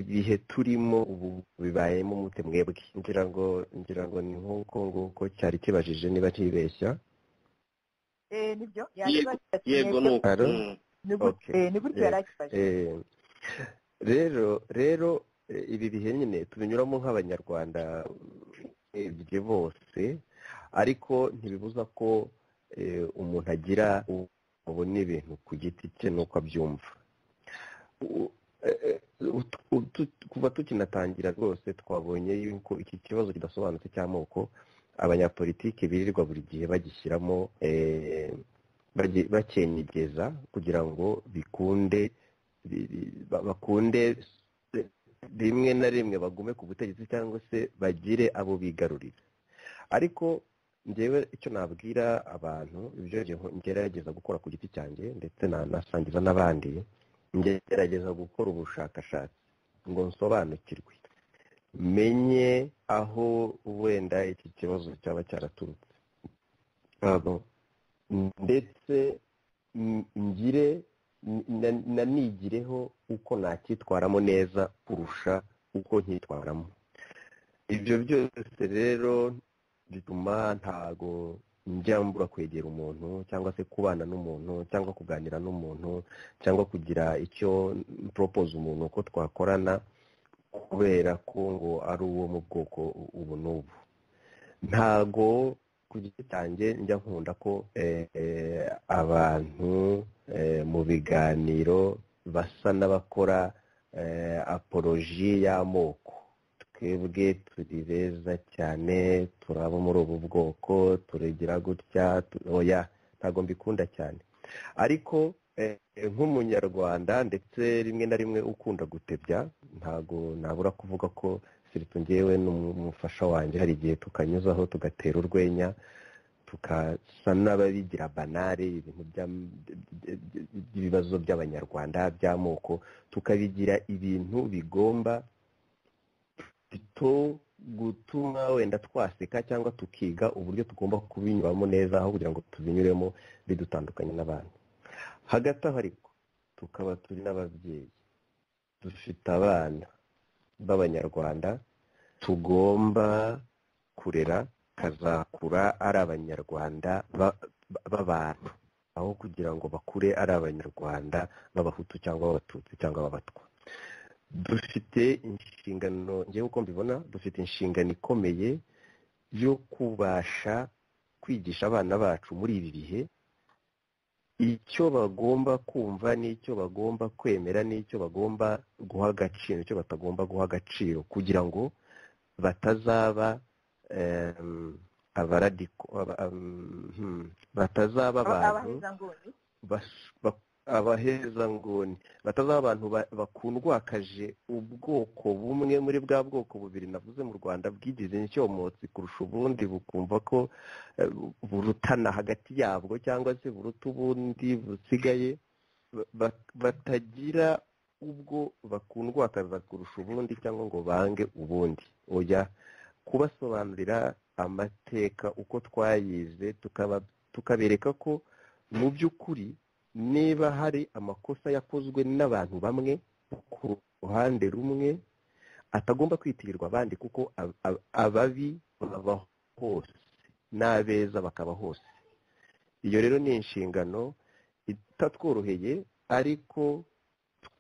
S5: ibihe turimo ubu bibayemo umute mwebwe ngira ngo ngira ngo ni nk'uko nguko cyari kibajije niba ntibeshya
S3: nibyo
S4: yego ni uko
S5: Alo?
S4: Mm.
S5: Okay.
S3: ni gutya yari akibaje
S5: Eh, rero rero eh, ibi bihe nyine tubinyuramo nk'abanyarwanda eh, igihe bose ariko ntibibuza ko eh, umuntu agira ubona ibintu ku giti cye n'uko abyumva U- eh, eh, ut- ut- kuva tukinatangira rwose twabonye yuko iki kibazo kidasobanutse cy'amoko abanyapolitiki birirwa buri gihe bagishyiramo eh, bagi- bakenyegeza kugira ngo bikunde bi- bi- ba- bakunde eh, rimwe na rimwe bagume ku butegetsi cyangwa se bagire abo bigarurira ariko njyewe icyo nabwira abantu ibyo nge- ngerageza gukora ku giti cyanjye ndetse nanasangiza n'abandi ngerageza gukora ubushakashatsi ngo nsobanukirwe menye aho wenda iki kibazo cyaba cyaraturutse Abo. ndetse n- ngire n- na- nanigireho uko nacyitwaramo neza kurusha uko nkitwaramo ibyo byose rero bituma ntago njya mbura kwegera umuntu cyangwa se kubana n'umuntu cyangwa kuganira n'umuntu cyangwa kugira icyo poropoza umuntu ko twakorana kubera ko ngo ari uwo mu bwoko ubu n'ubu ntago ku giti cyanjye njya nkunda ko eh, eh, abantu eh, mu biganiro basa n'abakora eh, apoloji y'amoko twebwe turi beza cyane turaba muri ubu bwoko turigira gutya tu- oya ntago mbikunda cyane ariko eh, nk'umunyarwanda ndetse rimwe na rimwe ukunda gutebya ntago nabura kuvuga ko siritu ngewe n'umufasha wanjye hari igihe tukanyuzaho tugatera urwenya tukasa n'ababigira banare ibintu by'am- by'ibibazo by'abanyarwanda by'amoko tukabigira ibintu bigomba to gutuma wenda twaseka cyangwa tukiga uburyo tugomba kubinyuramo neza aho kugira ngo tubinyuremo bidutandukanye n'abandi hagati aho ariko tukaba turi n'ababyeyi dufite abana b'abanyarwanda tugomba kurera kazakura ari abanyarwanda ba- ba- b'abantu aho kugira ngo bakure ari abanyarwanda b'abahutu cyangwa b'abatutsi cyangwa b'abatwa dufite inshingano ngewe uko mbibona dufite inshingano ikomeye yo kubasha kwigisha abana bacu muri ibi bihe icyo bagomba kumva n'icyo bagomba kwemera n'icyo bagomba guha agaciro icyo batagomba guha agaciro kugira ngo batazaba em, abaradiko aba- am- hmm, batazaba abantu
S3: abahezanguni
S5: bas- ba- abahezanguni batazaba abantu ba- bakundwakaje ubwoko bumwe muri bwa bwoko bubiri navuze mu rwanda bwigize inshyomotsi kurusha ubundi bukumva ko eh, burutana hagati yabwo cyangwa se buruta ubundi busigaye ba- ba- batagira ubwo bakundwakaza kurusha ubundi cyangwa ngo bange ubundi oya kubasobanurira amateka uko twayize tukaba- tukabereka ko mu by'ukuri niba hari amakosa yakozwe n'abantu bamwe ku ruhande rumwe atagomba kwitirirwa abandi kuko ab- ab- ababi baba hose n'abeza bakaba hose iyo rero ni inshingano itatworoheye ariko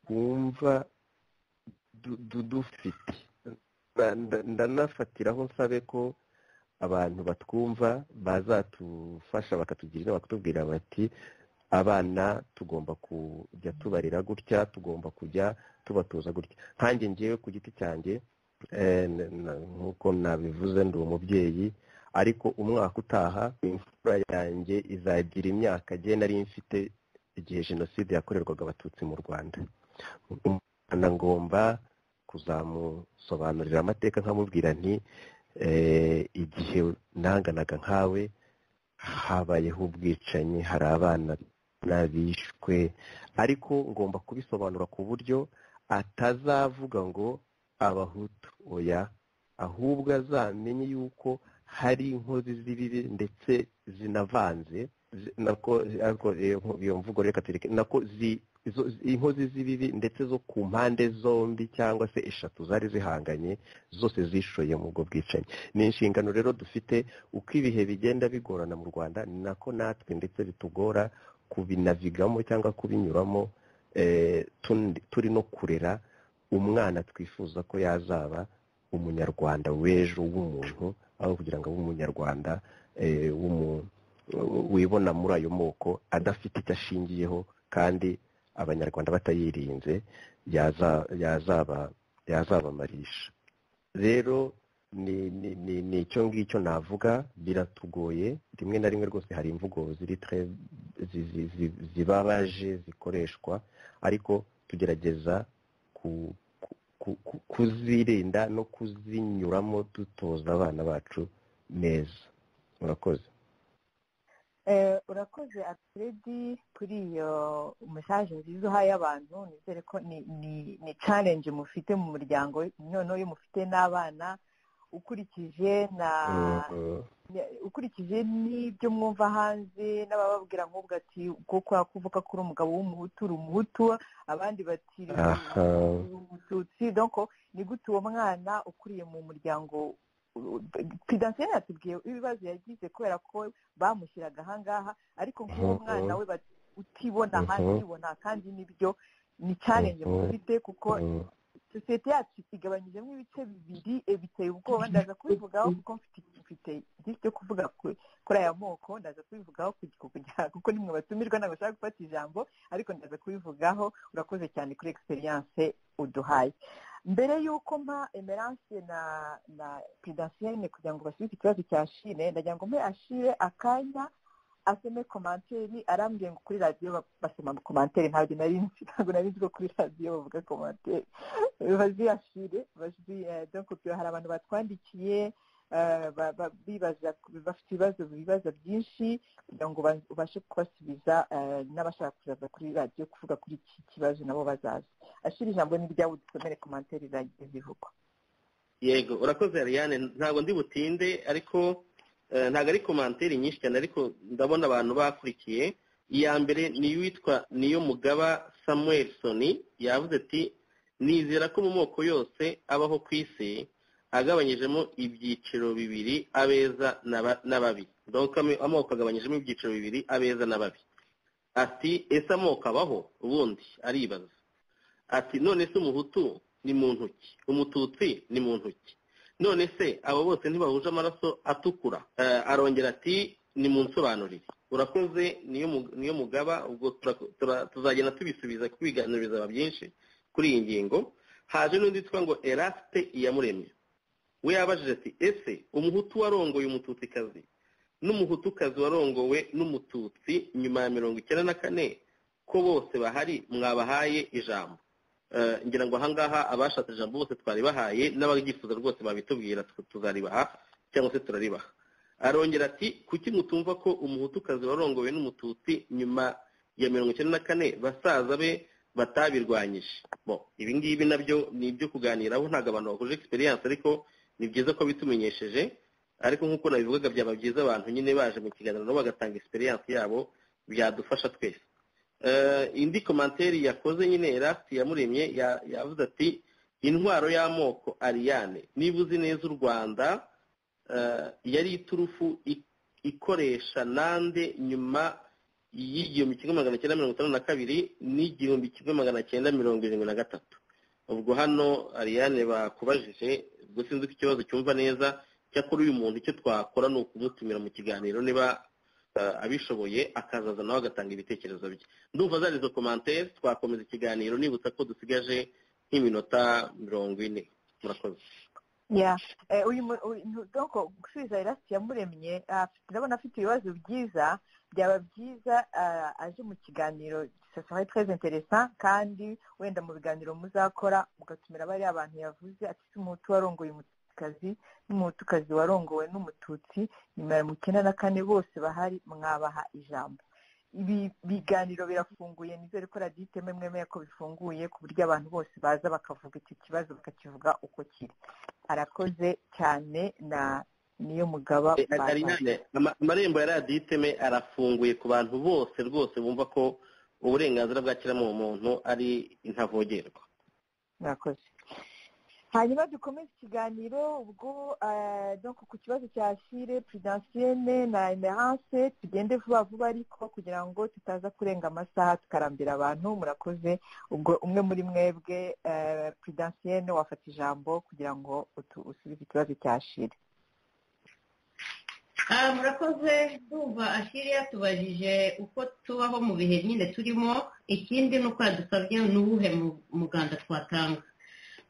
S5: twumva du- du- dufite ndanafatiraho nsabe ko abantu batwumva bazatufasha bakatugira inama bakatubwira bati abana tugomba kujya tubarira gutya tugomba kujya tubatoza gutya nkange ngewe ku giti cyanjye nk'uko nabivuze ndi umubyeyi ariko umwaka utaha imfura yanjye izagira imyaka agiye nari mfite igihe jenoside yakorerwaga abatutsi mu rwanda umwana ngomba kuzamusobanurira amateka nkamubwira nti igihe nanganaga nkawe habayeho ubwicanyi hari abana n'abishwe ariko ngomba kubisobanura ku buryo atazavuga ngo abahutu oya ahubwo azamenye yuko hari inkozi z'ibibi ndetse zinavanze iyo mvugo reka tureke nako inkozi z'ibibi ndetse zo ku mpande zombi cyangwa se eshatu zari zihanganye zose zishoye mu bwo bwicanyi ni inshingano rero dufite uko ibihe bigenda bigorana mu rwanda ni nako natwe ndetse bitugora kubinavigamo cyangwa kubinyuramo turi no kurera umwana twifuza ko yazaba umunyarwanda w'ejo w'umuntu aho kugira ngo abe umunyarwanda wibona muri ayo moko adafite icyo ashingiyeho kandi abanyarwanda batayirinze yazabamarisha rero ni icyo ngicyo navuga biratugoye rimwe na rimwe rwose hari imvugo zibabaje zikoreshwa ariko tugerageza kuzirinda no kuzinyuramo dutoza abana bacu neza murakoze
S3: urakoze aturedi kuri iyo mesaje nziza uhaye abantu nizere ko ni challenge mufite mu muryango noneho iyo mufite n'abana ukurikije na ukurikije n'ibyo mwumva hanze n'abababwira nk'ubwo ati ko kuvuga ko uri umugabo w'umuhutu uri umuhutu abandi bati umututsi ni gute uwo mwana ukuriye mu muryango pidansiyeri yatubwiye ibibazo yagize kubera ko bamushyiraga ahangaha ariko nk'uwo mwana we utibona ahandi ubona kandi nibyo ni challenge mufite kuko sosiyete yacu igabanyijemo ibice bibiri biteye ubwoba ndaza kubivugaho kuko mfite igihe cyo kuvuga kuri aya moko ndaza kubivugaho kuko nimwe batumirwa ntabwo bashaka gufata ijambo ariko ndaza kubivugaho urakoze cyane kuri egisperiyanse uduhaye mbere y'uko mpa emerance na na pedasiyene kugira ngo basubize ikibazo cya shire ndagira ngo mpe ashire akanya asome komantere arambwiye ngo kuri radiyo basoma komantere ntabwo nari nzi ntabwo nari nzi ko kuri radiyo bavuga komantere baziyashire hari abantu batwandikiye bafite ibibazo bibaza byinshi kugira ngo ubashe kubasubiza n'abashaka kuzaza kuri radiyo kuvuga kuri iki kibazo nabo bazaza ashira ijambo n'iryawe dusomere komantere zagiye zivugwa
S1: yego urakoze ariane ntabwo ndi butinde ariko ntabwo ari komantere nyinshi cyane ariko ndabona abantu bakurikiye iya mbere niyo witwa niyo mugaba samuwelsoni yavuze ati nizera ko mu moko yose abaho ku isi agabanyijemo ibyiciro bibiri abeza n'ababi amoko agabanyijemo ibyiciro bibiri abeza n'ababi ati ese amoko abaho ubundi aribaza ati none se umuhutu ni mu ntoki umututsi ni mu ntoki none se abo bose ntibahuje amaraso atukura arongera ati ni mu nsobanurire urakoze niyo mugaba ubwo tuzagenda tubisubiza kubiganiriza aba byinshi kuri iyi ngingo haje n'undi witwa ngo erasite iyamuremye we yabajije ati ese umuhutu warongoye umututsikazi n'umuhutukazi warongowe n'umututsi nyuma ya mirongo icyenda na kane ko bose bahari mwabahaye ijambo ngira ngo ahangaha abashatse ijambo bose twari bahaye n'ababyifuza rwose babitubwira tuzaribaha cyangwa se turaribaha arongera ati kuki mutumva ko umuhutukazi warongowe n'umututsi nyuma ya mirongo icyenda na kane basaza be batabirwanyije bo ibi ngibi nabyo ni ibyo kuganiraho ntabwo abantu bahuje egisperiyanse ariko ni byiza ko bitumenyesheje ariko nk'uko nabivugaga byaba byiza abantu nyine baje mu kiganiro nabo bagatanga egisperiyanse yabo byadufasha twese indi komanteri yakoze nyine erasiti yamuremye yavuze ati intwaro y'amoko ariyane niba uzi neza u rwanda yari iturufu ikoresha nande nyuma y'igihumbi kimwe magana cyenda mirongo itanu na kabiri n'igihumbi kimwe magana cyenda mirongo irindwi na gatatu
S4: ubwo hano Ariane bakubajije ubwo sinzi ko ikibazo cyumva neza cyakora uyu muntu icyo twakora ni ukumutumira mu kiganiro niba abishoboye akazaza nawe agatanga ibitekerezo bye ndumva azari izo komantere twakomeza ikiganiro nibutsa ko dusigaje nk'iminota mirongo ine murakoze
S3: uyu muntu gusubiza irasi yamuremye ndabona afite ibibazo byiza byaba byiza aje mu kiganiro sosiyete twese interesa kandi wenda mu biganiro muzakora mugatumira bariya bantu yavuze ati umuhutu warongoye umututsi n'umuhutukazi warongowe n'umututsi nimero mukenda na kane bose bahari mwabaha ijambo ibi biganiro birafunguye nizere ko radiyo iteme mwemeye ko bifunguye ku buryo abantu bose baza bakavuga icyo kibazo bakakivuga uko kiri arakoze cyane na niyo mugaba
S4: Ariane, ama- amarembo ya radiyo iteme arafunguye ku bantu bose rwose bumva ko uburenganzira bwa kiremwamuntu ari intavogerwa
S3: murakoze hanyuma dukomeze ikiganiro ubwo eh, donc ku kibazo cya sire prudensienne na emerance tugende vuba vuba ariko kugira ngo tutaza kurenga amasaha tukarambira abantu murakoze ubwo umwe muri mwebwe eh, prudensienne wafata ijambo kugira ngo utu- usubize ikibazo cya sire
S8: Ah, murakoze ndumva ashiri yatubajije uko tubaho mu bihe nyine turimo ikindi ni uko yadusabye ni uwuhe mu- muganda twatanga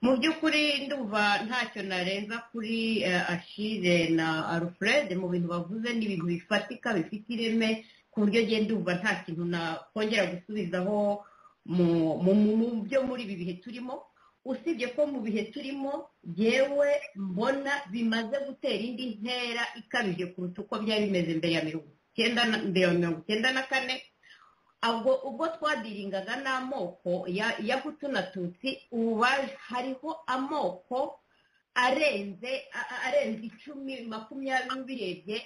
S8: mu by'ukuri ndumva ntacyo narenza kuri eh, ashire na alfred mu bintu bavuze ni ibintu bifatika bifite ireme ku buryo njye ndumva nta kintu nakongera gusubizaho mu- mu mu- byo muri ibi bihe turimo usibye ko mu bihe turimo yewe mbona bimaze gutera indi ntera ikabije kuruta uko byari bimeze mbere ya mirongo icyenda na mbere ya mirongo icyenda na kane ubwo ubwo twadiringaga n'amoko ya- ya hutu na tutsi ubu ba- hariho amoko arenze a- a- arenze icumi makumyabiri ubirebye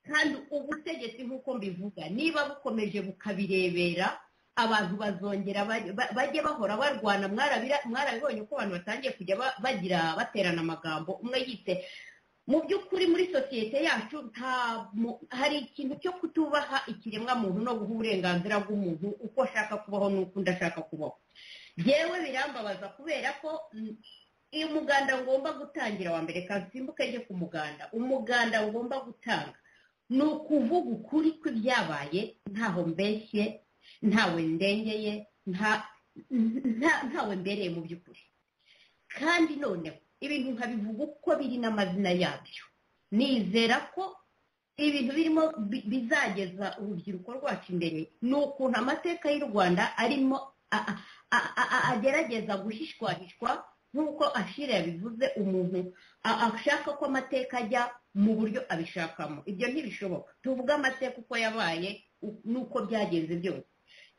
S8: kandi ubutegetsi nk'uko mbivuga niba bukomeje bukabirebera abantu bazongera baj- ba- bajye bahora barwana mwarabira- mwarabibonye uko abantu batangiye kujya ba- bagira baterana amagambo umwe yise mu by'ukuri muri sosiyete yacu nta mu- hari ikintu cyo kutubaha ikiremwamuntu no guha uburenganzira bw'umuntu uko ashaka kubaho n'uko undi ashaka kubaho yewe birambabaza kubera ko mm, uyu muganda ngomba gutangira wa mbere kasimbuke njye ku muganda umuganda ngomba gutanga ni ukuvuga ukuri kw'ibyabaye ntaho mbeshye ntawe ndengeye nta nta- ntawe mbereye mu by'ukuri kandi noneho ibintu nkabivuga uko biri n'amazina yabyo nizera ko ibintu birimo bi- bizageza urubyiruko rwacu imbere ni ukuntu amateka y'u rwanda arimo a- a- a- a- agerageza guhishwahishwa nk'uko ashira yabivuze umuntu a- ashaka ko amateka ajya mu buryo abishakamo ibyo ntibishoboka tuvuge amateka uko yabaye u- n'uko byagenze byose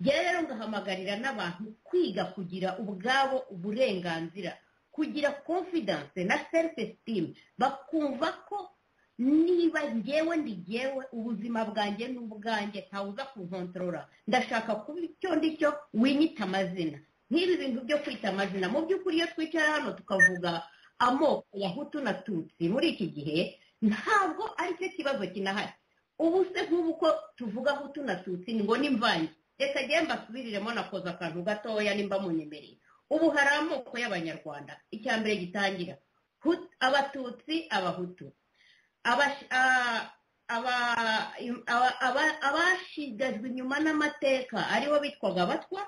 S8: njyewe rero ngahamagarira n'abantu kwiga kugira ubwabo uburenganzira kugira confidence na self esteem bakumva ko niba ngewe ndi ngewe ubuzima bwanjye ni ubwanjye ntawuza kunkontorora ndashaka kuba icyo ndi cyo winyita amazina nk'ibi bintu byo kwita amazina mu by'ukuri iyo twicara hano tukavuga amoko ya hutu na tutsi muri iki gihe ntabwo ari cyo kibazo kinahari ubu se nk'ubu ko tuvuga hutu na tutsi ni ngo ni mvange reka njyewe mbasubiriremo nakoza akantu gatoya nimba munyemereye ubu hari amoko y'abanyarwanda icya mbere gitangira Hut- abatutsi abahutu Abash- a- aba- im- aba- aba- abashigajwe inyuma n'amateka aribo bitwaga abatwa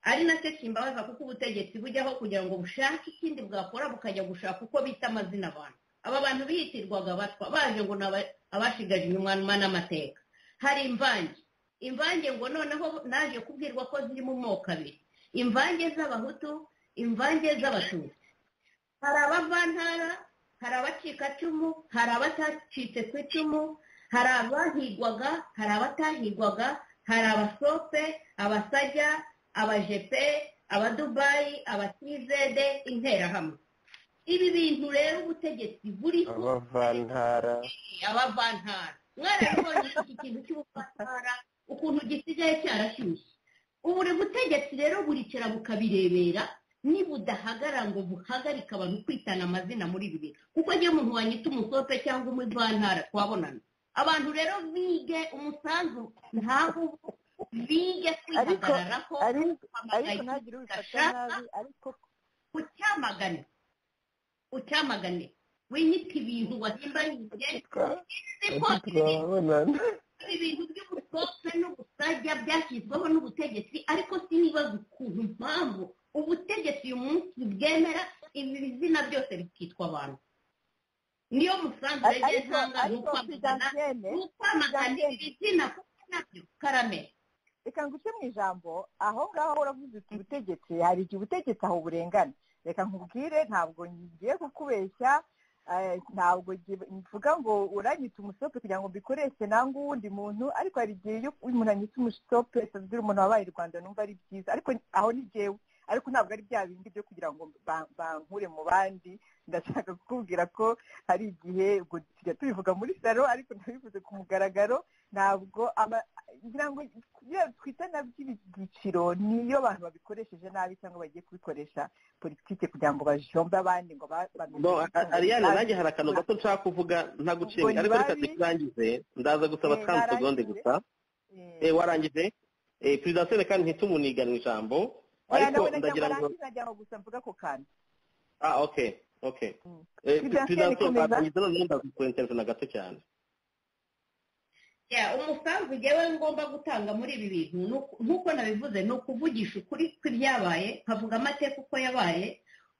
S8: ari nacyo kimbabaza kuko ubutegetsi bujyaho kugira ngo bushake ikindi bwakora bukajya gushaka uko bita amazina abantu aba bantu biyitirwaga abatwa baje ngo ni aba- abashigaje inyuma n'amateka hari imvange imvange ngo noneho naje kubwirwa ko ziri mu moko abiri imvange z'abahutu imvange z'abatutsi hari abavantara hari abacikacumu hari abatacitse ku icumu hari abahigwaga hari abatahigwaga hari abasope abasajya abajepe abadubayi abatizede interahamwe ibi bintu rero ubutegetsi buriho
S5: abavantara
S8: abavantara mwarabibonye iki kintu cy'ubuvantara ukuntu gisigaye cyarashyushye ubu butegetsi rero buricara bukabirebera nibudahagara ngo buhagarike abantu kwitana amazina muri ibi bihe kuko niyo muntu wanyita umusope cyangwa umuvantara twabonana abantu rero bige umusanzu ntaho bige
S3: Ariko-
S8: kwihagararaho
S3: ariko
S8: kwamagana
S3: ariko ntagire ubifata nabi ariko
S8: ucyamagane ucyamagane winyita ibintu wasimbanyije
S10: turabonana
S8: ibintu by'ubusopfe n'ubusajya byashyizweho n'ubutegetsi ariko sinibaza ukuntu impamvu ubutegetsi uyu munsi bwemera ibi bizina byose bikitwa abantu niyo musangire
S3: Ariko-
S8: y'intanga ni
S3: ariko
S8: ukwamagana
S3: Fidansiyene,
S8: ni ukwamagana
S3: Fidansiyene.
S8: ibi bizina kuko nabyo karame
S3: reka nguce mu ijambo aho ngaho uravuze uti ubutegetsi hari igihe ubutegetsi aho burengana reka nkubwire ntabwo ngiye kukubeshya eh, ntabwo ngi- mvuga ngo uranyita umusope kugira ngo mbikoreshe nanga uwundi muntu ariko hari igihe iyo umuntu anyita umusope tugira umuntu wabaye i rwanda numva ari byiza ariko aho ni jyewe ariko ntabwo ari bya bindi byo kugira ngo ba- bankure mu bandi ndashaka kukubwira ko hari igihe ubwo tujya tubivuga muri salo ariko ndabivuze ku mugaragaro ntabwo ama- ngira ngo iyo twita na by'ibyiciro niyo abantu babikoresheje nabi cyangwa bagiye kubikoresha politiki kugira ngo bajombe abandi ngo ba- bameze
S5: No,
S3: neza.
S5: Ariane nanjye hari akantu gato nshaka kuvuga ntaguciye
S3: Ubwo
S5: ariko reka
S3: ntibari-
S5: dukurangize ndaza gusaba
S3: Eh,
S5: twamu segonde
S3: narangije.
S5: gusa
S3: Eh,
S5: Eh, warangije Eh, perezida sene kandi ntitumuniganwe ijambo
S3: oya,
S5: ariko
S3: nawe na
S5: ndagira
S3: cyangwa
S5: ngo
S3: rangi na cyangwa gusa mvuga ako kantu
S5: ah okay okay
S3: Mm.
S5: Eh,
S3: Perezida
S5: perezida
S3: Sene,
S5: sene
S3: komeza.
S5: twatangiza noneho ndaza kukwenterinzana gato cyane
S8: Ya, umusanzu njyewe ngomba gutanga muri ibi bintu ni uku- nk'uko nabivuze ni ukuvugisha ukuri kw'ibyabaye nkavuga amateka uko yabaye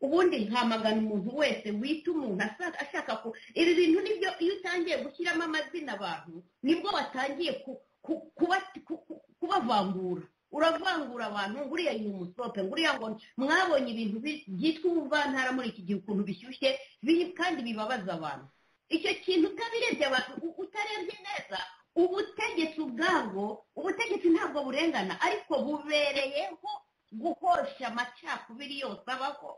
S8: ubundi nkamagana umuntu wese wita umuntu asa- ashaka ku ibi bintu nibyo iyo utangiye gushyiramo amazina abantu nibwo watangiye ku- ku- kuba- ku- ku- kubavangura uravangura abantu nguriya ni umusope nguriya ngo mwabonye ibintu bi- byitwa ubuvantara muri iki gihe ukuntu bishyushye bi- kandi bibabaza abantu icyo kintu utabirebye abantu u- utarebye neza ubutegetsi ubwabwo ubutegetsi ntabwo burengana ariko bubereyeho guhosha amacakubiri yose abaho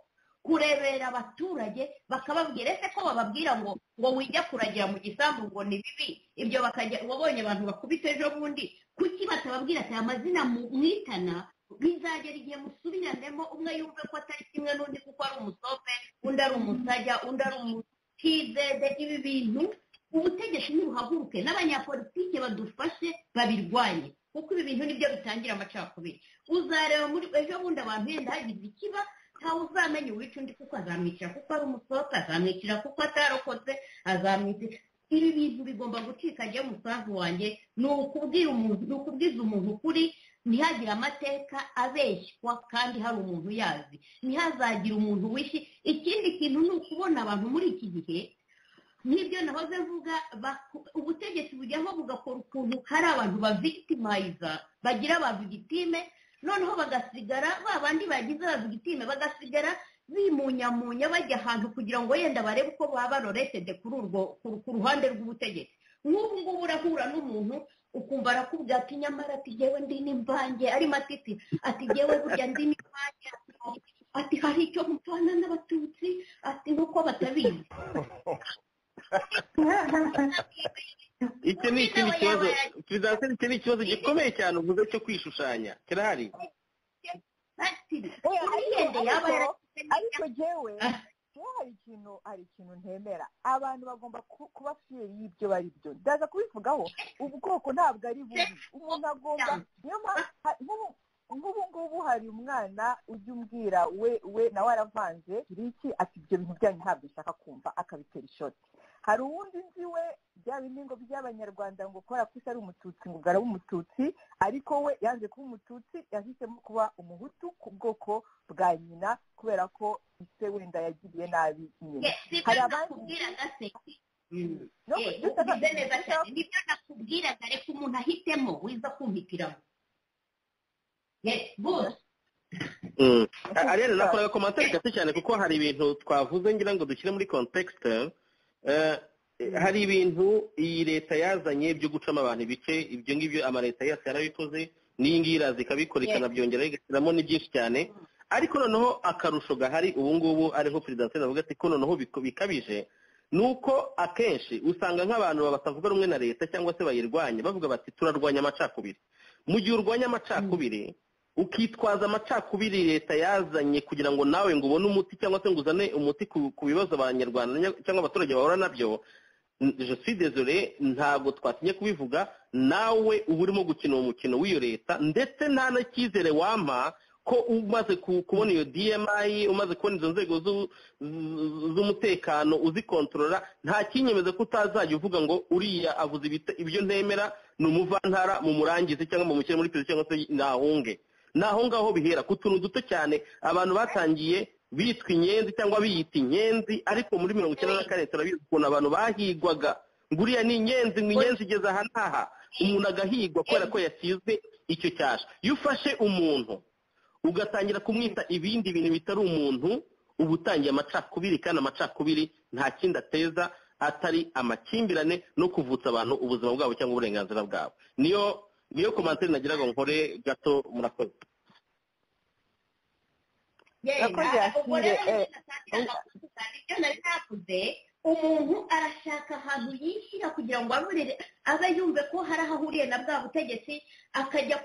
S8: kurebera abaturage bakababwira ese ko bababwira ngo ngo wijya kuragira mu gisambu ngo ni bibi ibyo bakajya wabonye abantu bakubita ejo bundi kuki batababwira ati amazina mu- mwitana bizagera igihe musubiranemo umwe yumve ko atari kimwe n'undi kuko ari umusope undi ari umusajya undi ari umutizede ibi bintu ubutegetsi nibuhaguruke n'abanyapolitike badufashe babirwanye kuko ibi bintu nibyo bitangira amacakubiri uzareba muri ejo bundi abantu yenda hagize ikiba ntawe uzamenya uwica undi kuko azamwicira kuko ari umusohoka azamwicira kuko atarokotse azamwicira ibi bintu bigomba gucika agiye umusanzu wanjye ni ukubwira umuntu ni ukubwiza umuntu ukuri ntihagire amateka abeshywa kandi hari umuntu uyazi ntihazagire umuntu wishye ikindi kintu ni ukubona abantu muri iki gihe nk'ibyo nahoze mvuga baku- ubutegetsi bujyaho bugakora ukuntu hari abantu bavictimiza bagira ba victime noneho bagasigara ba bandi bagize ba victime bagasigara bimunyamunya bajya ahantu kugira ngo wenda barebe uko baba banoresede kuri urwo ku- ku ruhande rw'ubutegetsi nk'ubu ngubu urahura n'umuntu ukumva arakubwira ati nyamara ati jyewe ndi n'imvange ari matiti ati jyewe burya ndi n'imvange ati hari icyo mutana n'abatutsi ati nk'uko batabizi
S5: iki ni ikindi kibazo perezida sene iki ni ikibazo gikomeye cyane uvuze cyo kwishushanya kirahari
S3: Oya,
S8: Umwende
S3: ariko-
S8: yaba
S3: ariko-
S8: yarashyize
S3: ariko jyewe
S8: Ah.
S3: jyewe hari ikintu hari ikintu ntemera abantu bagomba ku- kuba fiyeri y'ibyo bari byo ndaza kubivugaho ubwoko ntabwo ari bubi umuntu agomba niyo mpamvu ha- nk'ubu- nk'ubu ngubu hari umwana ujya umbwira we we nawe aravanze iki ati ibyo bintu byanyu ntabwo nshaka kumva akabitera ishoti hari uwundi nzi we bya bindi ngo by'abanyarwanda ngo kubera ko ari umututsi ngo ugaraba umututsi ariko we yanze kuba umututsi yahisemo kuba umuhutu ku bwoko bwa nyina kubera ko ise wenda yagiriye nabi nyina hari abandi no dusaba- dusaba-
S8: nibyo nakubwiraga reka umuntu ahitemo wiza kumpitiramo bose
S5: Mm. A- Ariane nakoraga komantere gato cyane kuko hari ibintu twavuze ngira ngo dushyire muri context Eh, hari ibintu iyi leta yazanye byo gucamo abantu ibice ibyo ngibyo amaleta yose yarabikoze n'iyi ngiyi iraza ikabikora ikanabyongeraho igashyiramo ni byinshi cyane ariko noneho akarusho gahari ubu ngubu ariho perezida sena avuga ati ko noneho biko- bikabije ni uko akenshi usanga nk'abantu batavuga rumwe na leta cyangwa se bayirwanya bavuga bati turarwanya amacakubiri mu gihe urwanya amacakubiri ukitwaza amacakubiri leta yazanye kugira ngo nawe ngo ubone umuti cyangwa se ngo uzane umuti ku ku bibazo abanyarwanda nya- cyangwa abaturage bahura nabyo N- je suis désolé ntabwo twatinye kubivuga nawe uba urimo gukina uwo mukino w'iyo leta ndetse nta n'icyizere wampa ko umaze kubona iyo dmi umaze kubona izo nzego z'umutekano uzikontorora nta kinyemeza ko utazajya uvuga ngo uriya avuze ibyo ntemera ni umuvantara mu murangizi cyangwa mu mushyire muri perezida cyangwa se ntahunge naho ngaho bihera ku tuntu duto cyane abantu batangiye bitwa inyenzi cyangwa biyita inyenzi ariko muri mirongo icyenda na kane turabizi ukuntu abantu bahigwaga ngo uriya ni inyenzi ngo inyenzi igeze aha n'aha umuntu agahigwa kubera ko yasizwe icyo cyasha iyo ufashe umuntu ugatangira kumwita ibindi bintu bitari umuntu uba utangiye amacakubiri kandi amacakubiri nta kindi ateza atari amakimbirane no kuvutsa abantu ubuzima bwabo cyangwa uburenganzira bwabo niyo niyo komantere nagira ngo nkore gato murakoze
S8: ubwo rero ibyo nari navuze umuntu arashaka ahantu yishyira kugira ngo aburire abe yumve ko hari aho ahuriye na bwa butegetsi akajya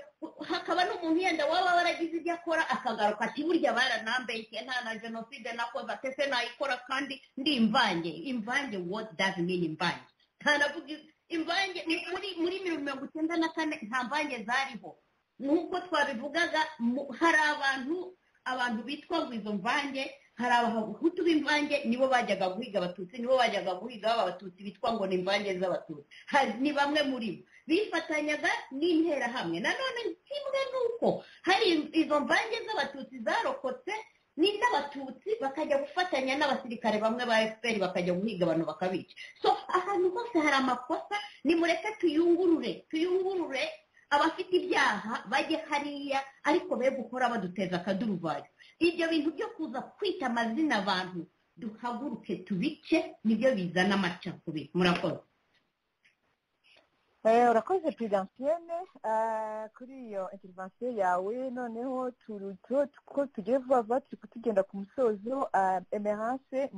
S8: hakaba n'umuntu yenda waba waragize ibyo akora akagaruka ati burya baranambeshye nta na jenoside nakoze ate se nayikora kandi ndi imvange imvange what does mean imvange ntanavuga imvange muri muri mirongo icyenda na kane nta mvange zariho nk'uko twabivugaga hari abantu abantu bitwa ngo izo mvange hari abahutu b'imvange nibo bajyaga guhiga abatutsi nibo bajyaga guhiga baba abatutsi bitwa ngo ni imvange z'abatutsi ni bamwe muri bo bifatanyaga n'interahamwe nanone kimwe n'uko hari izo mvange z'abatutsi zarokotse ni n'abatutsi bakajya gufatanya n'abasirikare bamwe ba fpr bakajya guhiga abantu bakabica so ahantu hose hari amakosa nimureke tuyungurure tuyungurure abafite ibyaha bajye hariya ariko be gukora baduteza akaduruvayo ibyo bintu byo kuza kwita amazina abantu duhaguruke tubice nibyo bizana amacakubiri murakoze
S11: urakoze peredansiyene kuri iyo interivasiyo yawe noneho ko tugiye vuba vuba turi kutugenda ku musozo emerance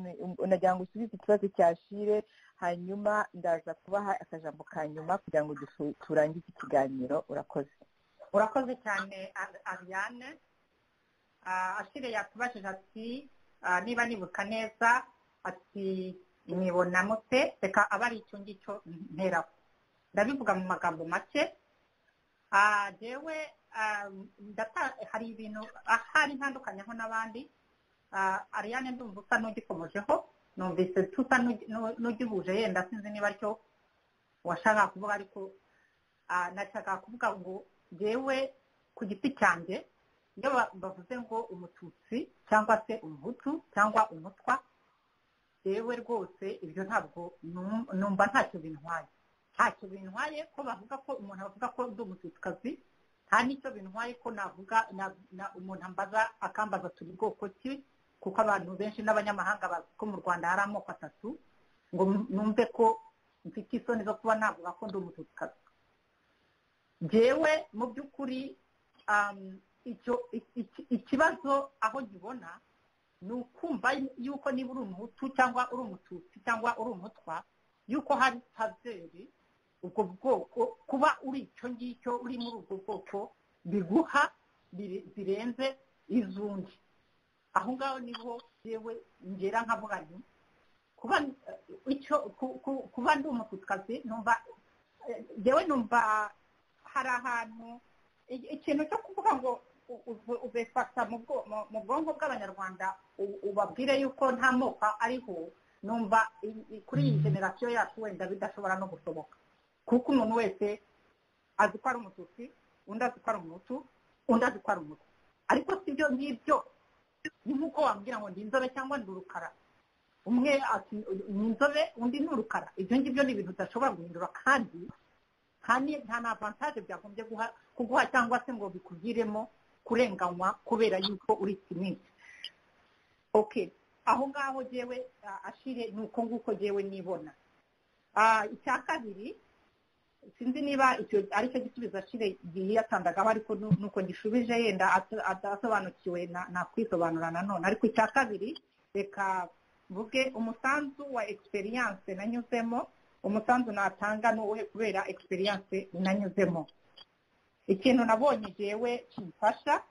S11: nagira ngo usubize ikibazo cya shire hanyuma ndaza kubaha akajambo ka nyuma kugira ngo turangize ikiganiro urakoze
S3: urakoze cyane ariane ashire yakubajije ati niba nibuka neza ati mute reka aba ari icyo ngicyo nteraho ndabivuga mu magambo make yewe hari ibintu ahari ntandukanyeho n'abandi ariyane ndumva usa n'ugikomojeho numvise tusa n'ugihuje yenda sinzi niba aricyo washakaga kuvuga ariko nashakaga kuvuga ngo yewe ku giti cyanjye iyo bavuze ngo umututsi cyangwa se umuhutu cyangwa umutwa yewe rwose ibyo ntabwo numva ntacyo bintwaye ntacyo bintwaye ko bavuga ko umuntu avuga ko ndi umututikazi nta n'icyo bintwaye ko navuga umuntu ambaza akambaza turi bwoko ki kuko abantu benshi n'abanyamahanga bazi ko mu rwanda hari amoko atatu ngo numve ko mfite isoni zo kuba navuga ko ndi umututikazi ngewe mu by'ukuri ikibazo aho gibona ni ukumva yuko niba uri umuhutu cyangwa uri umututsi cyangwa uri umutwa yuko hari tazeri ubwo bwoko kuba uri icyo ngicyo uri muri ubwo bwoko biguha birenze iz'undi aho ngaho niho yewe ngera nkavuga nti kuba ndi umututsi numva yewe numva hari ahantu ikintu cyo kuvuga ngo ubifata mu bwonko bw'abanyarwanda ubabwire yuko nta moko ariho numva kuri iyi generasiyo yacu wenda bidashobora no gusohoka kuko umuntu wese azi ko ari umututsi undi azi ko ari umutu undi azi ko ari umutu ariko si byo ngibyo ni nk'uko wambwira ngo ndi inzobe cyangwa ndi urukara umwe ni inzobe undi ni urukara ibyo ngibyo ni ibintu udashobora guhindura kandi nta na avantage byagombye kuguha cyangwa se ngo bikugiremo kurenganywa kubera yuko uri kimwe oke aho ngaho ngewe ashire ni uko nguko ngewe nibona icya kabiri sinzi niba ari cyo gisubizo ashire igihe yatandagaho ariko nuko gishubije yenda adasobanukiwe nakwisobanura nanone ariko icya kabiri reka mvuge umusanzu wa egisperiyanse nanyuzemo umusanzu natanga ni uwuhe kubera egisperiyanse nanyuzemo ikintu nabonye ngewe kimfasha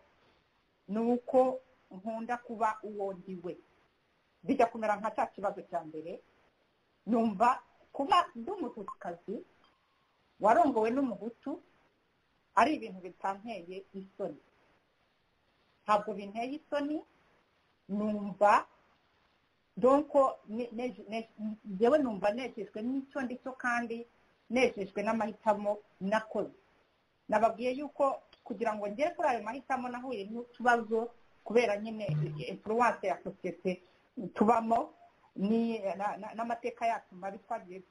S3: ni uko nkunda kuba uwo ndiwe bijya kumera nka cya kibazo cya mbere numva kuba ndi umututsikazi warongowe n'umuhutu ari ibintu bitanteye isoni
S8: ntabwo binteye isoni numva donko ngewe numva nejejwe n'icyo ndicyo kandi nejejwe n'amahitamo nakoze nababwiye yuko kugira ngo ngere kuri ayo mahitamo nahuye n'utubazo kubera nyine influence ya sosiyete tubamo n'amateka yacu mabi twagiye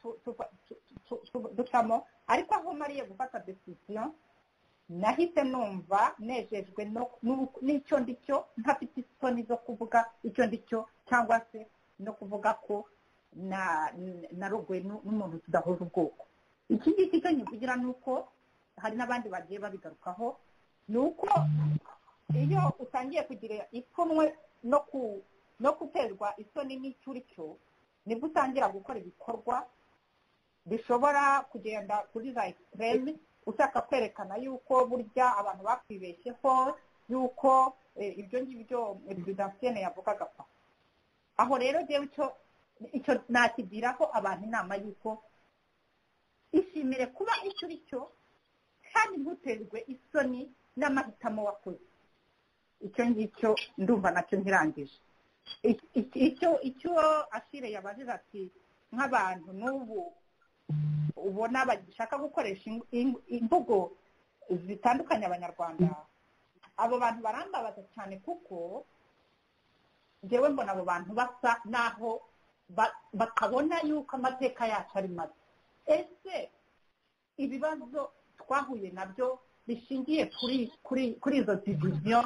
S8: ducamo ariko aho mariye gufata decision nahise numva nejejwe n'icyo ndicyo ntafite isoni zo kuvuga icyo ndicyo cyangwa se no kuvuga ko narogoye n'umuntu tudahuje ubwoko iki ngiki cyo nkivugira ni uko hari n'abandi bagiye babigarukaho ni uko iyo utangiye kugira ipfunwe no ku no guterwa isoni n'icyo uri cyo nibwo utangira gukora ibikorwa bishobora kugenda kuri za egisitereme ushaka kwerekana yuko burya abantu bakwibeshyeho yuko ibyo ngibyo perezidansiyene yavugaga ko aho rero ngewe icyo nakigiraho abantu inama yuko ishimire kuba icyo uri cyo kandi ntuterwe isoni n'amahitamo wakoze icyo ngicyo ndumva nacyo nkirangije icyo icyo asire yabajije ati nk'abantu n'ubu ubona bashaka gukoresha imvugo zitandukanye abanyarwanda abo bantu barambabaza cyane kuko ngewe mbona abo bantu basa naho bakabona yuko amateka yacu ari mabi ese ibibazo twahuye nabyo bishingiye kuri izo diviziyo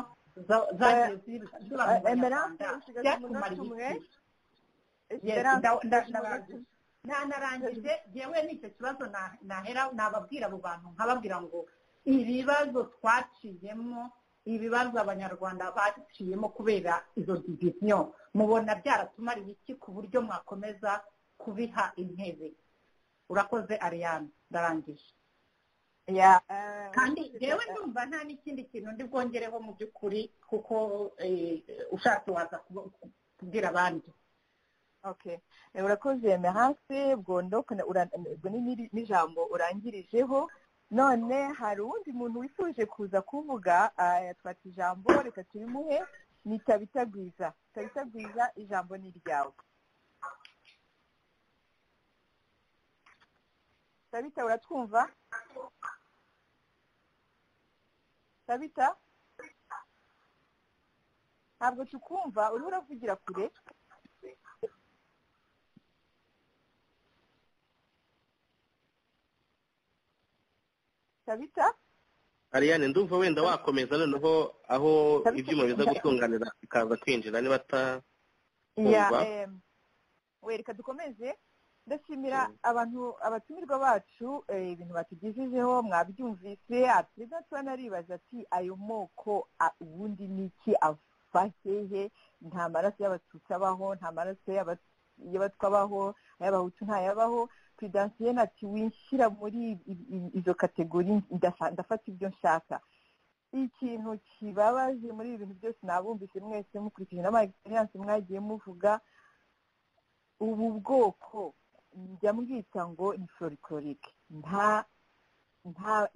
S8: nanarangije yewe n'icyo kibazo nahera nababwira abo bantu nkababwira ngo ibibazo twaciyemo ibibazo abanyarwanda baciyemo kubera izo diviziyo mubona byaratumariye iki ku buryo mwakomeza kubiha intebe urakoze ariyane ndarangije kandi yewe ndumva nta n'ikindi kintu ndi bwongereho mu by'ukuri kuko ushatse waza kubwira abandi
S3: urakoze mehase ubwo n'ijambo urangirijeho none hari uwundi muntu wifuje kuza kuvuga yatwata ijambo reka turimuhe ni tabitagwiza tabitagwiza ijambo ni iryawe tabita uratwumva tabita ntabwo tukumva uriho uravugira kure tabita
S5: ariyane ndumva wenda wakomeza noneho aho ibyuma biza gutunganira bikaza kwinjira niba atakumva
S3: wereka dukomeze ndashimira abantu abatumirwa bacu ibintu batugejejeho mwabyumvise atiriza tubona aribaza ati ayo moko ubundi ni iki ava hehe nta maraso y'abatutsi abaho nta maraso y'abatwa abaho ay'abahutu ntayabaho perezidansiyene ati winshyira muri izo kategori ndafata ibyo nshaka ikintu kibabaje muri ibi bintu byose nabumvise mwese mukurikije n'ama egisperiyanse mwagiye muvuga ubu bwoko njya mbwita ngo ni forikorike nta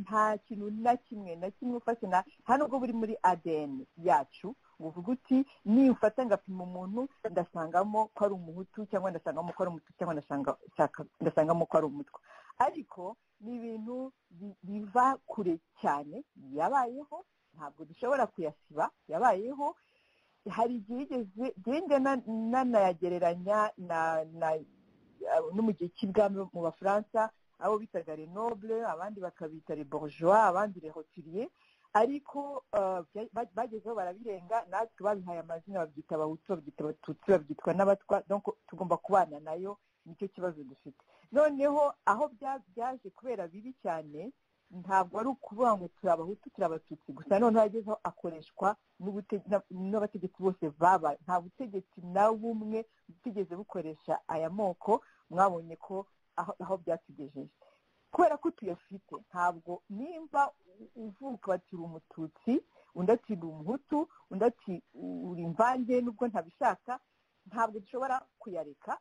S3: nta kintu na kimwe na kimwe ufashe nta nubwo buri muri adeni yacu uvuga uti nifata ngapima umuntu ndasangamo ko ari umuhutu cyangwa ndasangamo ko ari umutu cyangwa ndasangamo ko ari umutwa ariko ni ibintu biva kure cyane yabayeho ntabwo dushobora kuyasiba yabayeho hari igihe igeze nanayagereranya no mu gihe cy'ibwami mu bafaransa abo bitaga renoble abandi bakabita reborjoa abandi rehotiriye ariko bagezeho barabirenga natwe babihaye amazina babyita abahutu babyita abatutsi babyitwa n'abatwa tugomba kubana nayo nicyo kibazo dufite noneho aho byaje kubera bibi cyane ntabwo ari ukuvuga ngo turi abahutu turi abatutsi gusa noneho agezeho akoreshwa n'abategetsi bose baba nta butegetsi na bumwe butigeze bukoresha aya moko mwabonye ko aho byatugejeje kubera ko tuyafite ntabwo nimba uvuka bati uri umututsi undi ati uri umuhutu undi ati uri imvange nubwo ntabishaka ntabwo dushobora kuyareka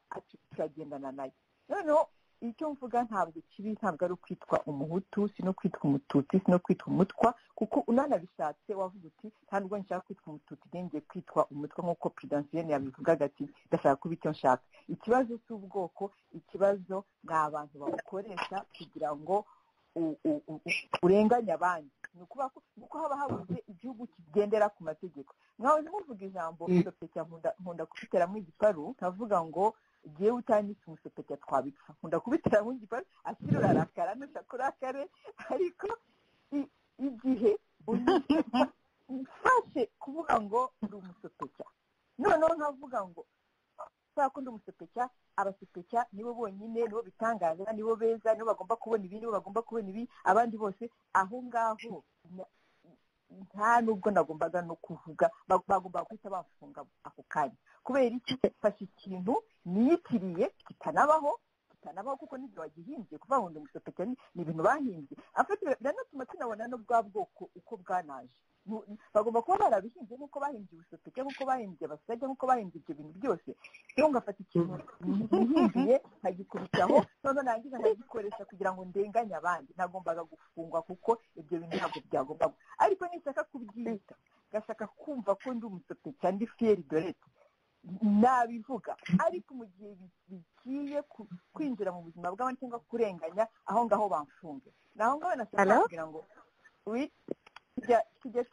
S3: turagendana nayo noneho icyo mvuga ntabwo kibi ntabwo ari ukwitwa umuhutu si no kwitwa umututsi si no kwitwa umutwa kuko unanabishatse wavuga uti ntabwo nshaka kwitwa umututsi ngiye kwitwa umutwa nk'uko perezidansi yabivugaga ati ndashaka kuba icyo nshaka ikibazo si ubwoko ikibazo ni abantu bawukoresha kugira ngo urenganye abandi ni ukuvuga ko haba habuze igihugu kigendera ku mategeko nkawe ntuvuga ijambo udapfukira nkunda kubiteramo igiparu nkavuga ngo igihe utanyitse umusopetya twabipfa nkunda kubiteramo igiparu akiri urarakara nushaka urakare ariko igihe ufashe kuvuga ngo ndi umusopetya noneho nkavuga ngo kubera ko ndi umusopetya abasupetya nibo bonyine nibo bitangaza nibo beza nibo bagomba kubona ibi nibo bagomba kubona ibi abandi bose aho ngaho nta nubwo nagombaga no kuvuga bagomba guhita bafunga ako kanya kubera iki mfashe ikintu niyitiriye kitanabaho kitanabaho kuko n'ibyo wagihimbye kuvuga ngo ndi umusopetya ni ibintu bahimbye biranatuma tunabona no bwa bwoko uko bwanaje bagomba kuba barabihinze nk'uko bahimbye ubusopeke nk'uko bahimbye abasajya nk'uko bahimbye ibyo bintu byose rero ngafata ikintu nihimbiye nkagikubitaho noneho nangiza nkagikoresha kugira ngo ndenganye abandi nagombaga gufungwa kuko ibyo bintu ntabwo byagomba ariko nishaka kubyita ngashaka kumva ko ndi umusopeke ndi fiyeri dorete nabivuga ariko mu gihe bigiye kwinjira mu buzima bw'abandi cyangwa kurenganya aho ngaho bamfunge ni aho ngaho nashaka kugira ngo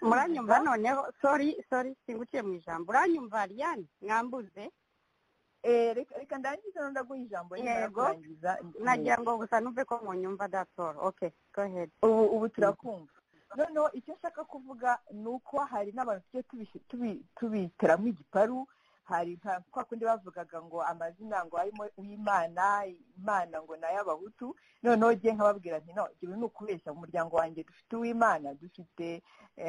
S7: muranyumva noneho sori sori singuciye mu ijambo uranyumva ariyani mwambuze
S3: reka ndangize ndaguha ijambo
S7: yego nagira ngo gusa numve ko munyumva datoro oke gohedi
S3: ubu turakumva noneho icyo nshaka kuvuga ni uko hari n'abantu tugiye tubiteramo igiparu hari nka kwa kundi bavugaga ngo amazina ngo harimo uw'imana imana ngo ni ay'abahutu noneho ugiye nkababwira nti no igihe ni ukubeshya mu muryango wanjye dufite uw'imana dufite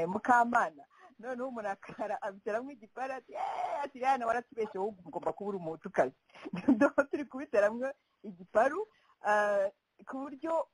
S3: mukamana noneho umuntu akara abiteramo igipara ati eee ati rero waratubeshye wowe ugomba kuba uri umuhutukazi turi kubiteramo igiparu ku buryo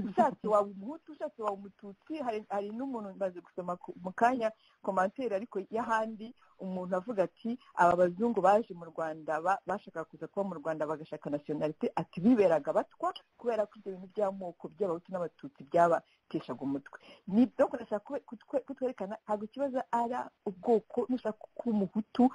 S3: ushatse waba umuhutu ushatse waba umututsi hari n'umuntu maze gusoma mu kanya komantere ariko y'ahandi umuntu avuga ati aba bazungu baje mu rwanda bashaka kuza kuba mu rwanda bagashaka nasiyonalite ati biberaga batwa kubera ko ibyo bintu by'amoko by'abahutu n'abatutsi byabateshaga umutwe ni ibyo kurashaka kutwerekana ntabwo ikibazo ari ubwoko nushaka kuba umuhutu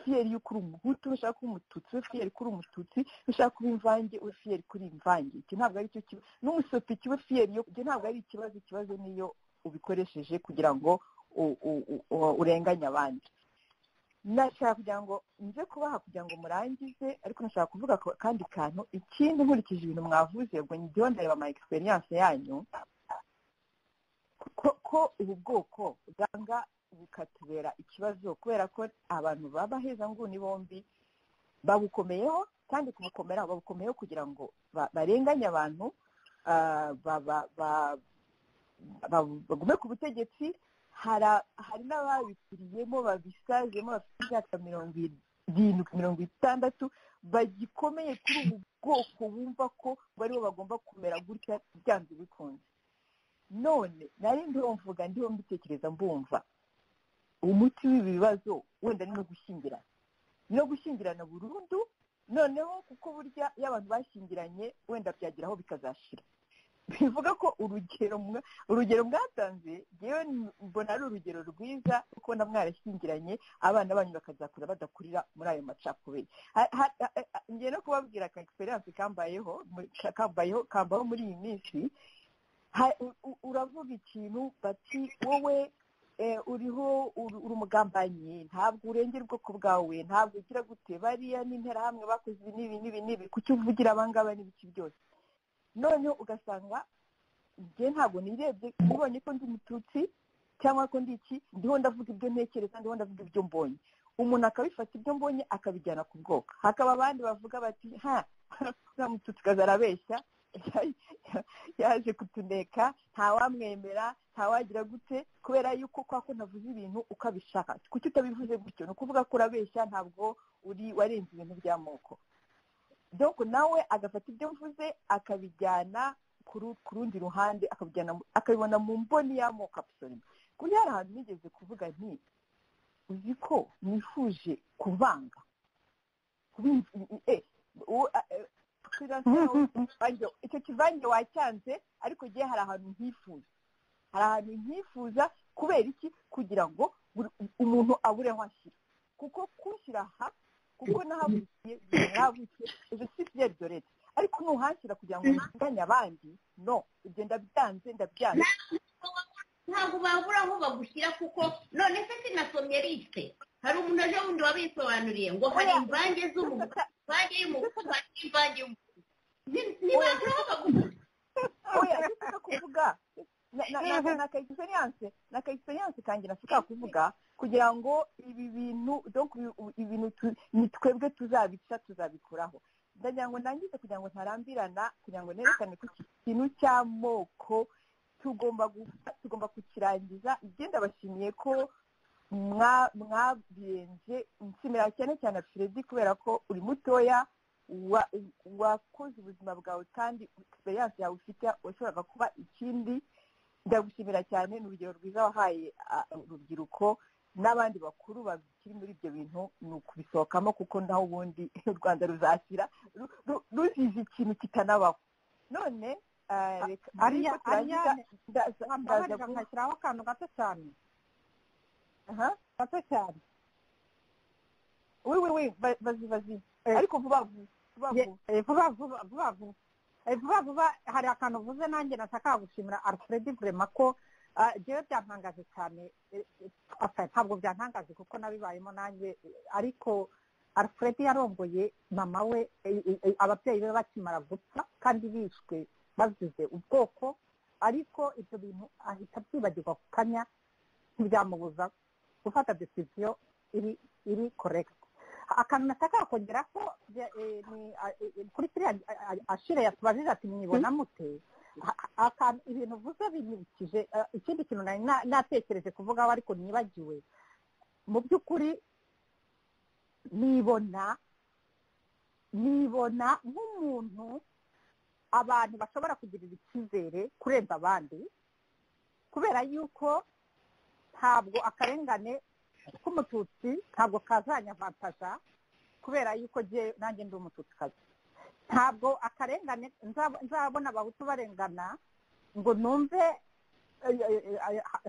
S3: fiyeri y'uko uri umuhutu nushaka kuba umututsi we fiyeri kuri umututsi nushaka kuba imvange we fiyeri kuri imvange iki ntabwo ari cyo kibazo n'umusopi we fiyeri yo ntabwo ari ikibazo ikibazo niyo ubikoresheje kugira ngo urenganya abandi nashaka kugira ngo nze kubaha kugira ngo murangize ariko nashaka kuvuga akandi kantu ikindi nkurikije ibintu mwavuze ubwo njyewe ndareba ama egisperiyanse yanyu ko ubu bwoko bwanga bukatubera ikibazo kubera ko abantu b'abahezanguni bombi babukomeyeho kandi kubukomera babukomeyeho kugira ngo barenganye abantu bagume ku butegetsi hari n'ababikuriyemo babisazemo bafite imyaka mirongo irindwi mirongo itandatu bagikomeye kuri ubu bwoko bumva ko baribo bagomba kumera gutya byanze bikunze none nari ndiho mvuga ndiho mbitekereza mbumva umuti w'ibi bibazo wenda ni no gushyingirana ni no gushyingirana burundu noneho kuko burya iyo abantu bashyingiranye wenda byageraho bikazashira bivuga ko urugero urugero mwatanze yewe mbona ari urugero rwiza kuko na mwarashyingiranye abana banyu bakazakura badakurira muri ayo macakubiri ngiye no kubabwira aka egisperiyanse kambayeho kambaho muri iyi minsi uravuga ikintu bati wowe uriho uri umugambanyi ntabwo urengera ubwoko bwawe ntabwo ugira gute bariya n'interahamwe bakoze n'ibi n'ibi n'ibi kuki uvugira abangaba n'ibiki byose noneho ugasanga njye ntabwo nirebye mbonye ko ndi umututsi cyangwa ko ndi iki ndiho ndavuga ibyo ntekereza ndiho ndavuga ibyo mbonye umuntu akabifata ibyo mbonye akabijyana ku bwoko hakaba abandi bavuga bati ha nta mututsi kazi arabeshya yaje kutuneka ntawamwemera ntawagira gute kubera yuko kwa ko ntavuze ibintu uko abishaka kuki utabivuze gutyo ni ukuvuga ko urabeshya ntabwo uri warenze ibintu by'amoko doko nawe agafata ibyo mvuze akabijyana ku rundi ruhande akabibona mu mboni y'amoko apusorima kuri hari ahantu nigeze kuvuga nti uzi ko nifuje kuvanga kibanza icyo kivange wacyanze ariko ngewe hari ahantu nkifuza hari ahantu nkifuza kubera iki kugira ngo umuntu abure aho ashyira kuko kushyira aha kuko nahavukiye nahavukiye ejo si bye doretse ariko nuhashyira kugira ngo biganye abandi no ibyo ndabyanze ndabyanze
S12: ntabwo babura aho bagushyira kuko none se sinasomye lisite hari umuntu aje wundi wabisobanuriye ngo hari imvange z'umuntu imvange y'umuhutu hari n'imvange y'umuhutu ntibabura aho bagushyira
S3: oya nicyo kuvuga na ka egisperiyanse na ka egisperiyanse kange nashaka kuvuga kugira ngo ibi bintu ibintu ni twebwe tuzabica tuzabikuraho ndagira ngo nangize kugira ngo ntarambirana kugira ngo nerekane ko iki kintu cy'amoko tugomba tugomba kukirangiza ibyo ndabashimiye ko mwabirenze nshimira cyane cyane Fredi kubera ko uri mutoya wakoze ubuzima bwawe kandi egisperiyanse yawe ufite washoboraga kuba ikindi ndagushimira cyane ni urugero rwiza wahaye urubyiruko n'abandi bakuru bakiri muri ibyo bintu ni ukubisohokamo kuko naho ubundi u rwanda ruzashyira ruzize ikintu kitanabaho none
S8: ariya ariya nkashyiraho akantu gato cyane gato cyane
S3: wi wi wi bazi bazi ariko vuba
S8: vuba vuba vuba vuba vuba vuba hari akantu uvuze nanjye nashaka gushimira alfred vrema ko njyewe byampangaje cyane ntabwo byantangaje kuko nabibayemo nanjye ariko alfred yarongoye mama we ababyeyi be bakimara gupfa kandi bishwe bazize ubwoko ariko ibyo bintu ahita abyibagirwa ku kanya ntibyamubuza gufata decision iri iri korekiti akantu nashaka kongera ko kuri kiriya ashire yatubajije ati mwibona mute ibintu uvuze binyibukije ikindi kintu nari natekereje kuvugaho ariko nibagiwe mu by'ukuri nibona nibona nk'umuntu abantu bashobora kugirira icyizere kurenza abandi kubera yuko ntabwo akarengane k'umututsi ntabwo kazanya vantaja kubera yuko nanjye ndi umututikazi ntabwo akarengane nzabona abahutu barengana ngo numve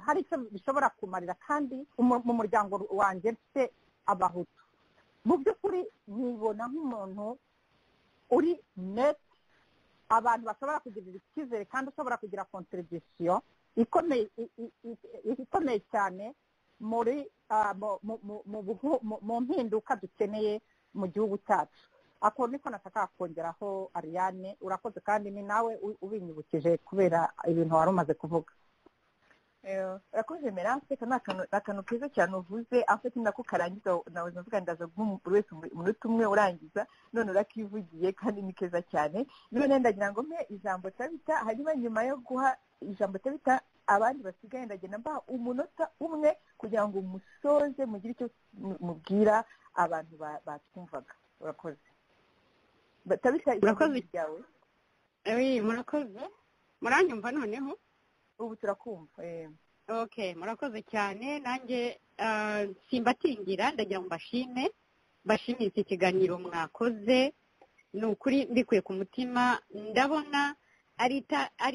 S8: hari icyo bishobora kumarira kandi mu muryango wanjye mfite abahutu mu by'ukuri nibona nk'umuntu uri neti abantu bashobora kugirira icyizere kandi ushobora kugira kontribisiyo ikomeye cyane muri mu mpinduka dukeneye mu gihugu cyacu ako niko nashaka kongeraho ariyane urakoze kandi ni nawe ubinyibukije kubera ibintu wari umaze kuvuga
S3: urakoze meranse ni akantu keza cyane uvuze afite nako karangiza nawe ndavuga ndaza guha buri wese umunota umwe urangiza none urakivugiye kandi ni keza cyane none ndagira ngo mpe ijambo tabita hanyuma nyuma yo guha ijambo tabita abandi basigaye ndagenda mbaha umunota umwe kugira ngo umusoze mugire icyo mubwira abantu batwumvaga urakoze tabita ijambo ryawe
S8: murakoze muranyumva noneho
S3: ubu turakumva
S8: okay murakoze cyane nanjye simbatingira ndagira ngo mbashime mbashimire iki kiganiro mwakoze ni ukuri mbikuye ku mutima ndabona ari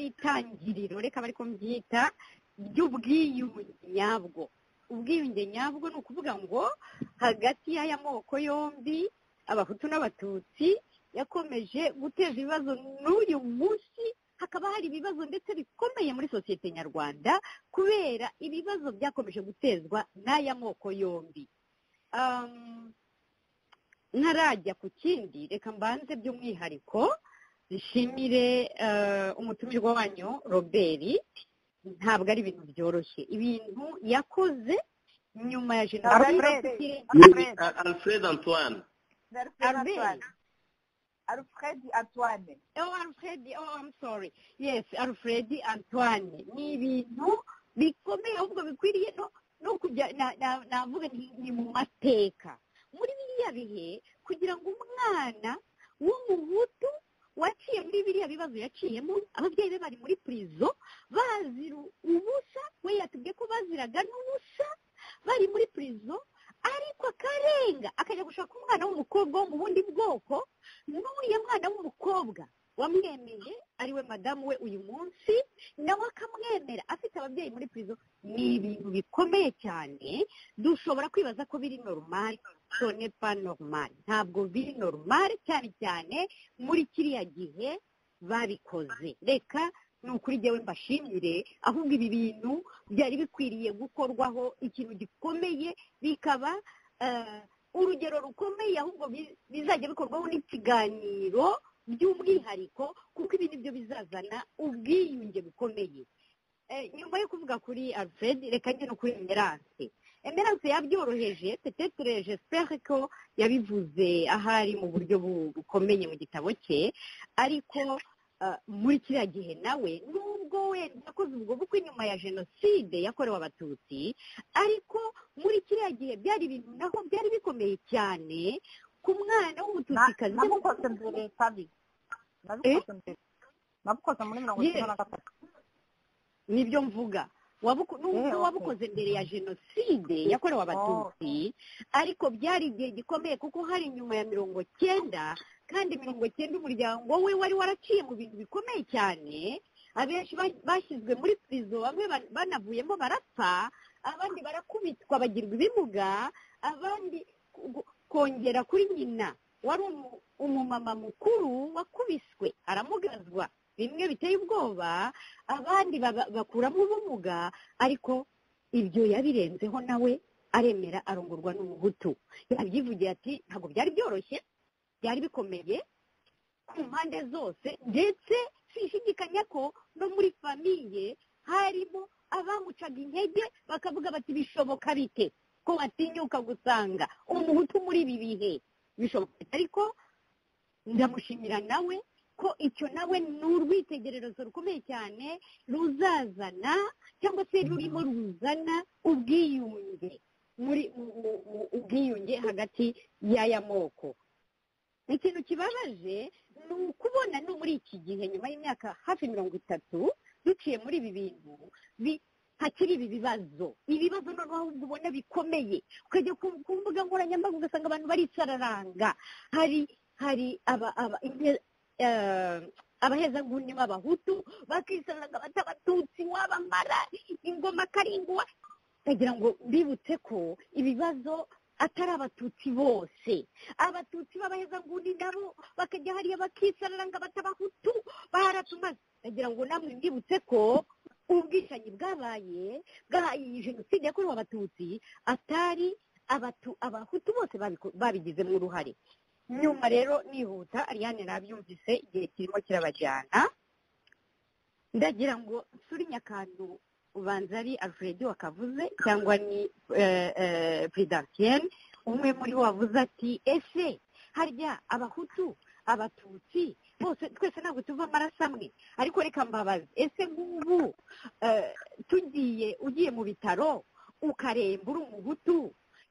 S8: itangiriro reka bari mbyita ry'ubwiyunge nyabwo ubwiyunge nyabwo ni ukuvuga ngo hagati y'aya moko yombi abahutu n'abatutsi yakomeje guteza ibibazo n'uyu munsi hakaba hari ibibazo ndetse bikomeye muri sosiyete nyarwanda kubera ibibazo byakomeje gutezwa n'aya moko yombi ntarajya ku kindi reka mbanze by'umwihariko zishimire umutumirwa wanyu robert ntabwo ari ibintu byoroshye ibintu yakoze nyuma ya jenoside
S5: alfred antoine
S3: alfred antoine
S8: oh alfred oh i'm sorry yes alfred antoine ni ibintu bikomeye ahubwo bikwiriye no kujya navuga ni mu mateka muri biriya bihe kugira ngo umwana w'umuhutu waciye muri biriya bibazo yaciyemo ababyeyi be bari muri purizo bazira ubusa we yatubwiye ko baziraga n'ubusa bari muri purizo ariko akarenga akajya gushaka umwana w'umukobwa wo mu bundi bwoko n'uriya mwana w'umukobwa mukobwa wamwemeye ariwe madamu we uyu munsi nawe akamwemera afite ababyeyi muri pirizo ni ibintu bikomeye cyane dushobora kwibaza ko biri normal sone pa normal ntabwo biri normal cyane cyane muri kiriya gihe babikoze reka ni ukuri njyewe mbashimire ahubwo ibi bintu byari bikwiriye gukorwaho ikintu gikomeye bikaba eh, urugero rukomeye ahubwo bi- bizajya bikorwaho n'ikiganiro by'umwihariko kuko ibi nibyo bizazana ubwiyunge bukomeye Eh, nyuma yo kuvuga kuri alfred reka njye no kuri emerance emerance yabyoroheje petetre j'espère ko yabivuze ahari mu buryo bu- bukomeye mu gitabo cye ariko eh, muri kiriya gihe nawe nubwo wenda yakoze ubwo bukwe nyuma ya jenoside yakorewe abatutsi ariko muri kiriya gihe byari ibintu naho byari bikomeye cyane ku mwana w'umututsikazi
S3: nabukoze mbere sabi nabikoze mbere nabikoze muri mirongo
S8: Ye.
S3: icyenda na gatatu
S8: nibyo mvuga Wabuko-
S3: Eh,
S8: nubwo
S3: okay.
S8: wabukoze mbere ya jenoside yakorewe abatutsi ariko byari igihe gikomeye kuko hari nyuma ya mirongo cyenda kandi mirongo cyenda umuryango we wari waraciye mu bintu bikomeye cyane abenshi ba- bashyizwe muri pirizo bamwe ba- banavuyemo barapfa abandi barakubitwa bagirwa ibimuga abandi ku- kongera kuri nyina wari umu- umumama mukuru wakubiswe aramugazwa bimwe biteye ubwoba abandi baba- bakuramo ubumuga ariko ibyo yabirenzeho nawe aremera arongorwa n'umuhutu yabyivugiye ati ntabwo byari byoroshye byari bikomeye ku mpande zose ndetse sinshidikanya ko no muri famiye harimo abamucaga intege bakavuga bati bishoboka bite ko watinyuka gusanga umuhutu muri ibi bihe bishoboka bite?" ariko ndamushimira nawe ko icyo nawe ni urwitegererezo rukomeye cyane ruzazana cyangwa se rurimo ruzana ubwiyunge muri mu- mu- mu- ubwiyunge hagati y'aya moko ikintu kibabaje ni ukubona no muri iki gihe nyuma y'imyaka hafi mirongo itatu duciye muri ibi bintu bi- hakiri ibi bibazo ibibazo noneho ahubwo ubona bikomeye ukajya ku- ku mbuga nkoranyambaga ugasanga abantu baritsararanga hari hari aba, aba, inte- eh, abahezanguni b'abahutu bakisanga bata abatutsi wabamara ingoma karinguwa ndagira ngo mbibutse ko ibibazo atari abatutsi bose abatutsi b'abahezanguni nabo bakajya hariya bakisararanga batabahutu baratumaze ndagira ngo namwe mbibutse ko ubwishanyi bwabaye bwahaye jenoside yakorewe abatutsi atari abatu abahutu bose babiko- babigizemo uruhare nyuma rero nihuta ariane nabyumvise igihe kirimo kirabajyana ndagira ngo nsure nyakantu ubanza ari alfred wakavuze cyangwa ni eh, eh, prudentienne umwe muri bo wavuze ati ese harya abahutu abatutsi bose twese ntabwo tuva amaraso amwe ariko reka mbabaze ese nk'ubu eh, tugiye ugiye mu bitaro ukaremba uri umuhutu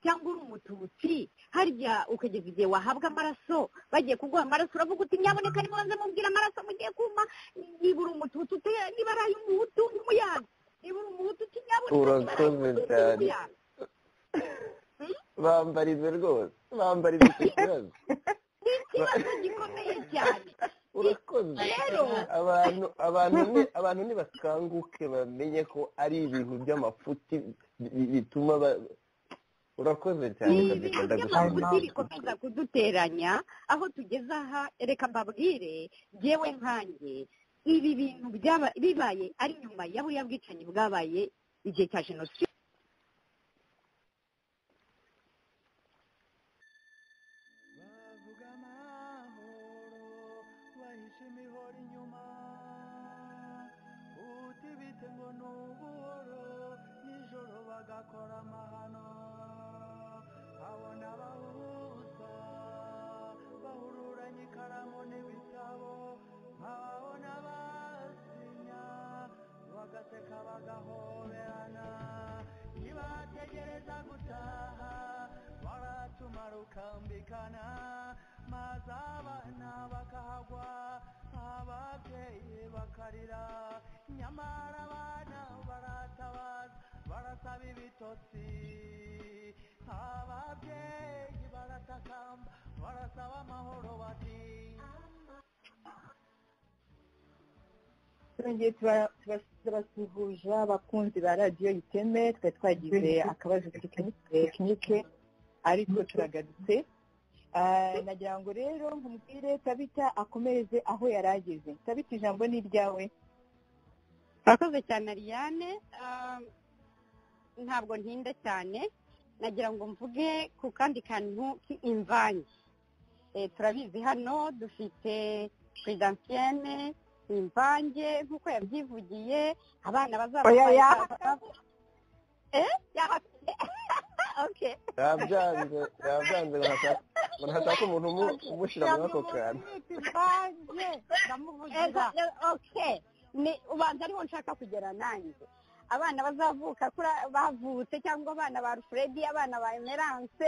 S8: cyangwa uri umututsi harya ukageza igihe wahabwa amaraso bagiye kuguha amaraso uravuga uti nyaboneka nibanze mubwira amaraso mugiye kuma niba uri umututsi ute- niba ari ay'umuhutu umuyaga niba uri umuhutu uti nyaboneka
S13: Urakoze
S8: niba ari ay'umuhutu
S13: cyane.
S8: umuyaga
S13: bambarize rwose bambarize icyo kibazo
S8: ni ikibazo gikomeye cyane
S13: urakoze
S8: rero
S13: abantu abantu ni abantu nibakanguke bamenye ko ari ibintu by'amafuti bi- bituma ba- urakoze cyane
S8: ni
S13: kabisa
S8: ibintu
S13: ndagushimiye
S8: by'amafuti bikomeza kuduteranya aho tugeze aha reka mbabwire ngewe nkanjye ibi bintu byaba- bibaye ari nyuma ya buriya bwicanyi bwabaye igihe cya jenoside
S1: bavuga amahoro bahisha imihoro inyuma uti bite ngo ni ubuhoro nijoro bagakora amahano abona abahuza bahururanye ikaramu n'ibitabo nkababona basinya bagaseka bagahoberana ntibategereza gutaha baratumara ukambikana maze abana bakahagwa ababyeyi bakarira nyamara abana baratabaza barasaba ibitotsi ababyeyi baratakamba barasaba amahoro bati
S3: twongeye turabasuhuza abakunzi ba radiyo iteme twari twagize akabazo tekinike ariko turagarutse nagira ngo rero nkubwire tabita akomereze aho yari ageze tabita ijambo ni iryawe
S8: murakoze cyane ariane ntabwo ntinda cyane nagira ngo mvuge ku kandi kantu k'imvange turabizi hano dufite perezidansiyene imvange nk'uko yabyivugiye abana bazabafasha
S5: yabyanze yabyanze barashaka umuntu umushyira muri ako kantu
S8: ni ubanza ariho nshaka kugera nanjye abana bazavuka bavutse cyangwa abana ba rufuredi abana ba emerance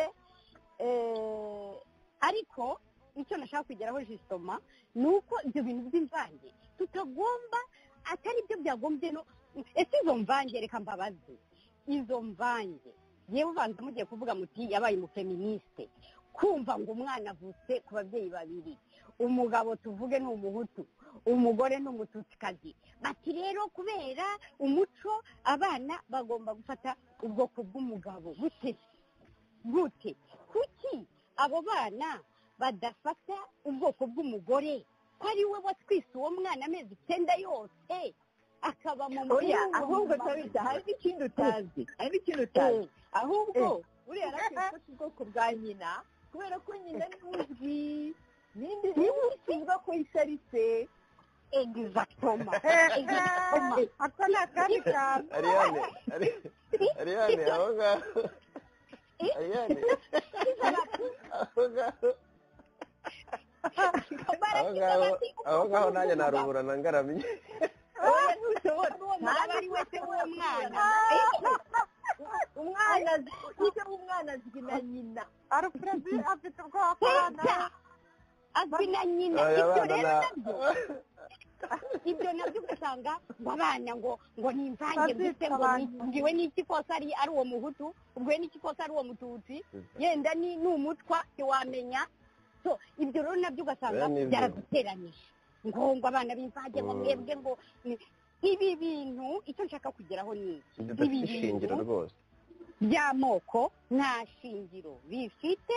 S8: ariko icyo nashaka kugeraho jisoma ni uko ibyo bintu by'imvange tutagomba atari byo byagombye no ese izo mvange reka mbabaze izo mvange yewe ubanza mugiye kuvuga muti yabaye umufeministe kumva ngo umwana avutse ku babyeyi babiri umugabo tuvuge ni umuhutu umugore ni umututikazi bati rero kubera umuco abana bagomba gufata ubwoko bw'umugabo gute gute kuki abo bana badafata ubwoko bw'umugore ko ari we watwise uwo mwana amezi icyenda yose akaba mu
S3: oya ahubwo tabita hari n'ikintu utazi hari n'ikintu utazi ahubwo buriya yarakwereka ubwoko bwa nyina kubera ko nyina ni uzwi ninde niba usiba ko isaritse
S8: egizatoma
S14: ako ni akandi kantu
S5: ariyane ariyane aho ngaho ariyane aho ngaho aho ngaho aho ngaho nanjye naruburana ngaramye
S3: oya ntushobora
S8: ntabwo ari wese w'uwo mwana
S3: umwana azi icyo umwana azwi na nyina
S14: arufuredi afite ubwoba
S8: hirya azwi na nyina
S5: Aya
S8: ibyo
S5: bana
S8: rero
S5: na
S8: nabyo ibyo nabyo ugasanga ngo abana ngo ngo ni imvange
S14: Babyita
S8: mbese ngo ni-
S14: abantu.
S8: ngiwe n'iki kose ari ari uwo muhutu ubwo n'iki kose ari uwo mututsi yenda ni ni umutwa ntiwamenya so ibyo rero nabyo ugasanga
S5: Oya, ni byo.
S8: byaraduteranyije ngo ngo abana b'imvange ngo
S5: Mm.
S8: mwebwe ngo ni- ibi bintu icyo nshaka kugeraho ni iki
S5: bidafite ishingiro rwose
S8: by'amoko nta shingiro bifite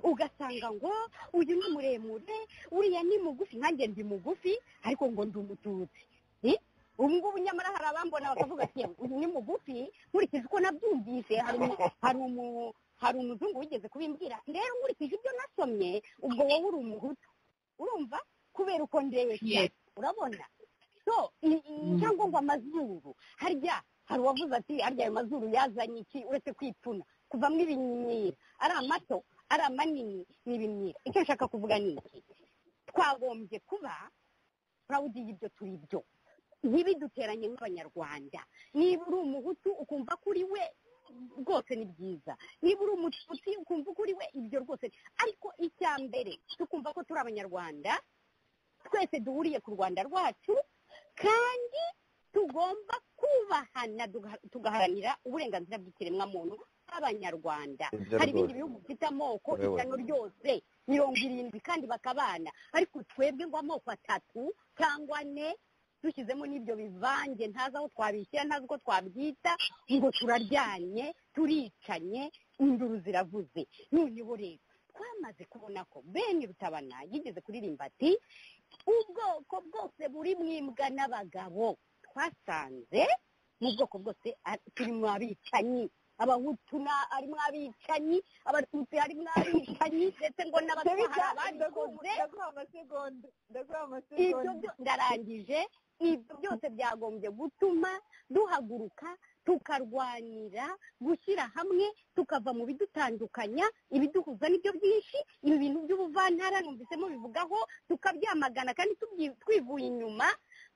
S8: ugasanga ngo uyu ni muremure uriya ni mugufi nanjye ndi mugufi ariko ngo ndi umututsi Eh? ubu ngubu nyamara hari abambona bakavuga ati "Yewe, uyu ni mugufi nkurikije uko nabyumvise hari umu- hari umu- hari umuzungu wigeze kubimbwira rero nkurikije ibyo nasomye ubwo wowe uri umuhutu urumva kubera uko ndeshya
S15: Yes.
S8: urabona so i- i- icyangombwa amazuru harya hari uwavuze ati harya ayo mazuru yazanye iki uretse kwipfuna kuvamo ibimyira ari amato ari amanini ni ibimyira icyo nshaka kuvuga ni iki twagombye kuba purawudi y'ibyo turi byo ntibiduteranye nk'abanyarwanda niba uri umuhutu ukumva ko uri we rwose ni byiza niba uri umututsi ukumva ko uri we ibyo rwose ariko icya mbere tukumva ko turi abanyarwanda twese duhuriye ku rwanda rwacu kandi tugomba kubahana tuga- tugaharanira uburenganzira bw'ikiremwamuntu bw'abanyarwanda
S5: Ibyo
S8: hari ibindi
S5: rwose.
S8: bihugu bifite amoko
S5: Urabona.
S8: ijana ryose mirongo irindwi kandi bakabana ariko twebwe ngo amoko atatu cyangwa ane dushyizemo n'ibyo bivange ntazi aho twabishyira ntazi uko twabyita ngo turaryanye turicanye induru ziravuze noneho rero twamaze kubona ko bene rutabana yigeze kuririmba ati ubwoko bwose buri mu imbwa n'abagabo twasanze mu bwoko bwose ari- turi mu abicanyi abahutu na- harimo abicanyi abatutsi harimo abicanyi ndetse ngo n'abatwara abandi kure
S3: ndaguha amasegonda ndaguha
S8: ibyo
S3: amasegonda
S8: byo ndarangije ibyo byose byagombye gutuma duhaguruka tukarwanira gushyira hamwe tukava mu bidutandukanya ibiduhuza nibyo byinshi ibi bintu by'ubuvantara numvisemo bivugaho tukabyamagana kandi tubyi- twivuye inyuma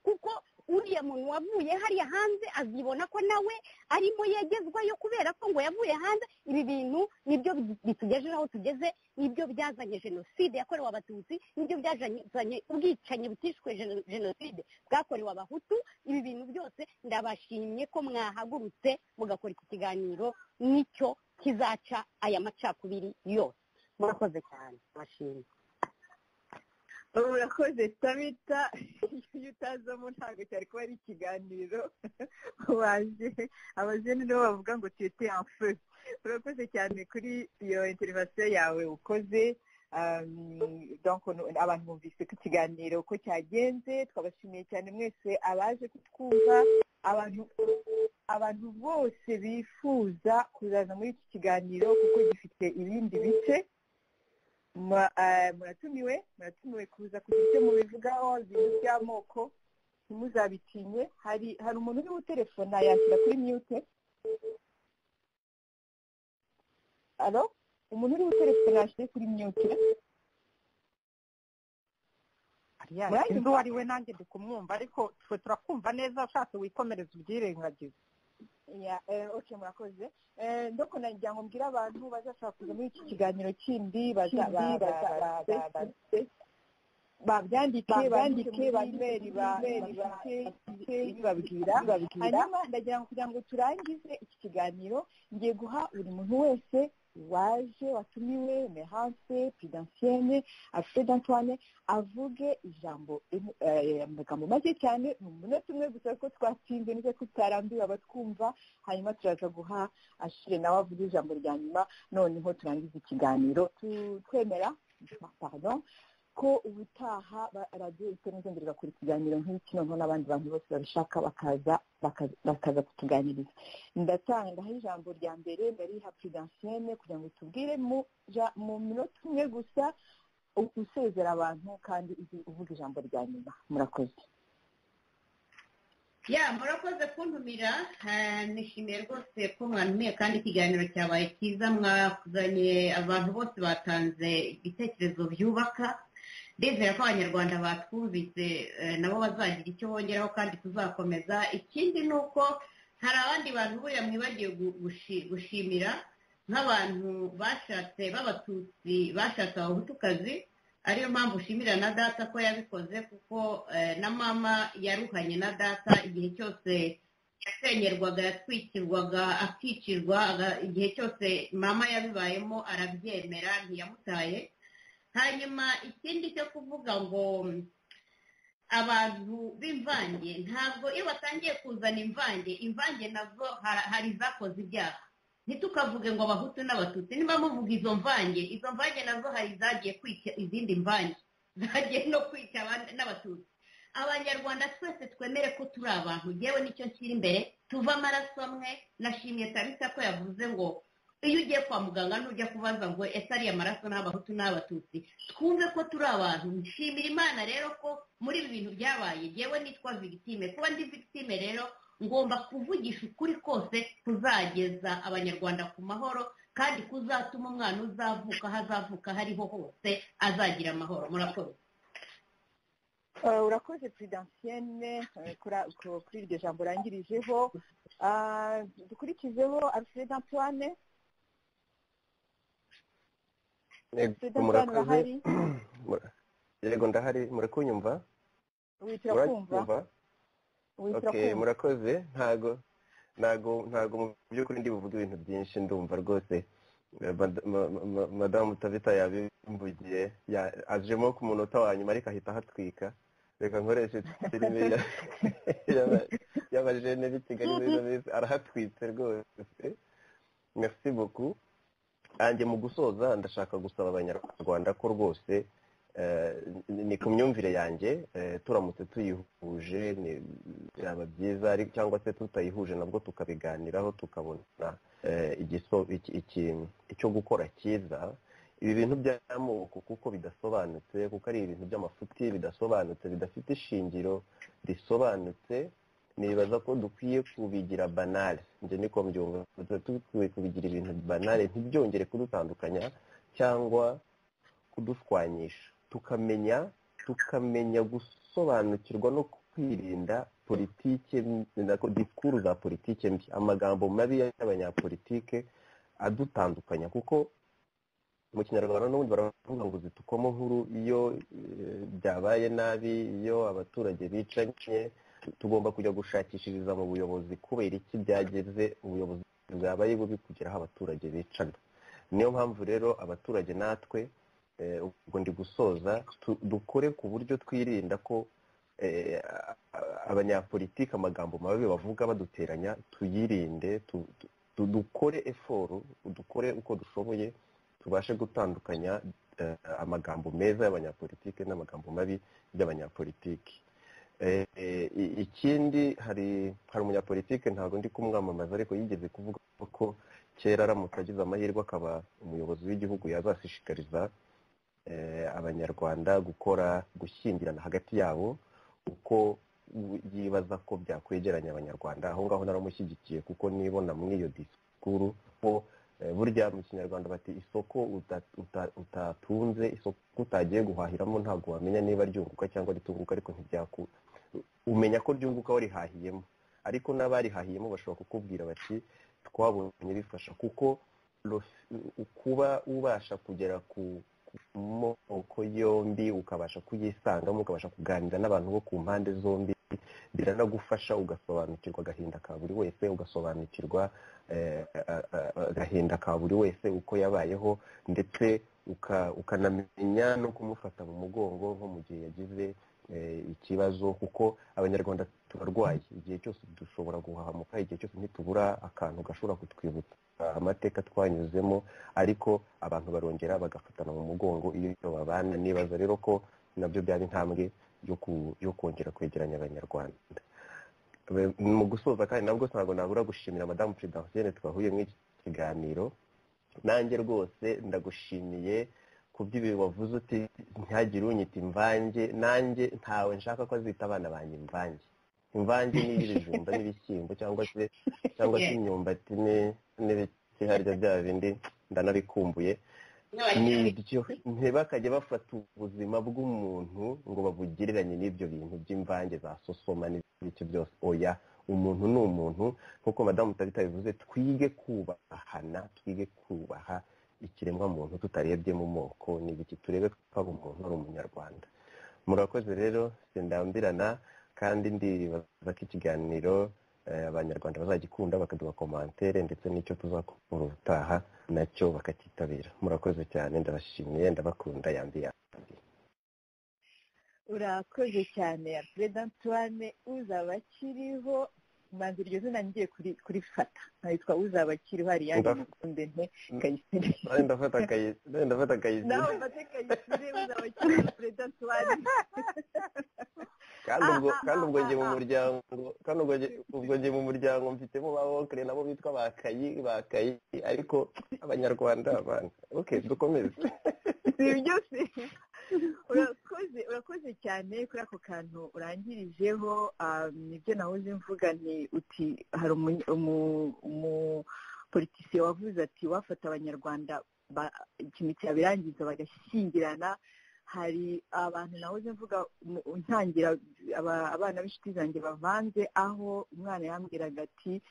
S8: kuko uriya muntu wavuye hariya hanze azibona ko nawe arimo yegezwayo kubera ko ngo yavuye hanze ibi bintu nibyo bi- bitugejeje aho tugeze nibyo byazanye jenoside yakorewe abatutsi nibyo byazanye ubwicanyi butishwe jeno- jenoside bwakorewe abahutu ibi bintu byose ndabashimye ko mwahagurutse mugakora iki kiganiro nicyo kizaca aya macakubiri yose murakoze cyane ndabashimye
S3: urakoze tabita iyo utazamo ntabwo cyari kuba ari ikiganiro waje abajene nibo bavuga ngo tuyite amfu urakoze cyane kuri iyo interivasiyo yawe ukoze abantu bumvise ko ikiganiro uko cyagenze twabashimiye cyane mwese abaje kutwumva abantu bose bifuza kuzaza muri iki kiganiro kuko gifite ibindi bice muratumiwe muratumiwe kuza kugira icyo mubivugaho ibintu by'amoko ntimuzabitinye hari hari umuntu uri gutelefona yashyira kuri mute alo umuntu uri gutelefona yashyira kuri mute
S7: undi uwo ari we nanjye ndi kumwumva ariko twe turakumva neza ushatse wikomereza ubyirengagize
S3: oke murakoze ndoko nagira ngo mbwire abantu bazashaka kuza muri iki kiganiro kindi babyandike bandike banyweri babwira hanyuma ndagira ngo kugira ngo turangize iki kiganiro ngiye guha buri muntu wese waje watumiwe mehanse pidansiyene alfred antoine avuge ijambo amagambo make cyane ni umunota umwe gusa ko twatsinze neza tutarambiwe abatwumva hanyuma turaza guha ashire nawe avuga ijambo rya nyuma noneho turangiza ikiganiro twemera pardon ko ubutaha radiyo itemuzengere igakora ikiganiro nk'iki noneho n'abandi bantu bose babishaka bakaza bakaza kutuganiriza ndatanga ndaha ijambo rya mbere ndariha prudansiyene kugira ngo tubwire mu minota umwe gusa usezera abantu kandi uvuga ijambo rya nyuma murakoze
S8: ya murakoze kuntumira nishimiye rwose ko mwantumiye kandi ikiganiro cyabaye cyiza mwazanye abantu bose batanze ibitekerezo byubaka ndizera ko abanyarwanda batwumvise nabo bazagira icyo bongeraho kandi tuzakomeza ikindi ni uko hari abandi bantu buriya mwibagiwe gushimira nk'abantu bashatse b'abatutsi bashatse abahutukazi ariyo mpamvu ushimira na data ko yabikoze kuko na mama yaruhanye na data igihe cyose yasenyerwaga yatwikirwaga akicirwa igihe cyose mama yabibayemo arabyemera ntiyamutaye hanyuma ikindi cyo kuvuga ngo abantu b'imvange ntabwo iyo batangiye kuzana imvange imvange nazo hari izakoze ibyaha ntitukavuge ngo abahutu n'abatutsi niba muvuga izo mvange izo mvange nazo hari izagiye kwica izindi mvange zagiye no kwica n'abatutsi abanyarwanda twese twemere ko turi abantu ngewe nicyo nshyira imbere tuve amaraso amwe nashimye tarisa ko yavuze ngo iyo ugiye kwa muganga ntujya kubaza ngo ese ariya maraso n'abahutu n'abatutsi twumve ko turi abantu nshimira imana rero ko muri ibi bintu byabaye ngewe nitwa victime kuba ndi victime rero ngomba kuvugisha ukuri kose kuzageza abanyarwanda ku mahoro kandi kuzatuma umwana uzavuka aho azavuka hariho hose azagira amahoro murakoze
S3: urakoze prudansiyene kuri iryo jambo urangirijeho dukurikizeho alfred antoine
S5: murakoze yego ndahari murakunyumva
S3: wihitira kumva
S5: murakoze ntago ntago ntago mu by'ukuri ndi buvuge ibintu byinshi ndumva rwose madamu tavita yabimvugiye ajemo ku munota wa nyuma ariko ahita ahatwika reka nkoreshe filime y'abajene b'i kigali muri minsi arahatwitse rwose merci beaucoup hanjye mu gusoza ndashaka gusaba abanyarwanda ko rwose ni ku myumvire yanjye turamutse tuyihuje byaba byiza cyangwa se tutayihuje nabwo tukabiganiraho tukabona icyo gukora cyiza ibi bintu by'amoko kuko bidasobanutse kuko ari ibintu by'amafuti bidasobanutse bidafite ishingiro risobanutse nibaza ko dukwiye kubigira banale njye niko mbyumva dukwiye kubigira ibintu banale ntibyongere kudutandukanya cyangwa kudushwanyisha tukamenya tukamenya gusobanukirwa no kwirinda politike dikuru za politike mbi amagambo mabi y'abanyapolitike adutandukanya kuko mu kinyarwanda n'ubundi baravuga ngo zitukamo nkuru iyo byabaye nabi iyo abaturage bicanye tugomba kujya gushakishiriza mu buyobozi kubera iki byageze ubuyobozi bwabaye bubi kugeraho abaturage bicana niyo mpamvu rero abaturage natwe ubwo ndi gusoza dukore ku buryo twirinda ko abanyapolitiki amagambo mabi bavuga baduteranya tuyirinde dukore eforo dukore uko dushoboye tubashe gutandukanya amagambo meza y'abanyapolitiki n'amagambo mabi y'abanyapolitiki ikindi hari hari umunyapolitiki ntabwo ndi kumwamamaza ariko yigeze kuvuga ko kera aramutse agize amahirwe akaba umuyobozi w'igihugu yazashishikariza abanyarwanda gukora gushyingirana hagati yabo uko yibaza ko byakwegeranya abanyarwanda aho ngaho naramushyigikiye kuko nibona muri iyo disikuru ko burya mu kinyarwanda bati isoko utatunze isoko utagiye guhahiramo ntabwo wamenya niba ryunguka cyangwa ritunguka ariko ntibyakura umenya ko ryunguka warihahiyemo ariko n'abarihahiyemo bashobora kukubwira bati twabonye bifasha kuko kuba ubasha kugera ku moko yombi ukabasha kuyisangamo ukabasha kuganira n'abantu bo ku mpande zombi biranagufasha ugasobanukirwa agahinda ka buri wese ugasobanukirwa agahinda ka buri wese uko yabayeho ndetse ukanamenya no kumufata mu mugongo nko mu gihe yagize ikibazo kuko abanyarwanda turarwaye igihe cyose dushobora guhahamuka igihe cyose ntitubura akantu gashobora kutwibutsa amateka twanyuzemo ariko abantu barongera bagafatana mu mugongo iyo babana nibaza rero ko nabyo byaba intambwe yo kongera kwegeranya abanyarwanda mu gusoza kandi nabwo ntabwo nabura gushimira madamu perezida hosene twahuye muri iki kiganiro nanjye rwose ndagushimiye ku by'ibi wavuze uti ntihagire unyita imvange nanjye ntawe nshaka ko azita abana banjye imvange imvange n'ibijumba n'ibishyimbo cyangwa se cyangwa se imyumbati n'ibiti harya bya bindi ndanabikumbuye ntibakajya bafata ubuzima bw'umuntu ngo babugereranye n'ibyo bintu by'imvange za sosoma n'ibyo byose oya umuntu ni umuntu nk'uko madamu tarita bivuze twige kubahana twige kubaha ikiremwa muntu tutarebye mu moko n'ibiki turebe ko umuntu ari umunyarwanda murakoze rero sindambirana kandi ndibaza ko ikiganiro abanyarwanda bazagikunda bakaduha komantere ndetse n'icyo tuzakora ubutaha nacyo bakakitabira murakoze cyane ndabashimiye ndabakunda yandi yandi
S3: urakoze cyane perezida antoine uzaba akiriho manza iryo zina ngiye kurifata nkayitwa uzaba akiriho ariyange mukunde nte kayisire
S5: ndafata kayisire ndafata kayisire
S3: nawe ufate kayisire uzaba akiriho perezida antoine
S5: kandi ubwo njye mu muryango kandi ubwo njye mu muryango mfitemo ba wokere nabo bitwa ba kayi ba kayi ariko abanyarwanda abantu oke dukomeze
S3: ibyo si urakoze urakoze cyane kuri ako kantu urangirijeho ibyo nahoze mvuga ni uti hari umupolitisiye wavuze ati wafata abanyarwanda ikintu cyabirangiza bagashyingirana hari abantu nahoze mvuga ntangira abana b'inshuti zanjye bavanze aho umwana yambwiraga ati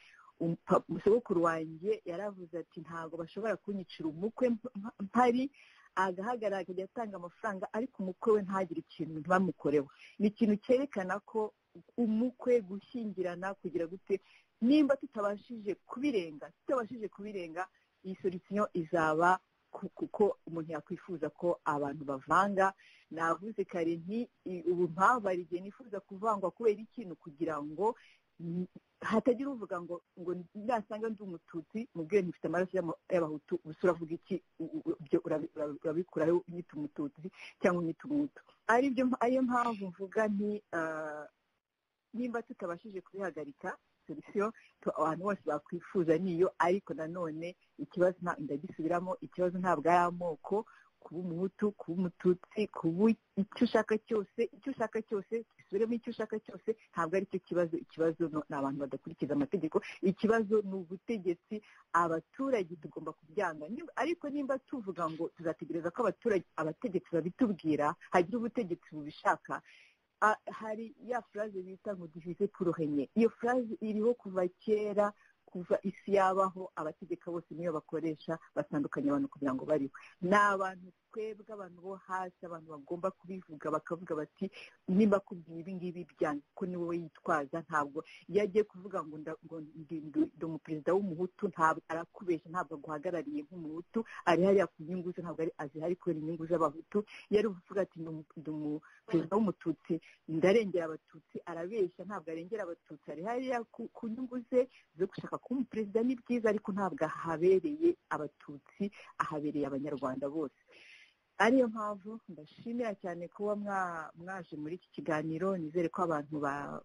S3: umusogokuru wanjye yaravuze ati ntabwo bashobora kunyicira umukwe mpari agahagarara akajya atanga amafaranga ariko umukwe we ntagire ikintu bamukorewe ni ikintu cyerekana ko umukwe gushyingirana kugira gute nimba tutabashije kubirenga tutabashije kubirenga iyi solisiyo izaba kuko umuntu yakwifuza ko abantu bavanga navuze kare nti ubu mpamvu hari igihe nifuza kuvangwa kubera ikintu kugira ngo hatagira uvuga ngo ngo nasanga ndi umututsi mubwire ntufite amaraso y'abahutu gusa uravuga iki ibyo urabikuraho unyita umututsi cyangwa unyita umutu ariyo mpamvu mvuga nti nimba tutabashije kubihagarika solisiyo abantu bose bakwifuza niyo ariko nanone ikibazo ndagisubiramo ikibazo ntabwo ari amoko kuba umuhutu kuba umututsi kuba icyo ushaka cyose icyo ushaka cyose gisubiremo icyo ushaka cyose ntabwo ari cyo kibazo ikibazo ni abantu badakurikiza amategeko ikibazo ni ubutegetsi abaturage tugomba kubyanga ariko nimba tuvuga ngo tuzategereza ko abaturage abategetsi babitubwira hagira ubutegetsi bubishaka hari ya furaze bita ngo duhize puruhenye iyo furaze iriho kuva kera kuva isi yabaho abategeka bose niyo bakoresha batandukanye abantu kugira ngo bariho ni abantu twebwe abantu bo hasi abantu bagomba kubivuga bakavuga bati nimba kubwira ibi ngibi byanjye ko ni wowe yitwaza ntabwo iyo agiye kuvuga ngo ndi umuperezida w'umuhutu ntabwo arakubeshya ntabwo aguhagarariye nk'umuhutu ari hariya ku nyungu ze ntabwo ari azihari kubera inyungu z'abahutu iyo ari kuvuga ati ndi umuperezida w'umututsi ndarengera abatutsi arabeshya ntabwo arengera abatutsi ari hariya ku nyungu ze zo gushaka kuba umuperezida ni byiza ariko ntabwo ahabereye abatutsi ahabereye abanyarwanda bose ariyo mpamvu ndashimira cyane kuba mwaje muri iki kiganiro nizere ko abantu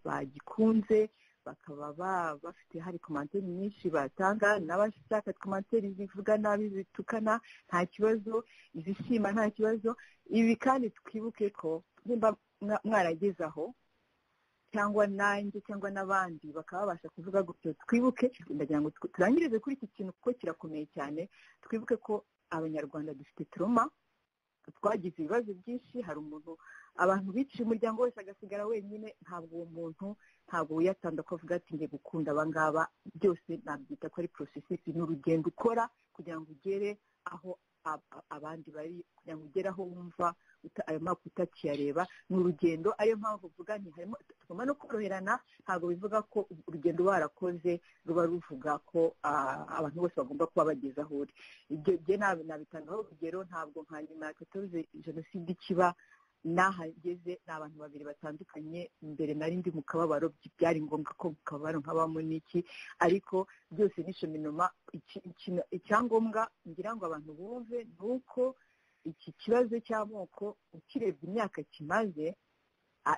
S3: bagikunze bakaba bafite hari komanteri nyinshi batanga n'abashaka komanteri zivuga nabi zitukana nta kibazo izishima nta kibazo ibi kandi twibuke ko nimba mwarageze aho cyangwa nanjye cyangwa n'abandi bakaba babasha kuvuga gutyo twibuke ndagira ngo turangirize kuri iki kintu kuko kirakomeye cyane twibuke ko abanyarwanda dufite turoma twagize ibibazo byinshi hari umuntu abantu biciye umuryango wese agasigara wenyine ntabwo uwo muntu ntabwo wiyatanda ko avuga ati nge gukunda abangaba byose nabyita ko ari porosesesi ni urugendo ukora kugira ngo ugere aho abandi bari kugira ngo ugere aho wumva ayo makuru utakiyareba ni urugendo ariyo mpamvu uvuga harimo tugomba no koroherana ntabwo bivuga ko urugendo warakoze ruba ruvuga ko abantu bose bagomba kuba bageze aho uri ibyo byo nabitangaho urugero ntabwo nka nyuma ya katorze jenoside ikiba n'ahageze ni abantu babiri batandukanye mbere nari ndi mu kababaro byari ngombwa ko mu kababaro nkabamo n'iki ariko byose nishominoma icyangombwa ngira ngo abantu bumve ni uko iki kibazo cy'amoko ukirebye imyaka kimaze nta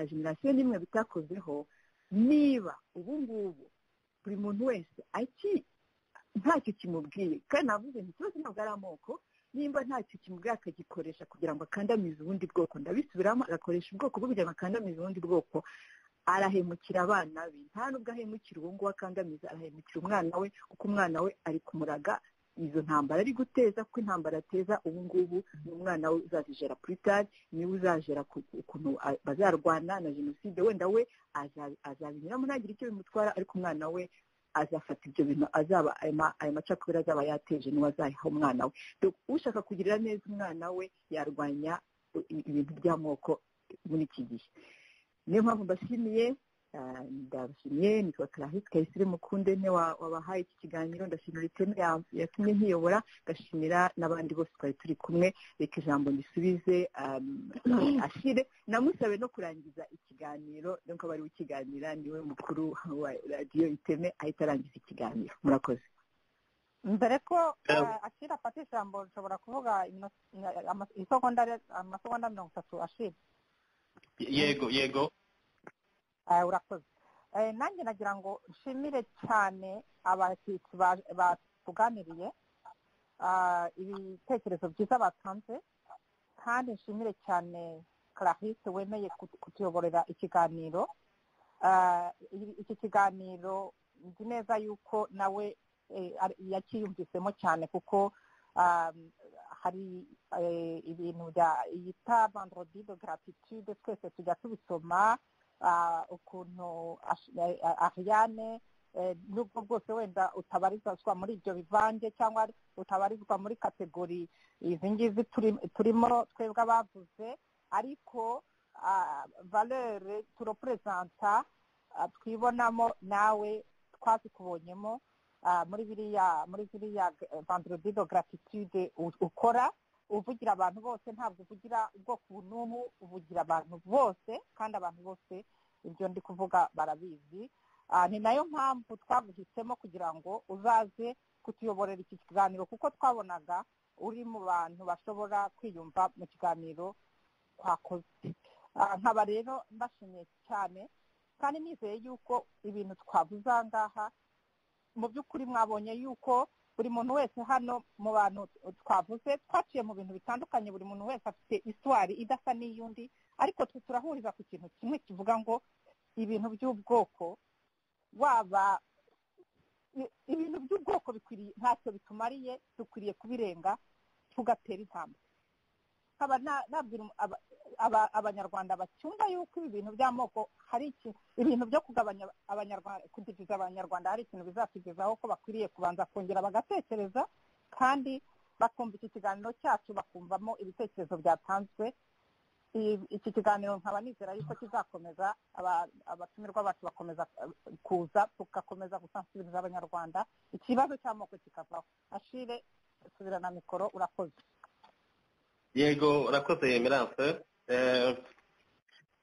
S3: generasiyo n'imwe bitakozeho niba ubu ngubu buri muntu wese ntacyo kimubwiye kandi navuze ngo ikibazo ntabwo ari amoko nimba ntacyo kimubwira akagikoresha kugira ngo akandamize ubundi bwoko ndabisubiramo agakoresha ubwoko bwe kugira ngo akandamize ubundi bwoko arahemukira abana be nta nubwo ahemukira uwo nguwo akandamiza arahemukira umwana we kuko umwana we ari kumuraga izo ntambara ari guteza kuko intambara ateza ubu ngubu ni umwana we uzazijera puritari niwe uzajera ukuntu bazarwana na jenoside wenda we azabinyuramo ntagire icyo bimutwara ariko umwana we azafata ibyo bintu azaba ayo macakubiri azaba yateje niwe azayiha umwana we ushaka kugirira neza umwana we yarwanya ibintu by'amoko muri iki gihe niyo mpamvu mbashimiye ndabashimiye nitwa karahisi kayisire mukunde ne wabahaye iki kiganiro ndashimira iteme yatumye nkiyobora ndashimira n'abandi bose twari turi kumwe reka ijambo ndisubize ashire namusabe no kurangiza ikiganiro nuko bari ukiganira niwe mukuru wa radiyo iteme ahita arangiza ikiganiro murakoze
S7: mbere ko ashira afata ijambo nshobora kuvuga amasegonda mirongo itatu ashira
S4: yego yego
S7: urakoze nanjye nagira ngo nshimire cyane abashyitsi batuganiriye ibitekerezo byiza batanze kandi nshimire cyane karahise wemeye kutuyoborera ikiganiro iki kiganiro nzi neza yuko nawe yakiyumvisemo cyane kuko hari ibintu bya yita bandrodi de gratitude twese tujya tubisoma ukuntu ariane n'ubwo bwose wenda utabarizwa muri ibyo bivange cyangwa utabarizwa muri kategori izi ngizi turimo twebwe abavuze ariko valere turoperezanta twibonamo nawe twazikubonyemo muri biriya muri ziriya vanderodido gratitude ukora uvugira abantu bose ntabwo uvugira ubwoko n'ubu uvugira abantu bose kandi abantu bose ibyo ndi kuvuga barabizi ni nayo mpamvu twaguhisemo kugira ngo uzaze kutuyoborera iki kiganiro kuko twabonaga uri mu bantu bashobora kwiyumva mu kiganiro twakoze nkaba rero mbashimiye cyane kandi nizeye yuko ibintu twavuze aha ngaha mu by'ukuri mwabonye yuko buri muntu wese hano mu bantu twavuze twaciye mu bintu bitandukanye buri muntu wese afite iswari idasa n'iy'undi ariko twe turahuriza ku kintu kimwe kivuga ngo ibintu by'ubwoko waba ibintu by'ubwoko bikwiriye ntacyo bitumariye dukwiriye kubirenga tugatera intambwe nkaba nabwira abanyarwanda bacyumva yuko ibi bintu by'amoko hari ibintu byo kugabanya abanyarwanda kudiviza abanyarwatugiza abanyarwanda hari ikintu bizatugezaho ko bakwiriye kubanza kongera bagatekereza kandi
S3: bakumva iki kiganiro cyacu bakumvamo ibitekerezo byatanzwe I- iki kiganiro nkaba nizera yuko kizakomeza aba- abatumirwa bacu bakomeza eh, kuza tugakomeza gusansiriza abanyarwanda ikibazo cy'amoko kikavaho ashire subirana mikoro urakoze
S5: yego urakoze emerance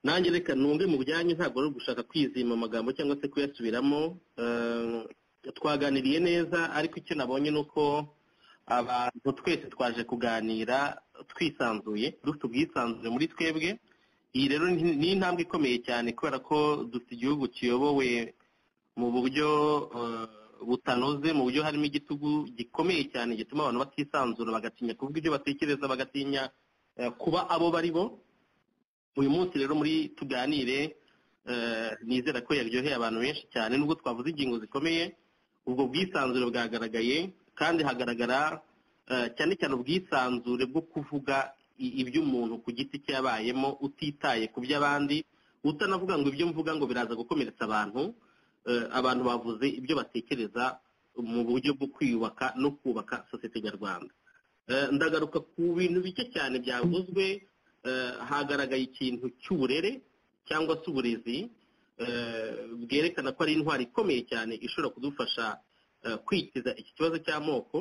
S5: nanjye reka nunge mu byanyu ntabwo ari ugushaka kwizima amagambo cyangwa se kuyasubiramo Eh, twaganiriye neza ariko icyo nabonye ni uko abantu twese twaje kuganira twisanzuye dufite ubwisanzure muri twebwe iyi rero ni ni intambwe ikomeye cyane kubera ko dufite igihugu kiyobowe mu buryo eh, butanoze mu buryo harimo igitugu gikomeye cyane gituma abantu batisanzura bagatinya kuvuga ibyo batekereza bagatinya eh, kuba abo bari bo uyu munsi rero muri tuganire eh, nizera ko yaryoheye abantu benshi cyane nubwo twavuze ingingo zikomeye ubwo bwisanzure bwagaragaye kandi hagaragara eh, cyane cyane ubwisanzure bwo kuvuga i- iby'umuntu ku giti cyabayemo utitaye ku by'abandi utanavuga ngo ibyo mvuga ngo biraza gukomeretsa abantu eh, abantu bavuze ibyo batekereza mu buryo bwo kwiyubaka no kubaka sosiyete nyarwanda Eh, ndagaruka ku bintu bike cyane byavuzwe eh, hagaragaye ikintu cy'uburere cyangwa se uburezi eh, bwerekana ko ari intwari ikomeye cyane ishobora kudufasha eh, kwikiza iki kibazo cy'amoko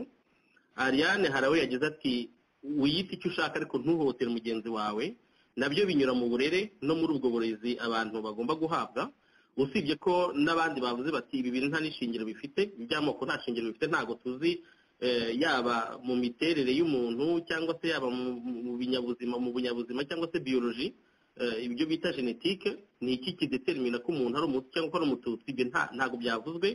S5: ariane harawe yagize ati wiyite icyo ushaka ariko ntuhohotere mugenzi wawe nabyo binyura mu burere no muri ubwo burezi abantu bagomba guhabwa usibye ko n'abandi bavuze bati ibi bintu nta n'ishingiro bifite iby'amoko nta shingiro bifite ntabwo tuzi eh, yaba mu miterere y'umuntu cyangwa se yaba mu mu binyabuzima mu bunyabuzima cyangwa se biyoloji eh, ibyo bita genetike ni iki kidetermina ko umuntu ari umutu cyangwa ko ari umututsi ibyo nta- ntabwo byavuzwe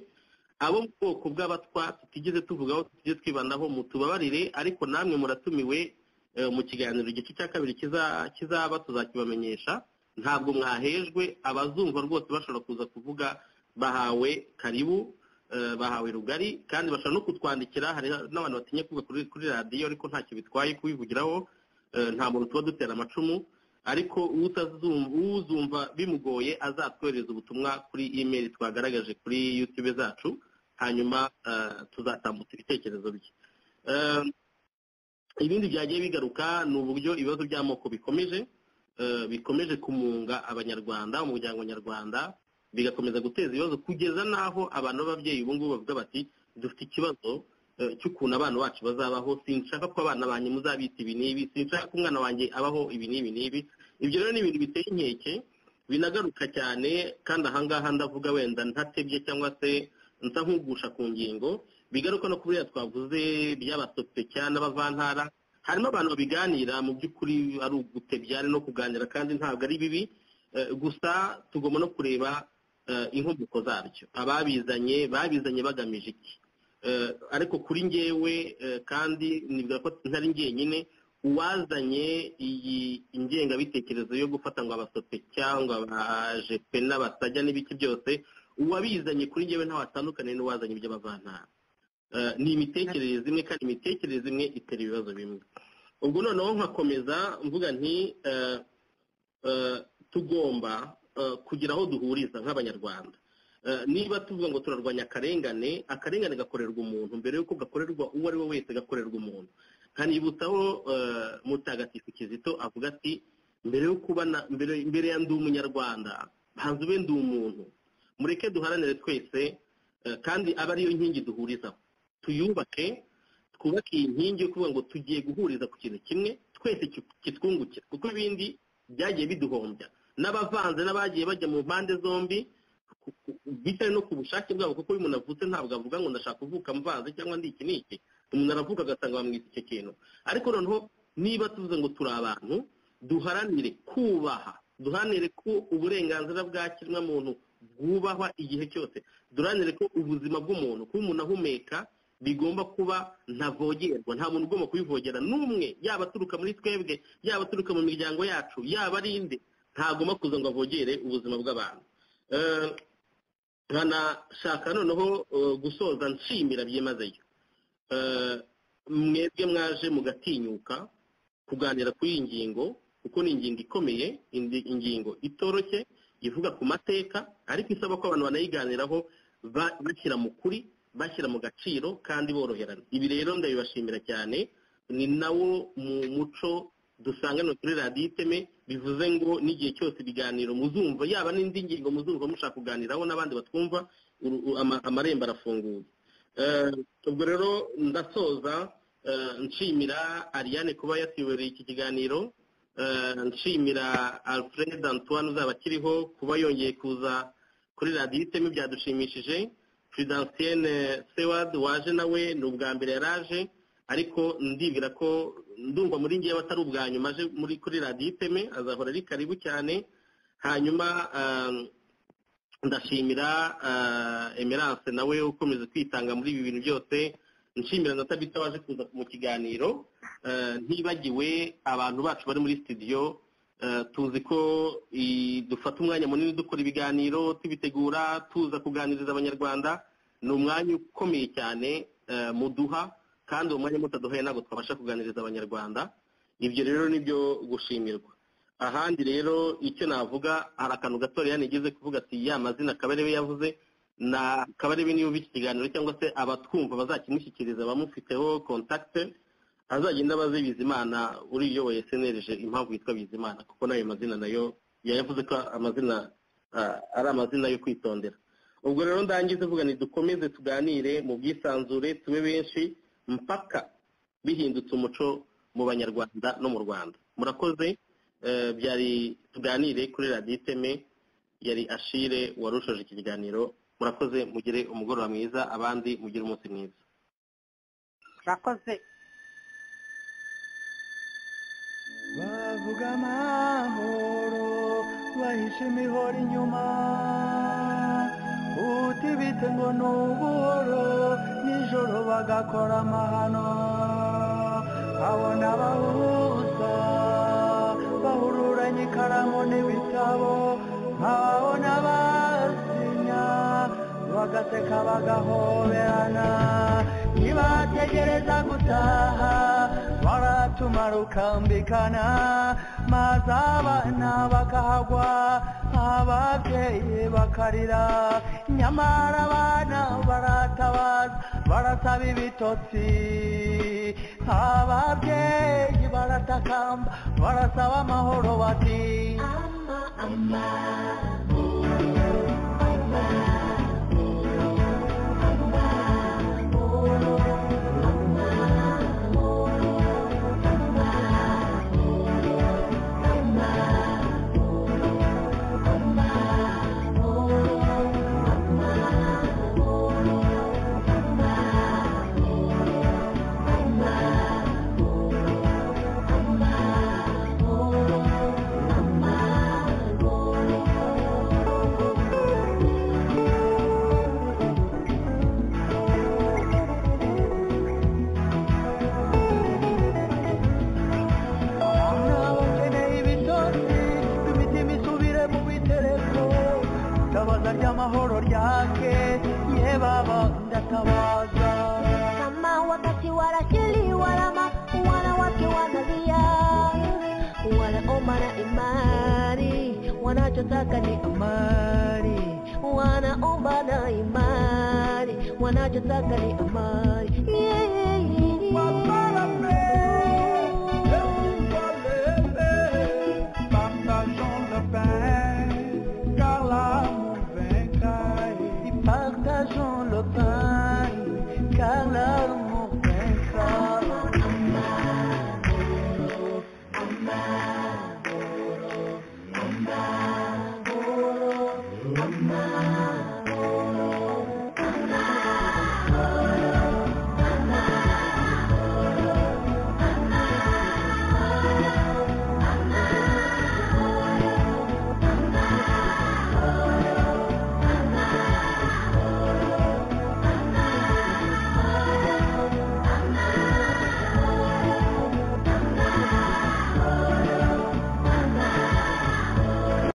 S5: abo mu bwoko bw'abatwa tutigeze tuvugaho tutigeze twibandaho mutubabarire ariko namwe muratumiwe eh, mu kiganiro igice cya kabiri kiza- kizaba tuzakibamenyesha ntabwo mwahejwe abazumva rwose bashobora kuza kuvuga bahawe karibu eh, bahawe rugari kandi bashobora no kutwandikira hari n'abantu batinya kuvuga kuri- kuri radiyo ariko ntacyo bitwaye kubivugiraho eh, nta muntu tuba dutera amacumu ariko utazum- uzumva bimugoye azatwohereza ubutumwa kuri email twagaragaje kuri youtube zacu hanyuma eh, tuzatambutsa ibitekerezo bye Eh, ibindi byagiye bigaruka ni uburyo ibibazo by'amoko bikomeje eh, bikomeje kumunga abanyarwanda umuryango nyarwanda bigakomeza guteza ibibazo kugeza n'aho abantu b'ababyeyi ubu ngubu bavuga bati dufite ikibazo eh, cy'ukuntu abana bacu bazabaho sinshaka ko abana banjye muzabita ibi n'ibi sinshaka ko umwana wanjye abaho ibi n'ibi n'ibi ibyo rero ni ibintu biteye inkeke binagaruka cyane kandi ahangaha ndavuga wenda ntatebye cyangwa se nsa nk'ugusha ku ngingo bigaruka no kubera twavuze by'abasope cyane n'abavantara harimo abantu babiganira mu by'ukuri ari ugutebya ari no kuganira kandi ntabwo ari bibi Eh, gusa tugomba no kureba eh, inkomoko zabyo ababizanye babizanye bagamije iki Eh, ariko kuri njyewe eh, kandi nibwira ko ntari njyenyine uwazanye iyi ingengabitekerezo yo gufata ngo abasope cyangwa abajepe n'abasajya n'ibiki byose uwabizanye kuri njyewe ntawe atandukaniye n'uwazanye iby'abavantara Eh, ni imitekerereze imwe kandi imitekerereze imwe itera ibibazo bimwe ubwo noneho nkakomeza mvuga nti eh, eh, tugomba eh, kugira aho duhuriza nk'abanyarwanda Eh, niba tuvuga ngo turarwanya akarengane akarengane gakorerwa umuntu mbere y'uko gakorerwa uwo ari we wese gakorerwa umuntu nkanibutsaho eh, mutagatifu kizito avuga ati mbere yo kuba na- mbere mbere ya ndi umunyarwanda banza ube ndi umuntu mureke duharanire twese eh, kandi aba ariyo nkingi duhurizaho tuyubake twubake iyi nkingi yo kuvuga ngo tugiye guhuriza ku kintu kimwe twese ki- kitwungukira kuko ibindi byagiye biduhombya n'abavanze n'abagiye bajya mu mpande zombi ku- ku- bitewe no ku bushake bwabo kuko iyo umuntu avutse ntabwo avuga ngo ndashaka kuvuka mvanze cyangwa ndi iki n'iki umuntu aravuka agasanga bamwita icyo kintu ariko noneho niba tuvuze ngo turi abantu duharanire kubaha duharanire ko uburenganzira bwa kiremwamuntu bwubahwa igihe cyose duharanire ko ubuzima bw'umuntu kuba umuntu ahumeka bigomba kuba ntavogerwa nta muntu ugomba kubivogera n'umwe yaba aturuka muri twebwe yaba aturuka mu miryango yacu yaba ari inde ntagomba kuza ngo avogere ubuzima bw'abantu Eh, nkanashaka noneho eh, gusoza nshimira byimazeyo Eh, mwebwe mwaje mugatinyuka kuganira kuri iyi ngingo kuko ni ingingo ikomeye indi- ingingo itoroshye ivuga ku mateka ariko isaba ko abantu banayiganiraho ba- bashyira mu kuri bashyira mu gaciro kandi boroherana ibi rero ndabibashimira cyane ni nawo mu muco dusanga no kuri radiyo iteme bivuze ngo n'igihe cyose ibiganiro muzumva yaba n'indi ngingo muzumva mushaka kuganiraho n'abandi batwumva amarembo arafunguye ubwo rero ndasoza nshimira Ariane kuba yatuyoboriye iki kiganiro nshimira alfred antoine uzaba akiriho kuba yongeye kuza kuri radiyo iteme byadushimishije Fidansiyene sewadi waje nawe ni ubwa mbere yaraje ariko ndibwira ko ndumva muri ngewe atari ubwa nyuma aje muri kuri radiyo iteme azahora ari karibu cyane hanyuma ndashimira emerance nawe ukomeza kwitanga muri ibi bintu byose nshimira na tabita waje kuza mu kiganiro ntibagiwe abantu bacu bari muri sitidiyo tuzi ko dufata umwanya munini dukora ibiganiro tubitegura tuza kuganiriza abanyarwanda ni umwanya ukomeye cyane muduha kandi uwo mwanya mutaduhaye ntabwo twabasha kuganiriza abanyarwanda ibyo rero ni byo gushimirwa ahandi rero icyo navuga hari akantu gatoya nigeze kuvuga ati ya mazina kabarebe yavuze na kabarebe niba uba iki kiganiro cyangwa se abatwumva bazakimushyikiriza abamufiteho kontakite azagenda abaze bizimana uriyoboye senerije impamvu yitwa bizimana kuko n'ayo mazina nayo yavuze ko amazina ari amazina yo kwitondera ubwo rero ndangiza uvuga ni dukomeze tuganire mu bwisanzure tube benshi mpaka bihindutse umuco mu banyarwanda no mu rwanda murakoze byari tuganire kuri radiyo iteme yari ashire warushoje iki kiganiro murakoze mugire umugoroba mwiza abandi mugire umunsi mwiza
S3: murakoze
S1: bavuga amahoro bahisha imihoro inyuma utibitse ngo ni ubuhoro nijoro bagakora amahano abona abahuza bahururanye ikaramu n'ibitabo nkabona abasinya bagaseka bagahoberana nibategereza gutaha baratumara ukambikana maze abana bakahagwa ababyeyi bakarira nyamara abana baratabaza barasaba ibitotsi ababyeyi baratakamba barasaba amahoro bati
S16: ama ama
S1: itabaza ry'amahoro ryake ye baba ndatabaza
S2: kama wakati wanashili walama wanawake wanalia wanaomba na imani wanachotaka ni amani wanaomba na imani wanachotaka ni amani